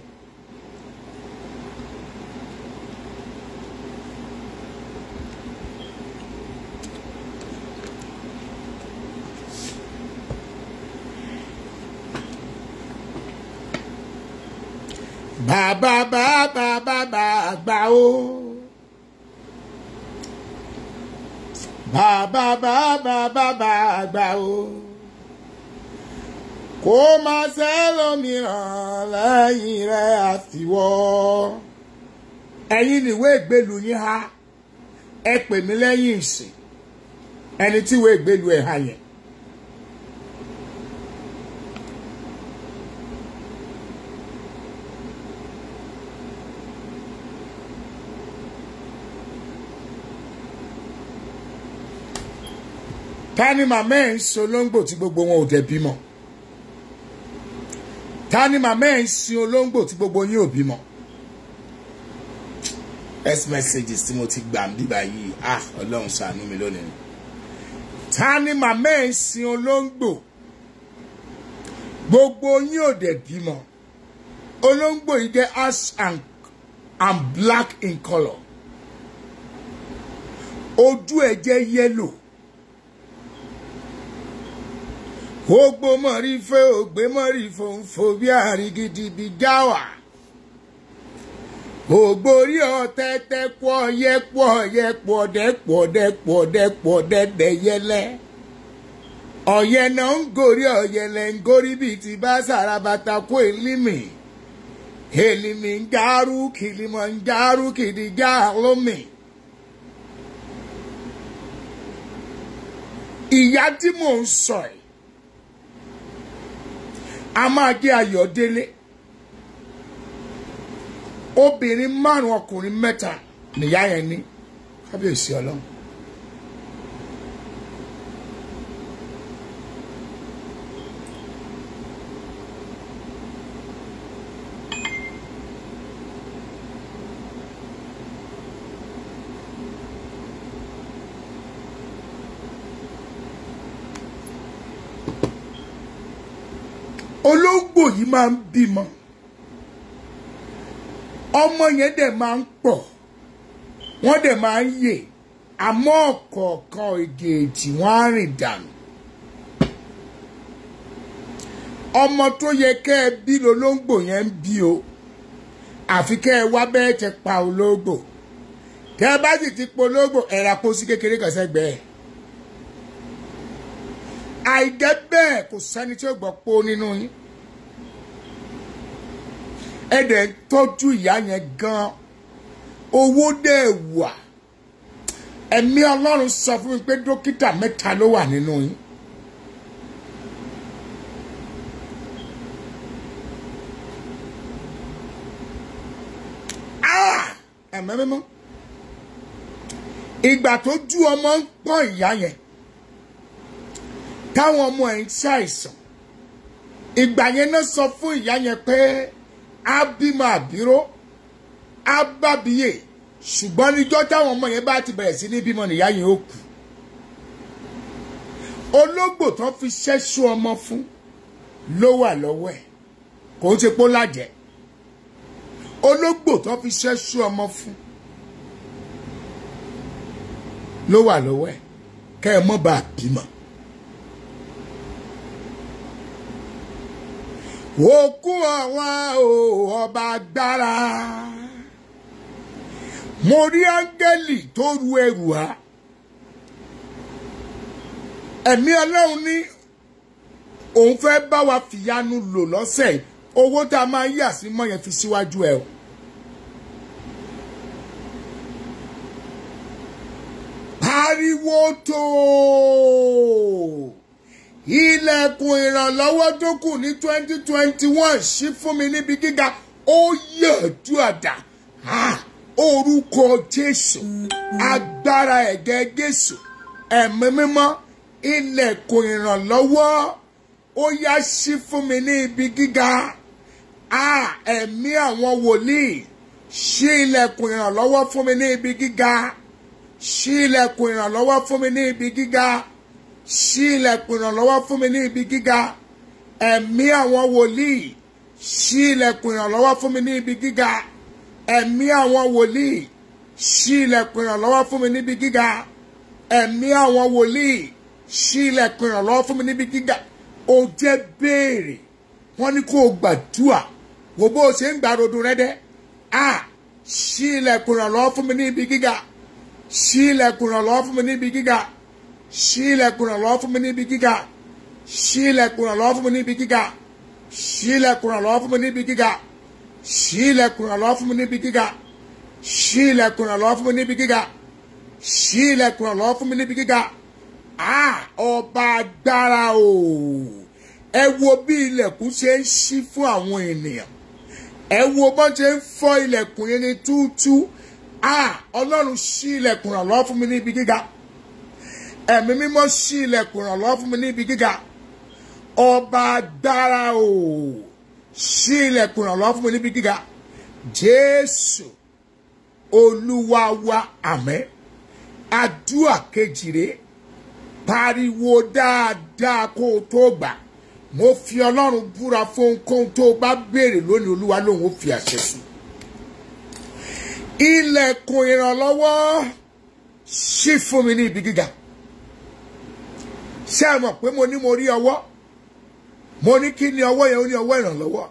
bàbá bàbá bàbá àgbà o. bàbá bàbá bàbá àgbà o. kó má sẹ́lòmíràn lẹ́yìn rẹ̀ àfiwọ́. ẹ̀yin nìwé ìgbélu yín há ẹ pè mí lẹ́yìn ìsìn ẹni tí ìwé ìgbélu ẹ̀ há yẹn. ta ni màmá ẹ̀ ń sin olóńgbò tí gbogbo wọn ò dẹ̀ bímọ ta ni màmá ẹ̀ ń sin olóńgbò tí gbogbo yín ò bímọ text messages tí mo ti gbà ń bíbá yìí ah ọlọ́run ṣàánú mi lónìí ta ni màmá ẹ̀ ń sin olóńgbò gbogbo yín ò dẹ̀ bímọ olóńgbò yìí jẹ́ ash and, and black in colour ojú ẹ̀ jẹ́ yellow gbogbo mọ̀rí fẹ́ ògbé mọ̀rí fòǹfò bí àrígidì bí jáwà gbogbo orí ọ̀tẹ̀tẹ̀ pọ̀ yẹ pọ̀ yẹ pọ̀ dẹ́ pọ̀ dẹ́ pọ̀ dẹ́ pọ̀ dẹ́dẹ́ yẹlẹ́ ọ̀yẹ́ náà ń gorí ọ̀yẹ́lẹ̀ ń gorí bíi ti bá sàràbàtà kó èlímì èlímì ń járú kìlímọ̀ ń járú kìdíjà lómì. ìyá tí mò ń sọ ẹ̀ a máa jẹ́ ayọ̀délé obìnrin márùn ọkùnrin mẹ́ta nìyá yẹn ní kábíyèsí ọlọ́run. olóńgbò yìí máa ń bímọ ọmọ yẹn dẹ̀ máa ń pọ̀ wọ́n dẹ̀ máa ń yè àmọ́ ọ̀kọ̀ọ̀kan èjèèjì wọ́n á rìn dànù ọmọ tó yẹ kẹ́ ẹ bí lolóńgbò yẹn ń bí o àfi kẹ́ ẹ wá bẹ́ẹ̀ ti pa olóńgbò tẹ́ ẹ bá sì ti polóńgbò ẹ̀rà pósí kékeré kan sẹ́gbẹ̀ẹ́ àìjẹ́ bẹ́ẹ̀ kò sẹ́ni tí ó gbọ́ pó nínú yín ẹ dẹ̀ ń tọ́jú ìyá yẹn gan owó dẹ̀ wà ẹ̀mí ọlọ́run sọ fún mi pé dókítà mẹ́ta ló wà nínú yín. ẹ̀mẹ́ mímọ́ ìgbà tó ju ọmọ ń pọ́n ìyá yẹn táwọn ọmọ ẹ̀ ń ṣàìsàn ìgbà yẹn náà sọ fún ìyá yẹn pé á bímọ àbíró á bábíyè ṣùgbọ́n níjọ́ táwọn ọmọ yẹn bá ti bẹ̀rẹ̀ sí ní bímọ nìyá yẹn ó kù ológbò tó fi ṣẹ́ṣú ọmọ fún ló wà lọ́wọ́ ẹ̀ kò ń ṣe pó lájẹ́ ológbò tó fi ṣẹ́ṣú ọmọ fún ló wà lọ́wọ́ ẹ̀ kẹ́ ẹ mọ́ bá a bímọ. òkú àwọn ọba agbára mo rí áńgẹ́lì tó ru ẹrù á ẹ̀mí ọlọ́run ní òun fẹ́ bá wa fìyanu lò lọ́sẹ̀ owó tá a máa yà sí mọ́ yẹn fi síwájú ẹ o. pariwo tó ilẹ̀kùn ìrànlọ́wọ́ tó kù ní twenty twenty one ṣí fún mi níbi gíga ó yànjú àdá orúkọ jésù agbára ẹ̀gẹ́ jésù ẹ̀mí mímọ́ ilẹ̀kùn ìrànlọ́wọ́ ó yá ṣí fún mi ní ibi gíga ẹ̀mí àwọn wòlíì ṣí ilẹ̀kùn ìrànlọ́wọ́ fún mi ní ibi gíga ṣí ilẹ̀kùn ìrànlọ́wọ́ fún mi ní ibi gíga ṣí ilẹ̀kùn ìrànlọ́wọ́ fún mi ní ibi gíga ẹ̀mí àwọn wòlíì ṣí ilẹ̀kùn ìrànlọ́wọ́ fún mi ní ibi gíga ẹ̀mí àwọn wòlíì ṣí ilẹ̀kùn ìrànlọ́wọ́ fún mi níbi gíga ẹ̀mí àwọn wòlíì ṣí ilẹ̀kùn ìrànlọ́wọ́ fún mi níbi gíga ó jẹ́ béèrè wọ́n ní kó o gbàdúà wò bó o ṣe ń gbà rodo rẹ dẹ́ a ṣí ilẹ̀kùn ìrànlọ́wọ́ fún mi níbi gíga ṣí ilẹ̀kùn ìrànlọ́wọ́ fún mi níbi gíga ṣí ilẹ̀kùn ìrànlọ́wọ́ fún mi níbi gíga ṣí ilẹ̀kùn ìrànlọ́wọ́ fún mi níbi gíga ṣí ilẹ̀kùn ìrànlọ́wọ́ fún mi níbi gíga ṣí ilẹ̀kùn ìrànlọ́wọ́ fún mi níbi gíga ṣí ilẹ̀kùn ìrànlọ́wọ́ fún mi níbi gíga ṣí ilẹ̀kùn ìrànlọ́wọ́ fún mi níbi gíga a ọba agbára o ẹ wo bí ilẹ̀kùn ṣe ń ṣí fún àwọn ènìyàn ẹ wo bọ́n ṣe ń fọ́ ilẹ̀kùn yẹn ní túútú a ọlọ́run ṣí ilẹ̀kùn ìrànlọ́wọ́ fún mi níbi gíga ẹ̀mí mímọ́ ṣí ilẹ̀kùn ìrànlọ́wọ́ fún mi níbi gíga ọba agbára o ṣí ilẹ̀kùn ìrànlọ́wọ́ fún mi níbi gíga jésù olúwa wa àmẹ́ àdúrà kejì rèé pariwo dáadáa kó o tó gbà mo fi ọlọ́run búra fún ohunkóhun tó o bá béèrè lónìí olúwa lòun ó fi àṣẹ sí ilẹ̀kùn ìrànlọ́wọ́ ṣí fún mi ní ibi gíga ṣé ẹ mọ̀ pé mo ní mo rí ọwọ́ mo ní kí ni ọwọ́ yẹn ó ní ọwọ́ ìrànlọ́wọ́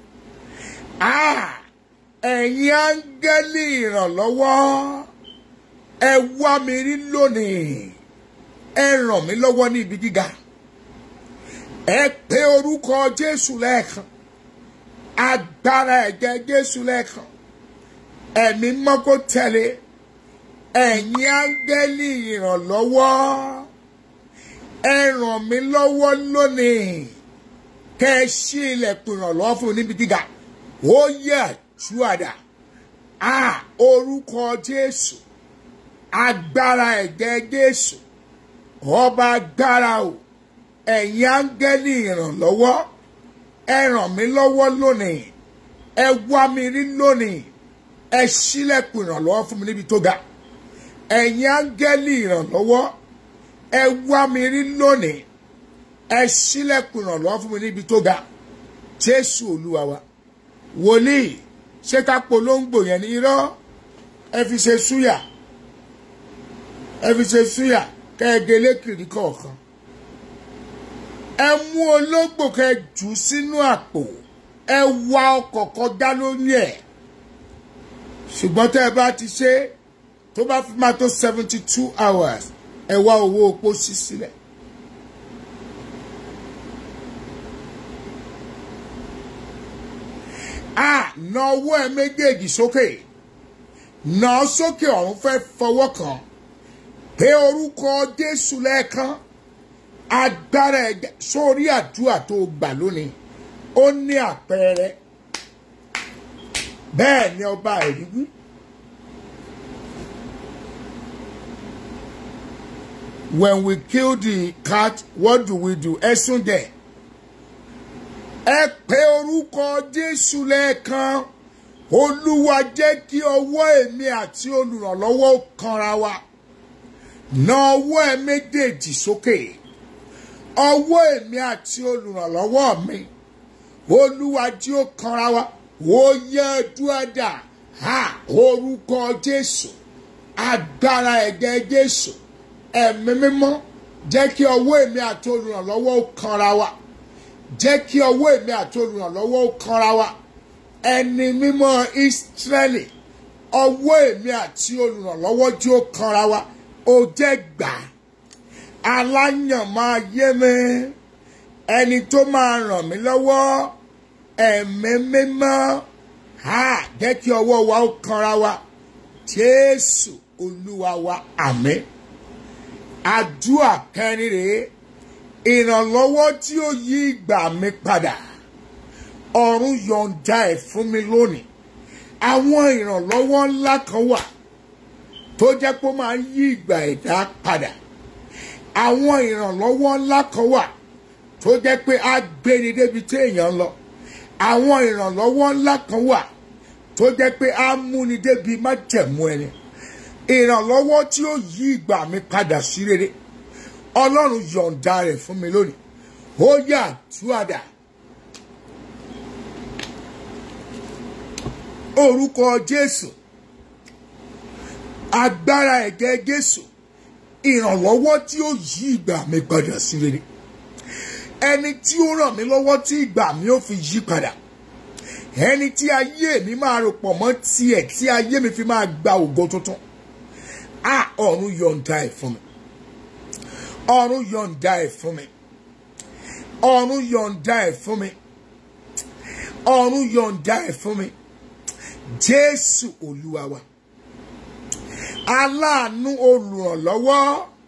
ah ẹ̀yin áńgẹ́lì ìrànlọ́wọ́ ẹ wá mi rí lónìí ẹ ràn mí lọ́wọ́ ní ibi gíga ẹ pe orúkọ jésù lẹ́ẹ̀kan agbára ẹ̀jẹ̀ jésù lẹ́ẹ̀kan ẹ̀mí mọ́kó tẹ̀lé ẹ̀yin áńgẹ́lì ìrànlọ́wọ́ ẹ ràn mí lọ́wọ́ lónìí kẹ́ ẹ ṣí ilẹ̀kùn ìrànlọ́wọ́ fún mi níbi gíga ó yẹ àtúwàdà a orúkọ jésù agbára ẹ̀jẹ̀ jésù ọba agbára o ẹ̀yin áńgẹ́lì ìrànlọ́wọ́ ẹ ràn mí lọ́wọ́ lónìí ẹ wá mi rí lónìí ẹ ṣílẹ̀kùn ìrànlọ́wọ́ fún mi níbi tó ga ẹ̀yin áńgẹ́lì ìrànlọ́wọ́ ẹ wá mi rí lónìí ẹ ṣílẹ̀kùn ìrànlọ́wọ́ fún mi níbi tó ga jésù olúwa wa wòlíì ṣé ká polongo yẹn ní irọ́ ẹ fi ṣe súyà ẹ fi ṣe súyà kẹ́ẹ̀gẹ́lé kiri kọ̀ọ̀kan ẹ mú ológbò kẹ́ jù sínú àpò ẹ wa ọkọ̀ kọjá lórí ẹ̀ ṣùgbọ́n tẹ́ ẹ bá ti ṣe tó bá fi máa tó seventy two hours ẹ wá owó opó sí sílẹ̀. a na ọwọ́ ẹ méjèèjì sókè nà á sókè ọ̀run fẹ́ fọwọ́ kàn pé orúkọ jésù lẹ́ẹ̀kan agbára ẹ̀jẹ̀ sórí àdúrà tó gbà lónìí ó ní àpẹẹrẹ bẹ́ẹ̀ ni ọba ẹ̀rí wí. When we kill the cat, what do we do? Ẹ̀sùn dẹ̀. Ẹ pé orúkọ Jésù lẹ́ẹ̀kan. Olúwa jẹ́ kí ọwọ́ èmi àti olùrànlọ́wọ́ kanra wa. Na ọwọ́ ẹ méjèèjì sókè. Ọwọ́ èmi àti olùrànlọ́wọ́ mi. Olúwa jí ó kanra wa. Ó yẹ dúádà. Ha orúkọ Jésù. Agbára ẹ̀jẹ̀ Jésù ẹ̀mí mímọ́ jẹ́ kí ọwọ́ èmi àti olùrànlọ́wọ́ ó kanra wa jẹ́ kí ọwọ́ èmi àti olùrànlọ́wọ́ ó kanra wa ẹni mímọ́ ìsírẹ́lì ọwọ́ èmi àti olùrànlọ́wọ́ tí ó kanra wa ó jẹ́ gbà aláyàn máa yé mi ẹni tó máa ràn mí lọ́wọ́ ẹ̀mí mímọ́ ha jẹ́ kí ọwọ́ wa ó kanra wa jésù olúwa wa àmín àdúrà kẹrin rèé ìrànlọ́wọ́ tí ó yí ìgbà mi padà ọ̀run yọ̀ǹda ẹ̀ fún mi lónìí àwọn ìrànlọ́wọ́ ńlá kan wà tó jẹ́ pé ó máa ń yí ìgbà ẹ̀dá padà àwọn ìrànlọ́wọ́ ńlá kan wà tó jẹ́ pé á gbéni débi tí èèyàn ń lọ àwọn ìrànlọ́wọ́ ńlá kan wà tó jẹ́ pé á múni débi májẹ̀mú ẹni ìrànlọ́wọ́ tí ó yí ìgbà mi padà sí rere ọlọ́run yọ̀ǹda rẹ̀ fún mi lónìí ó yà túwàdà orúkọ jésù agbára ẹ̀gẹ́ jésù ìrànlọ́wọ́ tí ó yí ìgbà mi padà sí rere ẹni tí ó ràn mí lọ́wọ́ tí ìgbà mi ó fi yí padà ẹni tí ayé mi máa rò pọ̀ mọ́ tiẹ̀ tí ayé mi fi máa gba ògo tuntun a ọ̀run yọ̀ǹda ẹ̀ fún mi ọ̀run yọ̀ǹda ẹ̀ fún mi ọ̀run yọ̀ǹda ẹ̀ fún mi ọ̀run yọ̀ǹda ẹ̀ fún mi jésù olúwa wa aláàánú olùrànlọ́wọ́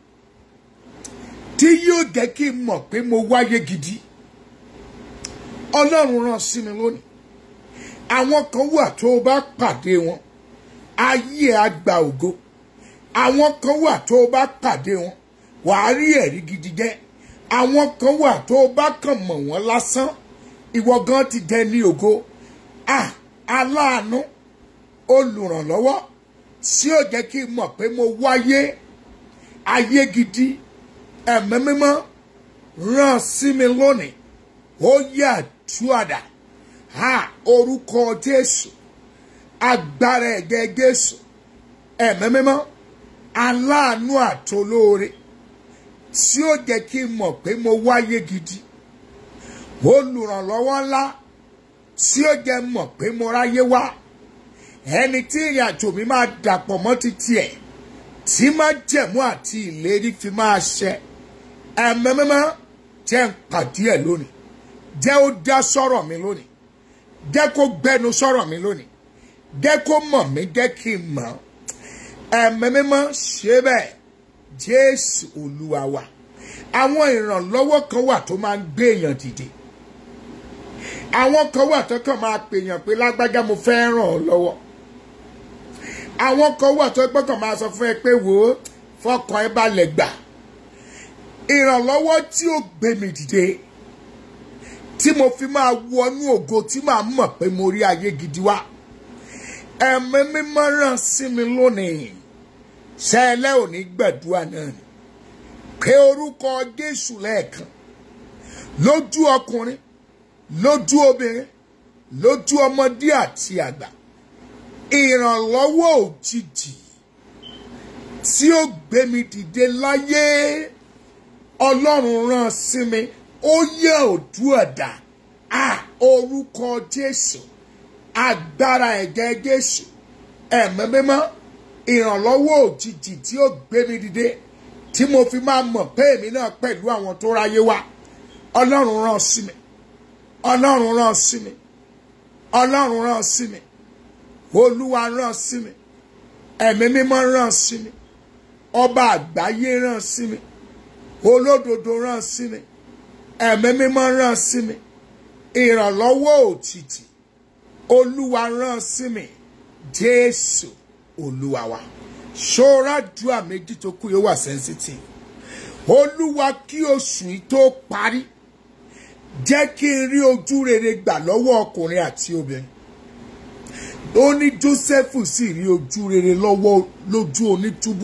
tí yóò jẹ́ kí n mọ̀ pé mo wáyé gidi ọlọ́run rán sí mi lónìí àwọn kan wà tó o bá pàdé wọn ayé ẹ á gba ògo àwọn kan wà tó o bá pàdé wọn wàá rí ẹ̀rí gidi jẹ́ àwọn kan wà tó o bá kàn mọ̀ wọ́n lásán ìwọ gan ti dẹni ògo ah aláàánú olùrànlọ́wọ́ tí ó jẹ́ kí n mọ̀ pé mo wáyé ayé gidi ẹ̀mí mímọ́ rán sí mi lónìí ó yà túàdà ha orúkọ jésù agbára ẹ̀gẹ́ jésù ẹ̀mí mímọ́ aláàánú àtolóore tí ó jẹ́ kí n mọ̀ pé mo wáyé gidi olùrànlọ́wọ́ ńlá tí ó jẹ́ mọ̀ pé mo ráyé wá ẹni tí ìrìn àjò mi máa dàpọ̀ mọ́ ti tiẹ̀ tí máa jẹ̀mú àti ìlérí fi máa ṣẹ ẹ̀mí mímọ́ jẹ́ ń pàdé ẹ̀ lónìí jẹ́ ó dá sọ̀rọ̀ mi lónìí jẹ́ kó gbẹnu sọ̀rọ̀ mi lónìí jẹ́ kó mọ̀ mí jẹ́ kí n mọ̀ ẹ̀mí mímọ́ ṣe bẹ́ẹ̀ jésù olúwa wa àwọn ìrànlọ́wọ́ kan wà tó máa ń gbé èèyàn dìde àwọn kan wà tó kàn máa pèèyàn pé lágbájá mo fẹ́ ràn ọ́ lọ́wọ́ àwọn kan wà tó gbọ́kàn máa sọ fún ẹ pé wò ó fọkàn ẹ balẹ̀ gbà ìrànlọ́wọ́ tí ó gbé mi dìde tí mo fi máa wọnú ògo tí màá mọ̀ pé mo rí ayé gidi wá ẹ̀mí mímọ́ ràn sí mi lónìí ṣẹlẹ̀ òní gbàdúrà náà ni pé orúkọ jésù lẹ́ẹ̀kan lójú ọkùnrin lójú obìnrin lójú ọmọdé àti àgbà ìrànlọ́wọ́ òjijì tí ó gbé mi dìde láyé ọlọ́run rán sí mi ó yẹ òdúọ̀dà à orúkọ jésù agbára ẹ̀jẹ̀ jésù ẹ̀mí mímọ́ ìrànlọ́wọ́ òjijì tí ó gbé mi dìde tí mo fi máa mọ̀ pé èmi náà pẹ̀lú àwọn tó ráyé wá ọlọ́run rán sí mi ọlọ́run rán sí mi ọlọ́run rán sí mi olúwa rán sí mi ẹ̀mí mímọ́ rán sí mi ọba àgbáyé rán sí mi olódodo rán sí mi ẹ̀mí mímọ́ rán sí mi ìrànlọ́wọ́ òtítì olúwa rán sí mi jésù olúwa wa ṣọ́ra dùà méjì tó kú yóò wà sensitive olúwa kí oṣù yìí tó parí jẹ́ kí n rí ojú rere gbà lọ́wọ́ ọkùnrin àti obìnrin ó ní joseph sì rí ojú rere lọ́wọ́ lójú onítúbú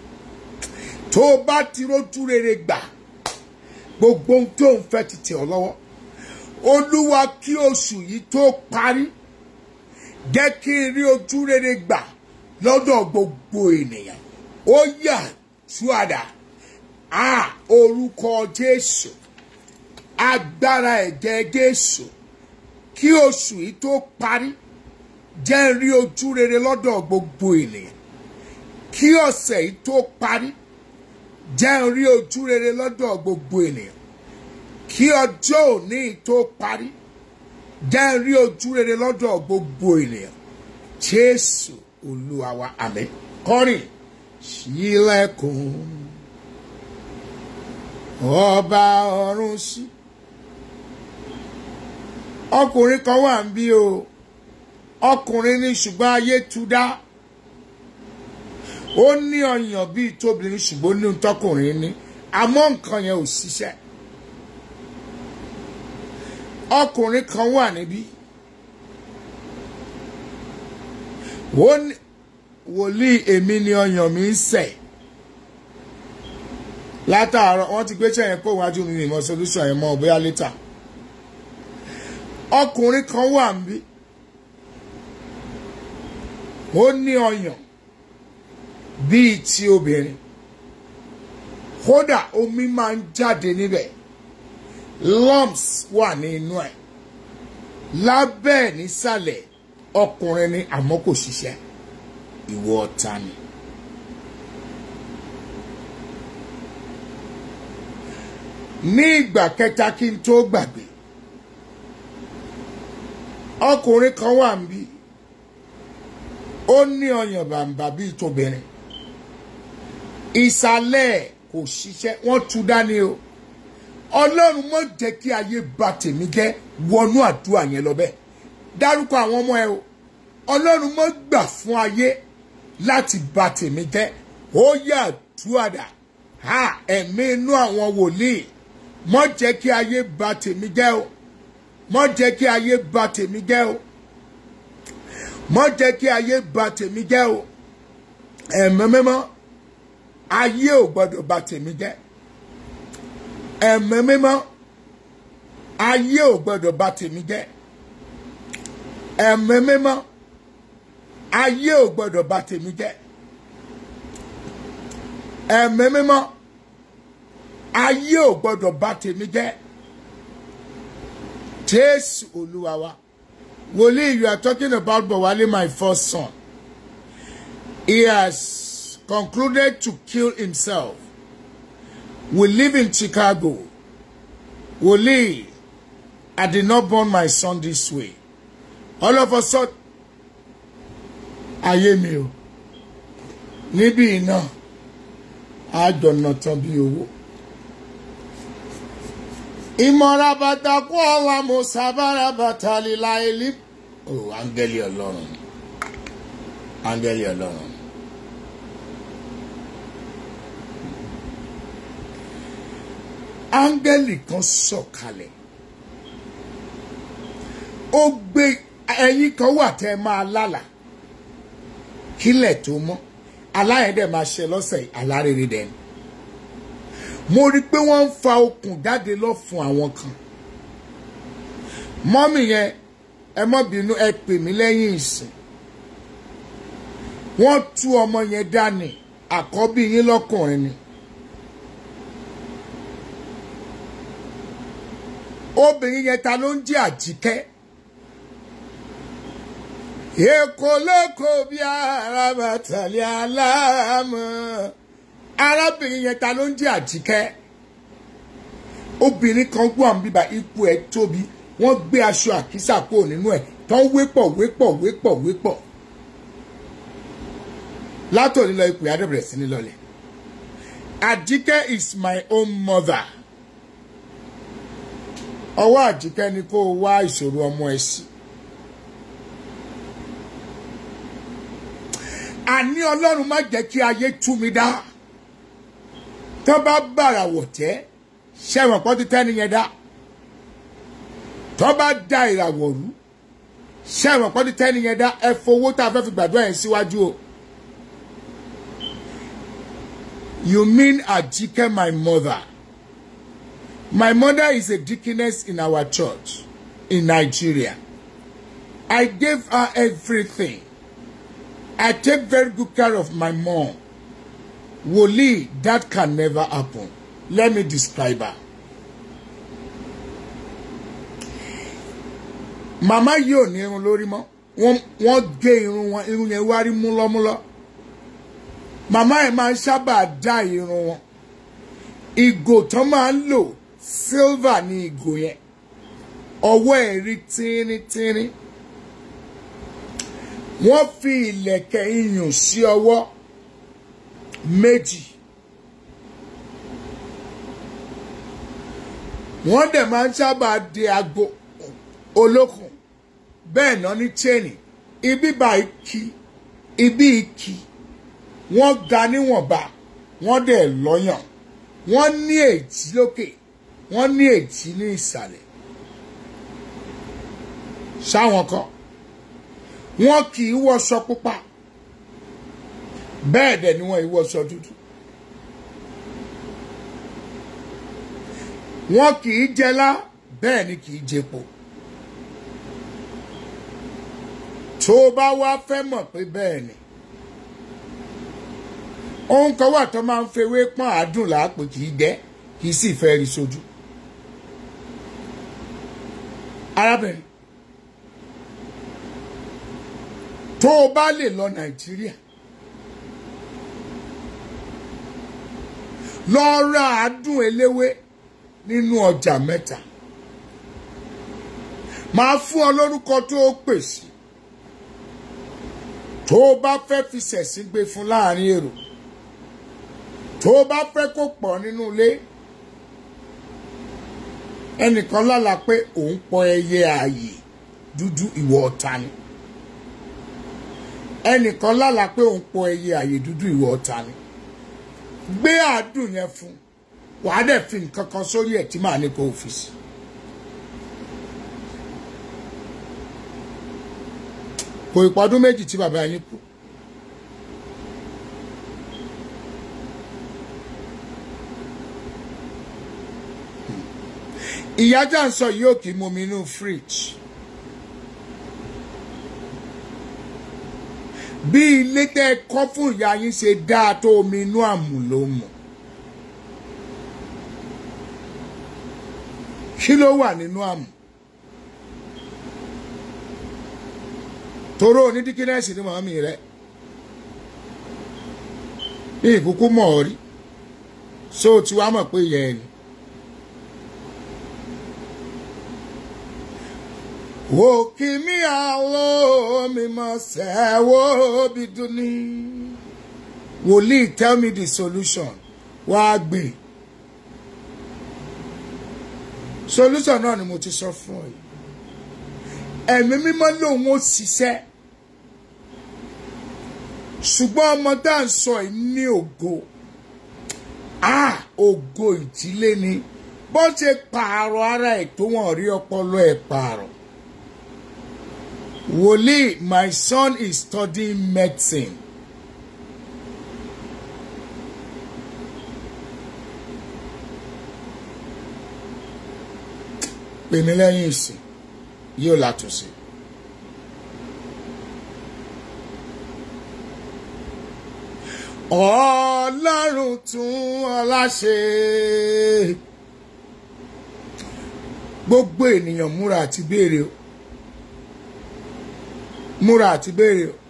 tó o bá ti rójú rere gbà gbogbo ohun tó ń fẹ́ ti tẹ̀ ọ́ lọ́wọ́ olúwa kí oṣù yìí tó parí jẹ́ kí n rí ojú rere gbà lọ́dọ̀ gbogbo ènìyàn ó yà túàdà a orúkọ jésù agbára ẹ̀jẹ̀ jésù kí oṣù yìí tó parí jẹ́ n rí ojú rere lọ́dọ̀ gbogbo ènìyàn kí ọ̀sẹ̀ yìí tó parí jẹ́ n rí ojú rere lọ́dọ̀ gbogbo ènìyàn kí ọjọ́ òní tó parí jẹ́ n rí ojú rere lọ́dọ̀ gbogbo ènìyàn jésù olúwa wa àmín kọrin ṣílẹ̀kùn ọba ọ̀run sí ọkùnrin kan wà ń bí o ọkùnrin ní ṣùgbọ́n ayé tú dá ó ní ọyàn bíi tóbìnrin ṣùgbọ́n ní tọkùnrin ní àmọ́ nǹkan yẹn ò ṣiṣẹ́ ọkùnrin kan wà níbí ó ní wòlíì èmi ni ọyàn mi ń sẹ̀ látàárọ̀ wọ́n ti gbé sẹ́yìn pé wájú mi ìmọ̀ solution yẹn mọ́ bóyá later ọkùnrin kan wà níbí ó ní ọyàn bíi ti obìnrin kódà omi máa ń jáde níbẹ̀ lumps wà ní inú ẹ̀ lábẹ́ ẹ̀ nísàlẹ̀ ọkùnrin ni àmọ́ kò ṣiṣẹ́ ìwọ ọ̀tá ni. ní ìgbà kẹta kí n tó gbàgbé ọkùnrin kan wà ń bí ó ní ọyàn bàǹbà bíi tóbìnrin ìsàlẹ̀ kò ṣiṣẹ́ wọ́n tú dání o ọlọ́run mọ̀ jẹ́ kí ayé ba tèmi jẹ́ wọnú àdúrà yẹn lọ bẹ́ẹ̀ dárúkọ àwọn ọmọ ẹ o ọlọ́run mọ̀ gbà fún ayé láti ba tèmi jẹ́ ó yà àdúrà ha ẹ̀mí inú àwọn wòlíì mọ̀ jẹ́ kí ayé ba tèmi jẹ́ o mọ̀ jẹ́ kí ayé ba tèmi jẹ́ o mọ̀ jẹ́ kí ayé ba tèmi jẹ́ o ẹ̀mí mímọ́ ayé ò gbọ́dọ̀ bà tèmi jẹ́ ẹ̀mí mímọ́ ayé ò gbọ́dọ̀ bà tèmi jẹ́ ẹ̀mí mímọ́ ayé ò gbọ́dọ̀ bà tèmi jẹ́ ẹ̀mí mímọ́ ayé ò gbọ́dọ̀ bà tèmi jẹ́ jésù olúwa wa wòlíì you are talking about bọ̀wálé my first son he has concluded to kill himself we live in chicago wòlíì i did not born my son this way all of a sudden ayé mi o níbí iná àjọ̀nà tán bí owó. ìmọ̀ra bàtà kú ọ̀la mo sábàrà bàtà líla ilé. o áńgẹ́lì ọlọ́run áńgẹ́lì ọlọ́run. áńgẹ́lì kan sọ̀kalẹ̀ ó gbé ẹyin kan wà tẹ́ ẹ máa lálàá kílẹ̀ tó mọ́ aláyẹ̀dẹ̀ máa ṣe lọ́sẹ̀ alárèrè dẹni mo rí i pé wọ́n ń fa okùn jáde lọ́fun àwọn kan mọ́mì yẹn ẹ mọ́ bínú ẹ pè mí lẹ́yìn ìsìn wọ́n tú ọmọ yẹn dání àkọ́bí yín lọ́kùnrin ni obìnrin yẹn ta ló ń jẹ́ àjíkẹ́ èkó lóko bí arábàtàlẹ̀ aláàmọ́ arábìnrin yẹn ta ló ń jẹ́ àjíkẹ́ obìnrin kan gbọ́ àwọn bíbá ipò ẹ̀ tóbi wọ́n gbé aṣọ àkísà kúrò nínú ẹ̀ tán wépọ̀ wépọ̀ wépọ̀ wépọ̀ látòní lọ ipò yàrá bẹ̀rẹ̀ sí ní lọlẹ̀ àjíkẹ́ is my own mother ọwọ́ àjíkẹ́ ni kó o wá ìṣòro ọmọ ẹ sí. àní ọlọ́run má jẹ́ kí ayé tú mi dá tó bá bàrà wọ̀ tẹ́ ṣẹ̀wọ̀n pọ́n ti tẹ́ni yẹn dá tó bá da ìràwọ̀ rú ṣẹ̀wọ̀n pọ́n ti tẹ́ni yẹn dá ẹ fowó tá a fẹ́ fi gbàdúrà yẹn síwájú o. You mean Ajike, my mother? My mother is a deaconess in our church in Nigeria. I gave her everything. I take very good care of my mom. Wòlíì, that can never happen. Let me describe her. Màmá yìí ò ní irun lórí mọ́. Wọ́n wọ́n gé irun wọn, irun yẹn wá rí múlọ́múlọ́. Màmá ẹ̀ máa ń sábà dá irun wọn. Ìgò tán máa ń lò silver ní ìgò yẹn. Ọwọ́ ẹ̀ rí tínrín-tínrín wọ́n fi ìlẹ̀kẹ̀ iyùn sí ọwọ́ méjì wọ́n dẹ̀ máa ń sábà de aago olókùn bẹ́ẹ̀ náà ní chaini ibi báyìí kí ibi ìkí wọ́n ga níwọ̀nba wọ́n dẹ̀ lọ́yàn wọ́n ní èjì lókè wọ́n ní èjì ní ìsàlẹ̀ sáwọn kan wọn kì í wọṣọ pupa bẹ́ẹ̀ dẹ̀ ni wọ́n ì wọṣọ dúdú wọn kì í jẹlá bẹ́ẹ̀ ni kì í jẹpo tó o bá wá fẹ́ mọ̀ pé bẹ́ẹ̀ ni ohun kan wà tó máa ń fewé pọ́n àádùn làápò kì í jẹ́ kì í sì fẹ́ rí sójú arábìnrin tó o bá lè lọ nàìjíríà lọ ra àádùn eléwé nínú ọjà mẹ́ta máa fún ọ lórúkọ tó o pèsè tó o bá fẹ́ fi ṣẹ̀sín gbé fún láàrin èrò tó o bá fẹ́ kó pọ̀ nínú ilé ẹnìkan lálàá pé òun pọ ẹyẹ ààyè dúdú ìwọ ọ̀tá ni ẹnìkan lálàá pé òun pọ ẹyẹ àyè dúdú ìwọ ọ̀tá ni gbé àádùn yẹn fún wàá dẹ̀ fi nǹkan kan sórí ẹ̀ tí màá ní kó o fi sí. kò ìpọ́dún méjì tí bàbá yín kú ìyájà ń sọ yìí ò kì í momi inú fridge bí ilé tẹ́ ẹ kọ́ fún ìyá yín ṣe dáa tó omi inú àmù ló mọ̀ kí ló wà nínú àmù toró onídíkínẹ́sì ni màmí rẹ ní ìkúkú mọ̀ ọ́ rí so tí wàá mọ̀ pé yẹ ẹ ni. Òkìmí àlọ́ mi mọ̀ sẹ́wọ́ bí dúní. Wòlíì tell me the solution. Wá gbé. Solution náà ni mo ti sọ fún ọ yìí. Ẹ̀mí mímọ́ lòun ó ṣiṣẹ́. Ṣùgbọ́n ọmọ tá à ń sọ yìí ní ògo. Ah! Ògo ìdílé ni. Bó ṣe pààrọ̀ ara ẹ̀ tó wọ́n rí ọpọlọ ẹ̀ pààrọ̀. Wòlíì, my son is studying medicine. Pè mí lẹ́yìn ìsìn, yóò látúnṣe. Ọlọ́run tún ọlá ṣe. Gbogbo ènìyàn múra àti béèrè o múra àti béèrè o.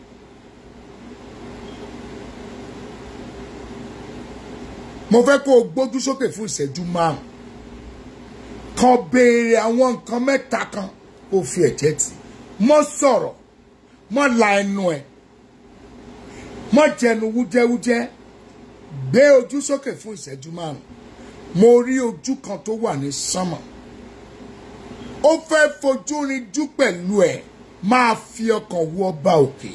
mo fẹ́ kó o gbójú sókè fún ìṣẹ́jú márùn kan béèrè àwọn nǹkan mẹ́ta kan kó o fi ẹ̀jẹ̀ tì mọ́ sọ̀rọ̀ mọ́ la ẹnu ẹ̀ mọ́ jẹnu wújẹ́wújẹ́ gbé ojú sókè fún ìṣẹ́jú márùn mo rí ojú kan tó wà ní sánmọ̀ ó fẹ́ fojú rinjú pẹ̀lú ẹ̀ máa fi ọkàn wo ọba òkè.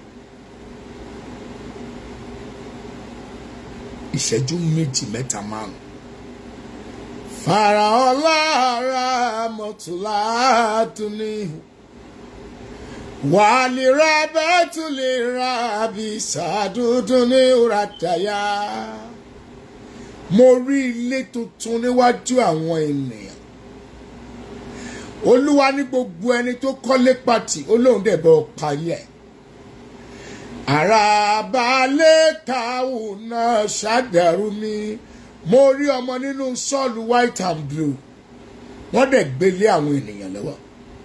ìṣẹ́jú méjì mẹ́ta márùn. Fàràhàn lára mọ̀tòlá tún ní. Wàlí ra bẹ́ẹ̀ tún lè ra bí sàdúdú ní òràtàyà. Mo rí ilé tuntun níwájú àwọn ènìyàn olúwa ní gbogbo ẹni tó kọ́lé pàtì olóhùn dẹ̀ bọ́ parí ẹ̀. àràbálẹ̀ kàwù náà ṣàdẹ̀rù mi mo rí ọmọ nínú sọ́ọ̀lù white and blue wọ́n dẹ̀ gbélé àwọn ènìyàn lọ́wọ́.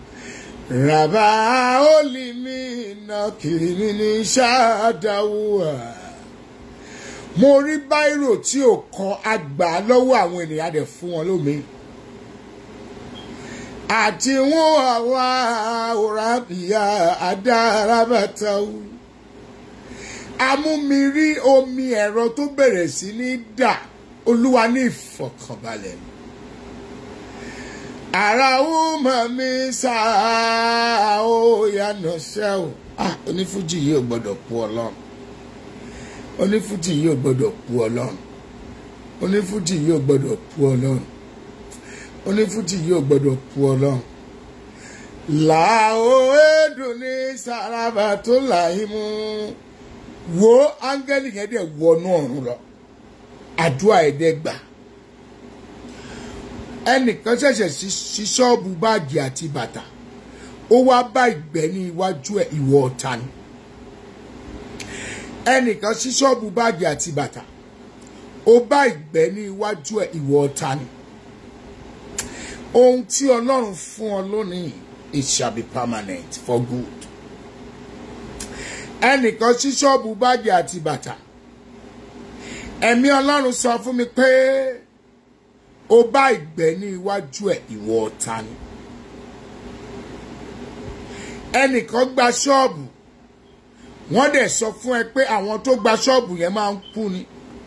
ràbàólì mi iná kiri mi ní ṣáàdáwù à. mo rí báírò tí ò kan àgbà lọ́wọ́ àwọn ènìyàn dẹ̀ fún wọn lómi àti wọn àwa òràbíà adárabàtàwù amúmirí omi ẹ̀rọ tó bẹ̀rẹ̀ sí ní dà olúwa ní ìfọ̀kànbalẹ̀ ara ó mọ̀ mí sáà ó yànnà ṣẹ́ o ah onífújì yìí ò gbọ́dọ̀ pu ọlọ́run onífújì yìí ò gbọ́dọ̀ pu ọlọ́run onífújì yìí ò gbọ́dọ̀ pu ọlọ́run onífújì yóò gbọdọ̀ pu ọlọ́run. làó èdùn ní sàràbà tó láyé mú wo áńgẹ́lì yẹn dẹ̀ wọnú ọ̀run lọ àdúrà ẹ̀dẹ́ gbà. ẹnìkan ṣẹ̀ṣẹ̀ sí ṣọ́ọ̀bù báàgì àti bàtà ó wá bá ìgbẹ́ ní iwájú ẹ̀ ìwọ ọ̀tá ni. ẹnìkan sí ṣọ́ọ̀bù báàgì àti bàtà ó bá ìgbẹ́ ní iwájú ẹ̀ ìwọ ọ̀tá ni ohun tí ọlọ́run fún ọ lónìí it shall be permanent for good. ẹnìkan sí ṣọ́ọ̀bù báàgì àti bàtà ẹ̀mí ọlọ́run sọ fún mi pé ó bá ìgbẹ́ ní iwájú ẹ̀ ìwọ ọ̀tá ni. ẹnìkan gba ṣọ́ọ̀bù wọ́n dẹ̀ sọ fún ẹ pé àwọn tó gba ṣọ́ọ̀bù yẹn máa ń kú ni.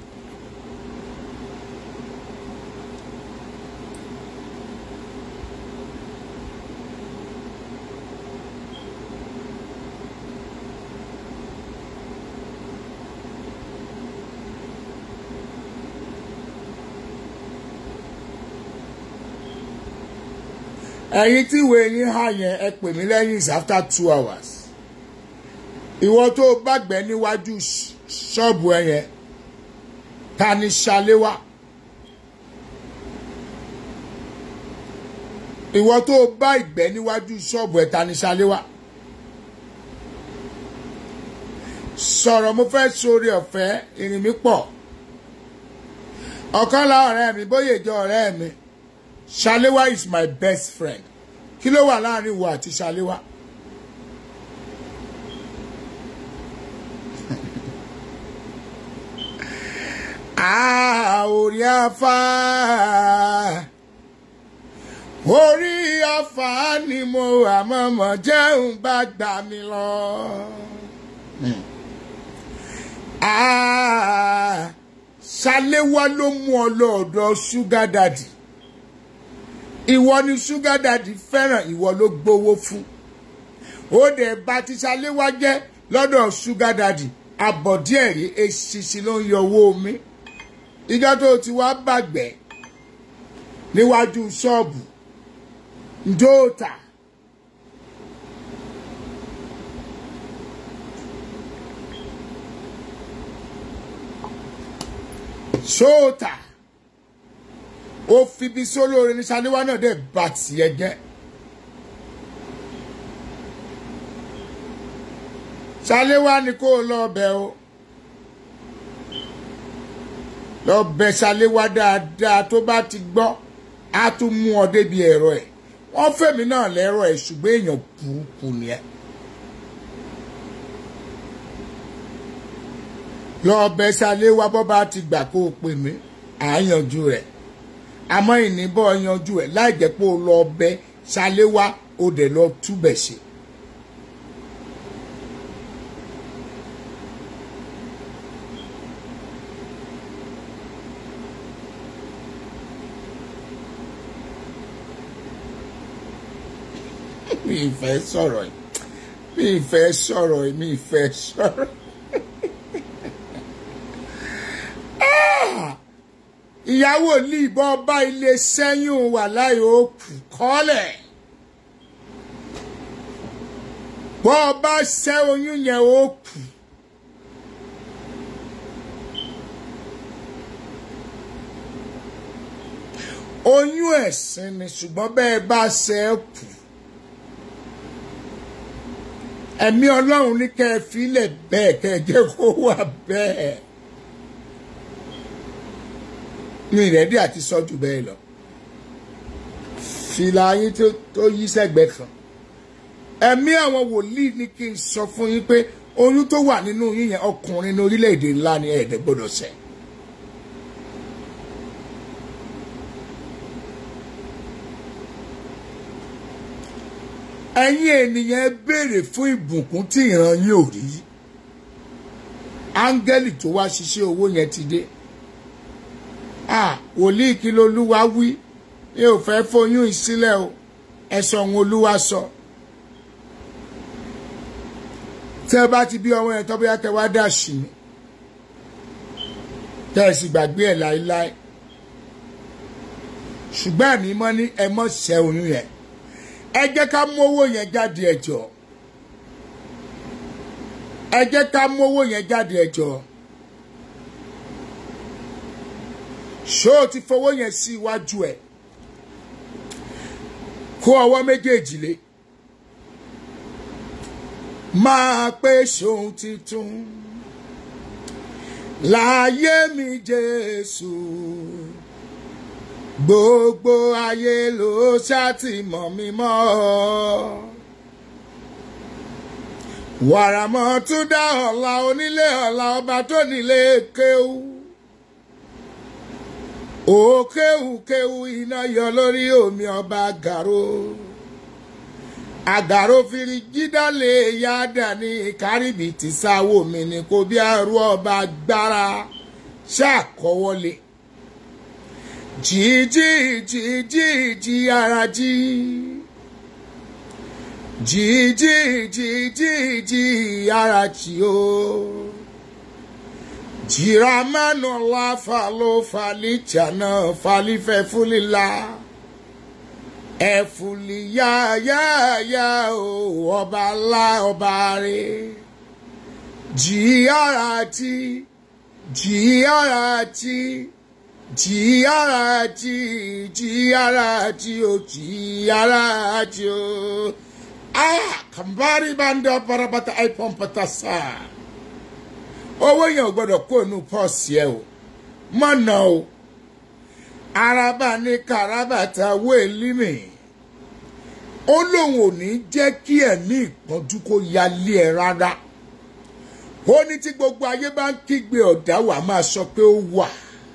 ẹ̀yin tí ìwé yín hà yẹn ẹ pè mí lẹ́yìn is after two hours ìwọ tó gbàgbẹ́ níwájú ṣọ́ọ̀bù ẹ yẹn ta ni ṣaléwá ìwọ tó o bá ìgbẹ́ níwájú ṣọ́ọ̀bù ẹ̀ta ní ṣaléwá sọ̀rọ̀ mo fẹ́ sórí ọ̀fẹ́ ìrìn mi pọ̀ ọ̀kan la ọ̀rẹ́ mi bóyá ìjọ ọ̀rẹ́ mi ṣaléwá is my best friend kí ló wà láàrin ìwọ àti ṣaléwá. Ah, orí afá orí afá ni mo àmọ́mọ́ jẹun bá gbà mí lọ. Ah, ṣaléwá ló mú ọ lọ́ọ̀dọ̀ ṣúgà dàdì ìwọ ni ṣúgà dàdì fẹ́ràn ìwọ ló gbowó fún ó dẹ̀ bá ti ṣaléwá jẹ́ lọ́dọ̀ ṣúgà dàdì àbọ̀díẹ̀ rí eṣinṣin ló ń yọ owó mi ìjọ tó ti wá bàgbẹ́ níwájú ṣọ́ọ̀bù ndóòtà sóòtà ó fi bí sólóore ní ṣaléwá náà dẹ̀ bá tiẹ̀ jẹ́ ṣaléwá ni kó o lọ bẹ̀ o lọ bẹ ṣaléwá dáadáa tó bá ti gbọ́ á tún mú ọ débi ẹ̀rọ ẹ̀ wọ́n fẹ̀mí náà lẹ́rọ ẹ̀ ṣùgbọ́n èèyàn burúkú ni ẹ. lọ bẹ ṣaléwá bọ́ bá ti gbà kó o pè mí à á yanjú rẹ̀ àmọ́ ìníbọ̀ yanjú ẹ̀ láì jẹ́ pé o lọ bẹ ṣaléwá o dẹ̀ lọ túbẹ̀ ṣe. mi ì fẹ́ sọ̀rọ̀ yìí mi ì fẹ́ sọ̀rọ̀ yìí mi ì fẹ́ sọ̀rọ̀. Ah! ìyàwó ní ìbọn ọba ilé sẹ́yìn wà láì òkú kọ́lẹ̀ bọ́ ọba ṣẹ́ oyún yẹn òkú. oyún ẹ̀sìn ni ṣùgbọ́n bẹ́ẹ̀ bá ṣe é kù ẹ̀mí ọlọ́run ní kẹ́ ẹ filẹ̀ bẹ́ẹ̀ kẹ́ ẹ jẹ́ kó wà bẹ́ẹ̀ ní ìrẹ́dí àti sọ́jú bẹ́ẹ̀ lọ fìlà yín tó yí sẹ́gbẹ̀ẹ́ kan ẹ̀mí àwọn wòlíì ní kí n sọ fún yín pé oyún tó wà nínú yín yẹn ọkùnrin ní orílẹ̀-èdè ńlá ni ẹ̀ẹ́dẹ̀ gbọ́dọ̀ ṣẹ́ ẹ̀yin ènìyàn ẹ béèrè fún ìbùkún tí ìran yín ò rí áńgẹ́lì tó wá ṣiṣẹ́ owó yẹn ti dé ah wòlíì kí lolúwa wí mi ò fẹ́ foyún ìsílẹ̀ o ẹ̀sọ̀ ohun olúwa sọ tẹ́ ẹ bá ti bí ọmọ yẹn tó bóyá kẹ́ wá dà sí mi tẹ́ ẹ sì gbàgbé ẹ̀ láéláé ṣùgbọ́n àmì mọ́ ní ẹ mọ́ ṣẹ́ oyún yẹn ẹ jẹ́ ká mú owó yẹn jáde ẹ jọ̀ọ́ ẹ jẹ́ ká mú owó yẹn jáde ẹ jọ̀ọ́ ṣó o ti fowó yẹn sí iwájú ẹ kó ọwọ́ méjèèjì lé máa pé ṣòun titun láyé mi Jésù gbogbo ayé ló ṣàtìmọ̀ mi mọ́ wàràmọ́ tún dá ọ̀la onílé ọ̀la ọba tó nílé kéwú òkéwùkéwù iná yọ lórí omi ọba àgàrò àgàrò fìrí jídálé yáda ní kárìbì tí sáwó mi ní kò bí àrú ọba gbára ṣàkọwọlé jíjí jíjí jí ara jí jíjí jíjí jí ara jí o jiramanu la falo falijana falifẹ fulila ẹfuli ya ya ya o ọba ńlá ọba rẹ jí ara tí jí ara tí jí ara jí jí ara jí o jí ara jí o ah kàmbárí bá ń dán parapata ipon pata sáà owó yẹn ò gbọdọ̀ kó inú pọ́ọ̀sì ẹ o mọ̀nà o araba ní karabata wéèlímì ó lóun ò ní jẹ́ kí ẹ̀mí ìpọ́njú kó yálé ẹ rárá ó ní tí gbogbo ayé bá ń kígbe ọ̀dá wà máa sọ pé ó wà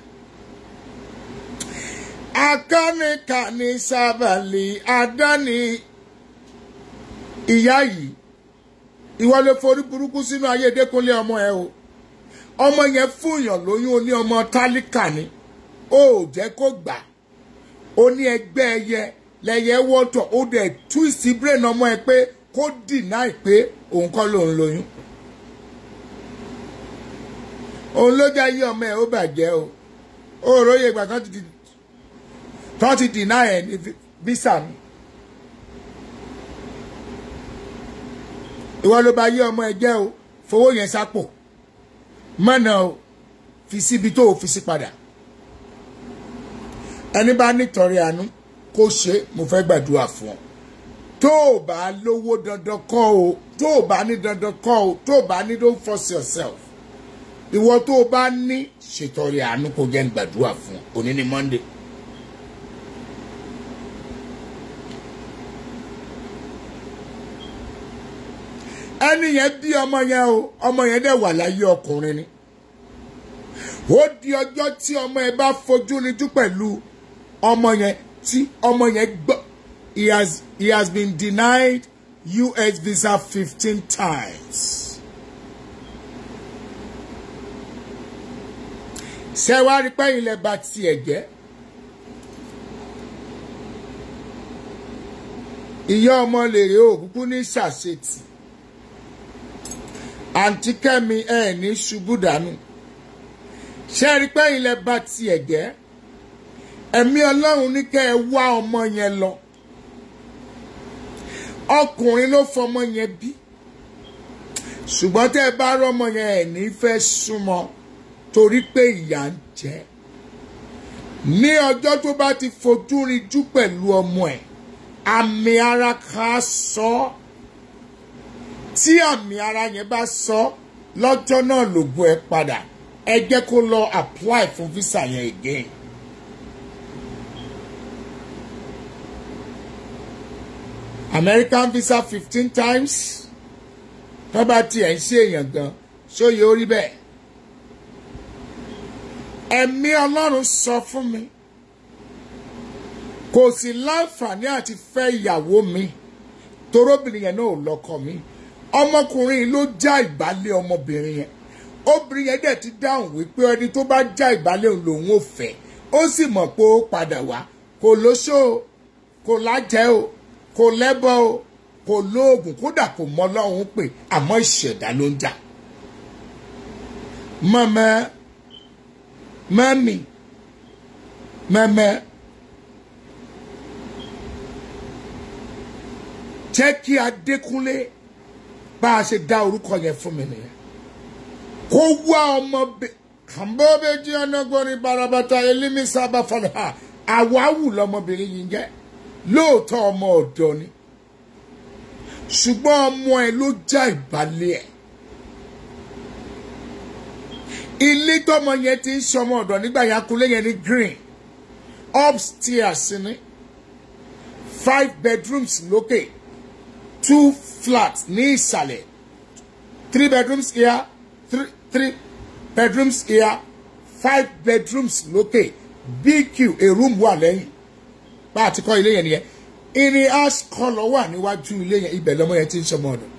akánìkànnì sábàlì àdáni ìyá yìí ìwọ lè forí burúkú sínú ayé dẹkùnlé ọmọ ẹ o ọmọ yẹn fúnyàn lóyún ó ní ọmọ tálíkà ni ó jẹ́ kó gbà ó ní ẹgbẹ́ ẹyẹ lẹ́yẹ wọ́tọ̀ ó dẹ̀ twist brain ọmọ ẹ pé kó deny pé òun kọ́ lòun lóyún òun ló já yí ọmọ ẹ ó bàjẹ́ o ó róye ìgbà kan ti tán ti deny ẹ ní visa mi ìwọ ló bá yí ọmọ ẹ jẹ́ o fowó yẹn sápò mọ́nà o fi síbi tó o fi sí padà ẹni bá nítorí àánú kó ṣe mo fẹ́ gbàdúrà fún ọ tó o bá lówó dandan kọ́ o tó o bá ní dandan kọ́ o tó o bá ní don't force yourself ìwọ tó o bá ní ṣètọrẹ àánú kó jẹ́ ń gbàdúrà fún ọ òní ni monday. ẹni yẹn bí ọmọ yẹn o ọmọ yẹn dẹ̀ wà láyé ọkùnrin ni ó di ọjọ́ tí ọmọ yẹn bá fojú rinjú pẹ̀lú ọmọ yẹn tí ọmọ yẹn gbọ́ he has he has been denied US visa fifteen times. ṣé wàá rí pẹ́yìn lẹ́ bá tiẹ̀ jẹ́ ìyá ọmọ lèrè òkúkú ní ṣàṣetì àǹtí kẹ́mi ẹ̀ ní ṣubú dànù ṣé rí pé ilẹ̀ bá tiẹ̀ jẹ́ ẹ̀mí ọlọ́run ní kẹ́ ẹ wá ọmọ yẹn lọ ọkùnrin ló fọmọ yẹn bí ṣùgbọ́n tẹ́ ẹ bá rọ́mọ yẹn ẹ̀ ní fẹ́ súnmọ́ torí pé ìyà ń jẹ ní ọjọ́ tó bá ti fojú rinjú pẹ̀lú ọmọ ẹ̀ àmì ara kan sọ ọ́ tí àmì ara yẹn bá sọ lọ́jọ́ náà lògùn ẹ padà ẹ jẹ́ kó lọ apply fún visa yẹn again. American visa fifteen times tó bá tiẹ̀ ń ṣe èèyàn gan ṣóye orí bẹ́ẹ̀. ẹ̀mí Ọlọ́run sọ fún mi kò sí láǹfààní àti fẹ́ ìyàwó mi torobìnrin yẹn náà ò lọ́kọ mi ọmọkùnrin ló já ìbálẹ̀ ọmọbìnrin yẹn obìnrin yẹn dẹ̀ ti dáhùn wípé ẹni tó bá já ìbálẹ̀ òun lòun ò fẹ́ ó sì mọ̀ pé ó padà wá kò lóṣó o kò lájẹ́ o kò lẹ́bọ o kò lóògùn kódà kò mọ Ọlọ́run pé àmọ́ ìṣẹ̀dá ló ń jà. mọ̀mọ́ mọ́mì mọ́mọ́ jẹ́ kí Adékúnlé bá a ṣe dá orúkọ yẹn fún mi nìyẹn kó wá ọmọ bẹ kàmbóbe jí ọ̀nàgbọ́nrin barabata elimi sábà fọlọ́ ha àwáwù lọmọbìnrin yìí jẹ́ lóòótọ́ ọmọ ọ̀dọ́ ni ṣùgbọ́n ọmọ ẹ ló já ìbálẹ̀ ẹ̀ ilé tọmọ yẹn ti ń ṣọmọ ọ̀dọ̀ nígbà yẹn akulé yẹn ní green upstairs ni five bedrooms lókè two flats ní ìsàlẹ̀ three bedrooms here three three bedrooms here five bedrooms lókè bq a room wà lẹ́yìn bá a ti kọ́ ilé yẹn nìyẹn irin ash kọlọ wà níwájú ilé yẹn ibẹ̀ lọ́mọ yẹn ti ń ṣọmọ ọ̀dọ̀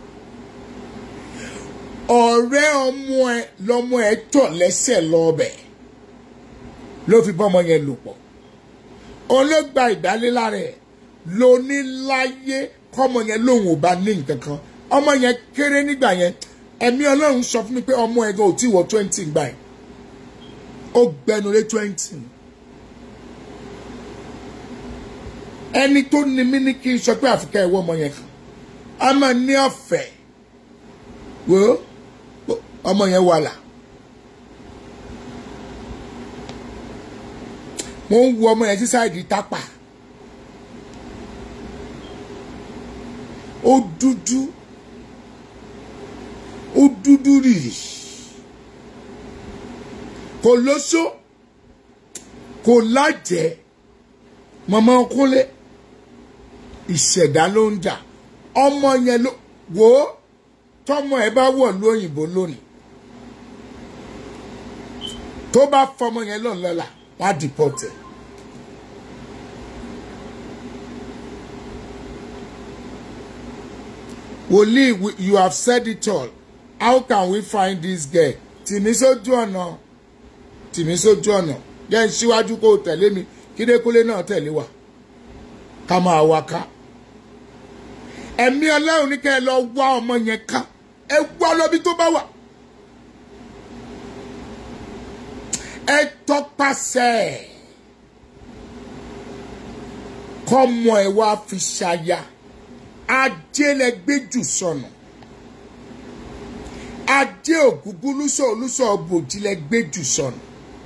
ọ̀rẹ́ ọmọ ẹ lọ́mọ ẹ tọ̀ lẹ́sẹ̀ lọ́ọ̀bẹ̀ ló fi bọ́mọ yẹn lò pọ̀ olóògbà ìdálé lára ẹ̀ lóní láyé kọ́mọ yẹn lòun ò bá ní nǹkan kan ọmọ yẹn kéré nígbà yẹn ẹ̀mí ọlọ́run sọ fún mi pé ọmọ ẹ̀ gan ò tí wọ twenty gbà yẹn ó gbẹnulé twenty ẹni tó ní mí ní kí n sọ pé àfikẹ́ ẹ̀wọ́ ọmọ yẹn kan a máa ní ọ̀fẹ́ wo ọmọ yẹn wà là mo ń wo ọmọ yẹn sí sáìdì tápà ó dúdú ó dúdú rìrì kò lóṣó kò lájẹ mọ̀mọ́ kúnlé ìṣẹ̀dá ló ń jà ọmọ yẹn ló wò ó tọmọ ẹ bá wọ̀ lóyìnbó lónìí tó bá fọmọ yẹn lọ́n lọ́la wá dìpọ̀tẹ̀. wòlíì we- you have said it all how can we find this girl tìmí sójú ọ̀nà tìmí sójú ọ̀nà jẹ́ ń síwájú kó o tẹ̀lé mi kídékúlé náà tẹ̀lé wa ká máa wá ká ẹ̀mí ọlọ́run ní kẹ́ ẹ lọ wá ọmọ yẹn ká ẹ wá lọ́bí tó bá wà ẹ tọpasẹ̀ ẹ̀ kọ́mọ ẹ wá fi ṣaya ajé lẹ gbé jù sọnù ajé ògúngún lúsọ olúsọ bòjì lẹ gbé jù sọnù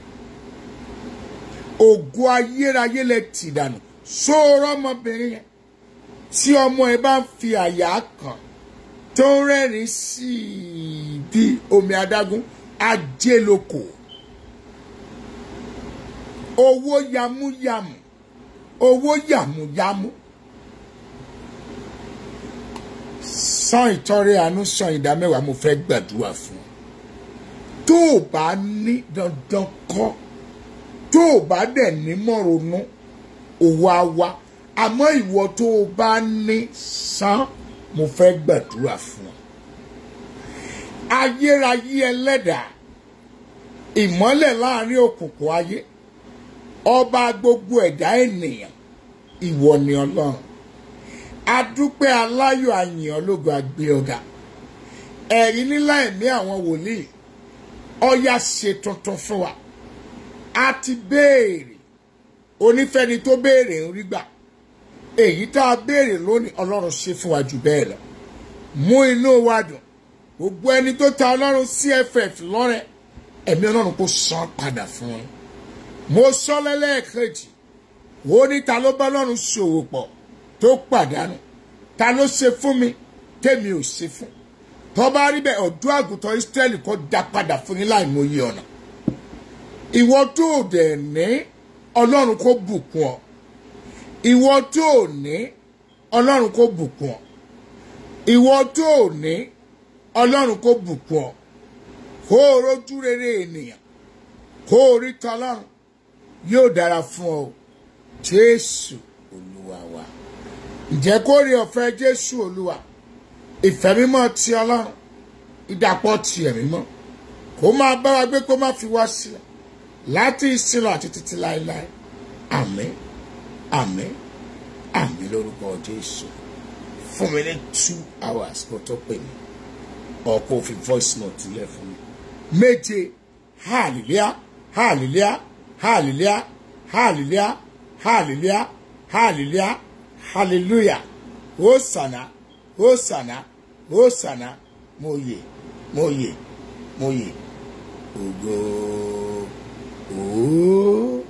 ògo ayérayé lẹ tì dànù sóòrọ ọmọbìnrin yẹn tí ọmọ ẹ bá ń fi àyà kàn tó ń rẹ́rìn sí i bí omi adágún ajé lóko owó yamúyamù owó yàmúyàmú san ìtọrẹ àánú san ìdá mẹ́wàá mo fẹ́ gbàdúrà fún ọ tó o bá ní dandan kọ́ tó o bá dẹ̀ ní mọ̀rọ̀nù òwò àwa àmọ́ ìwọ tó o bá ní san mo fẹ́ gbàdúrà fún ọ ayérayé ẹlẹ́dàá ìmọ́lẹ̀ láàrin òkùnkùn ayé ọba gbogbo ẹ̀dá ènìyàn ìwọ ni ọlọ́run adúpẹ́ aláyọ̀ àyìn ológun àgbé ọ̀gá ẹ̀rí nílá ẹ̀mí àwọn wòlíì ọ̀yà ṣe tuntun fún wa a ti béèrè onífẹ́ni tó béèrè ń rí gbà èyí tá a béèrè lónìí ọlọ́run ṣe fún wa jù bẹ́ẹ̀ lọ mú inú wa dùn gbogbo ẹni tó ta ọlọ́run cff lọ́rẹ̀ ẹ̀mí ọlọ́run kò san padà fún un mo sọ lẹ́lẹ́ẹ̀kejì wo ní ta ló bá ọlọ́run ṣòwò pọ̀ tó pàdánù ta ló ṣe fún mi tèmi ò ṣe fún tó bá rí bẹ́ẹ̀ ọ̀dọ́ àgùntàn Ísírẹ́lì kó dá padà fún yín láì mọyì ọ̀nà ìwọ tó o dẹ̀ ní ọlọ́run kó bùkún ọ ìwọ tó o ní ọlọ́run kó bùkún ọ ìwọ tó o ní ọlọ́run kó bùkún ọ kó o rójú rere ènìyàn kó o rí tọlọ́run yóò dára fún ọ jésù olúwa wa ǹjẹ́ kó rí ọ̀fẹ́ jésù olúwa ìfẹ́ mímọ́ ti ọlọ́run ìdàpọ̀ ti ẹ̀mí mọ́ kó máa bá wa gbé kó má fi wá sílẹ̀ láti ìsinlọ àti títí láéláé àmín àmín àmín lórúkọ jésù fún mi ní two hours kó tó pè mí ọkọ fi voice note lẹ fún mi méje hallelujah hallelujah hallelujah hallelujah hallelujah hallelujah hallelujah hosanna hosanna hosanna mo yè mo yè mo yè ògo òó.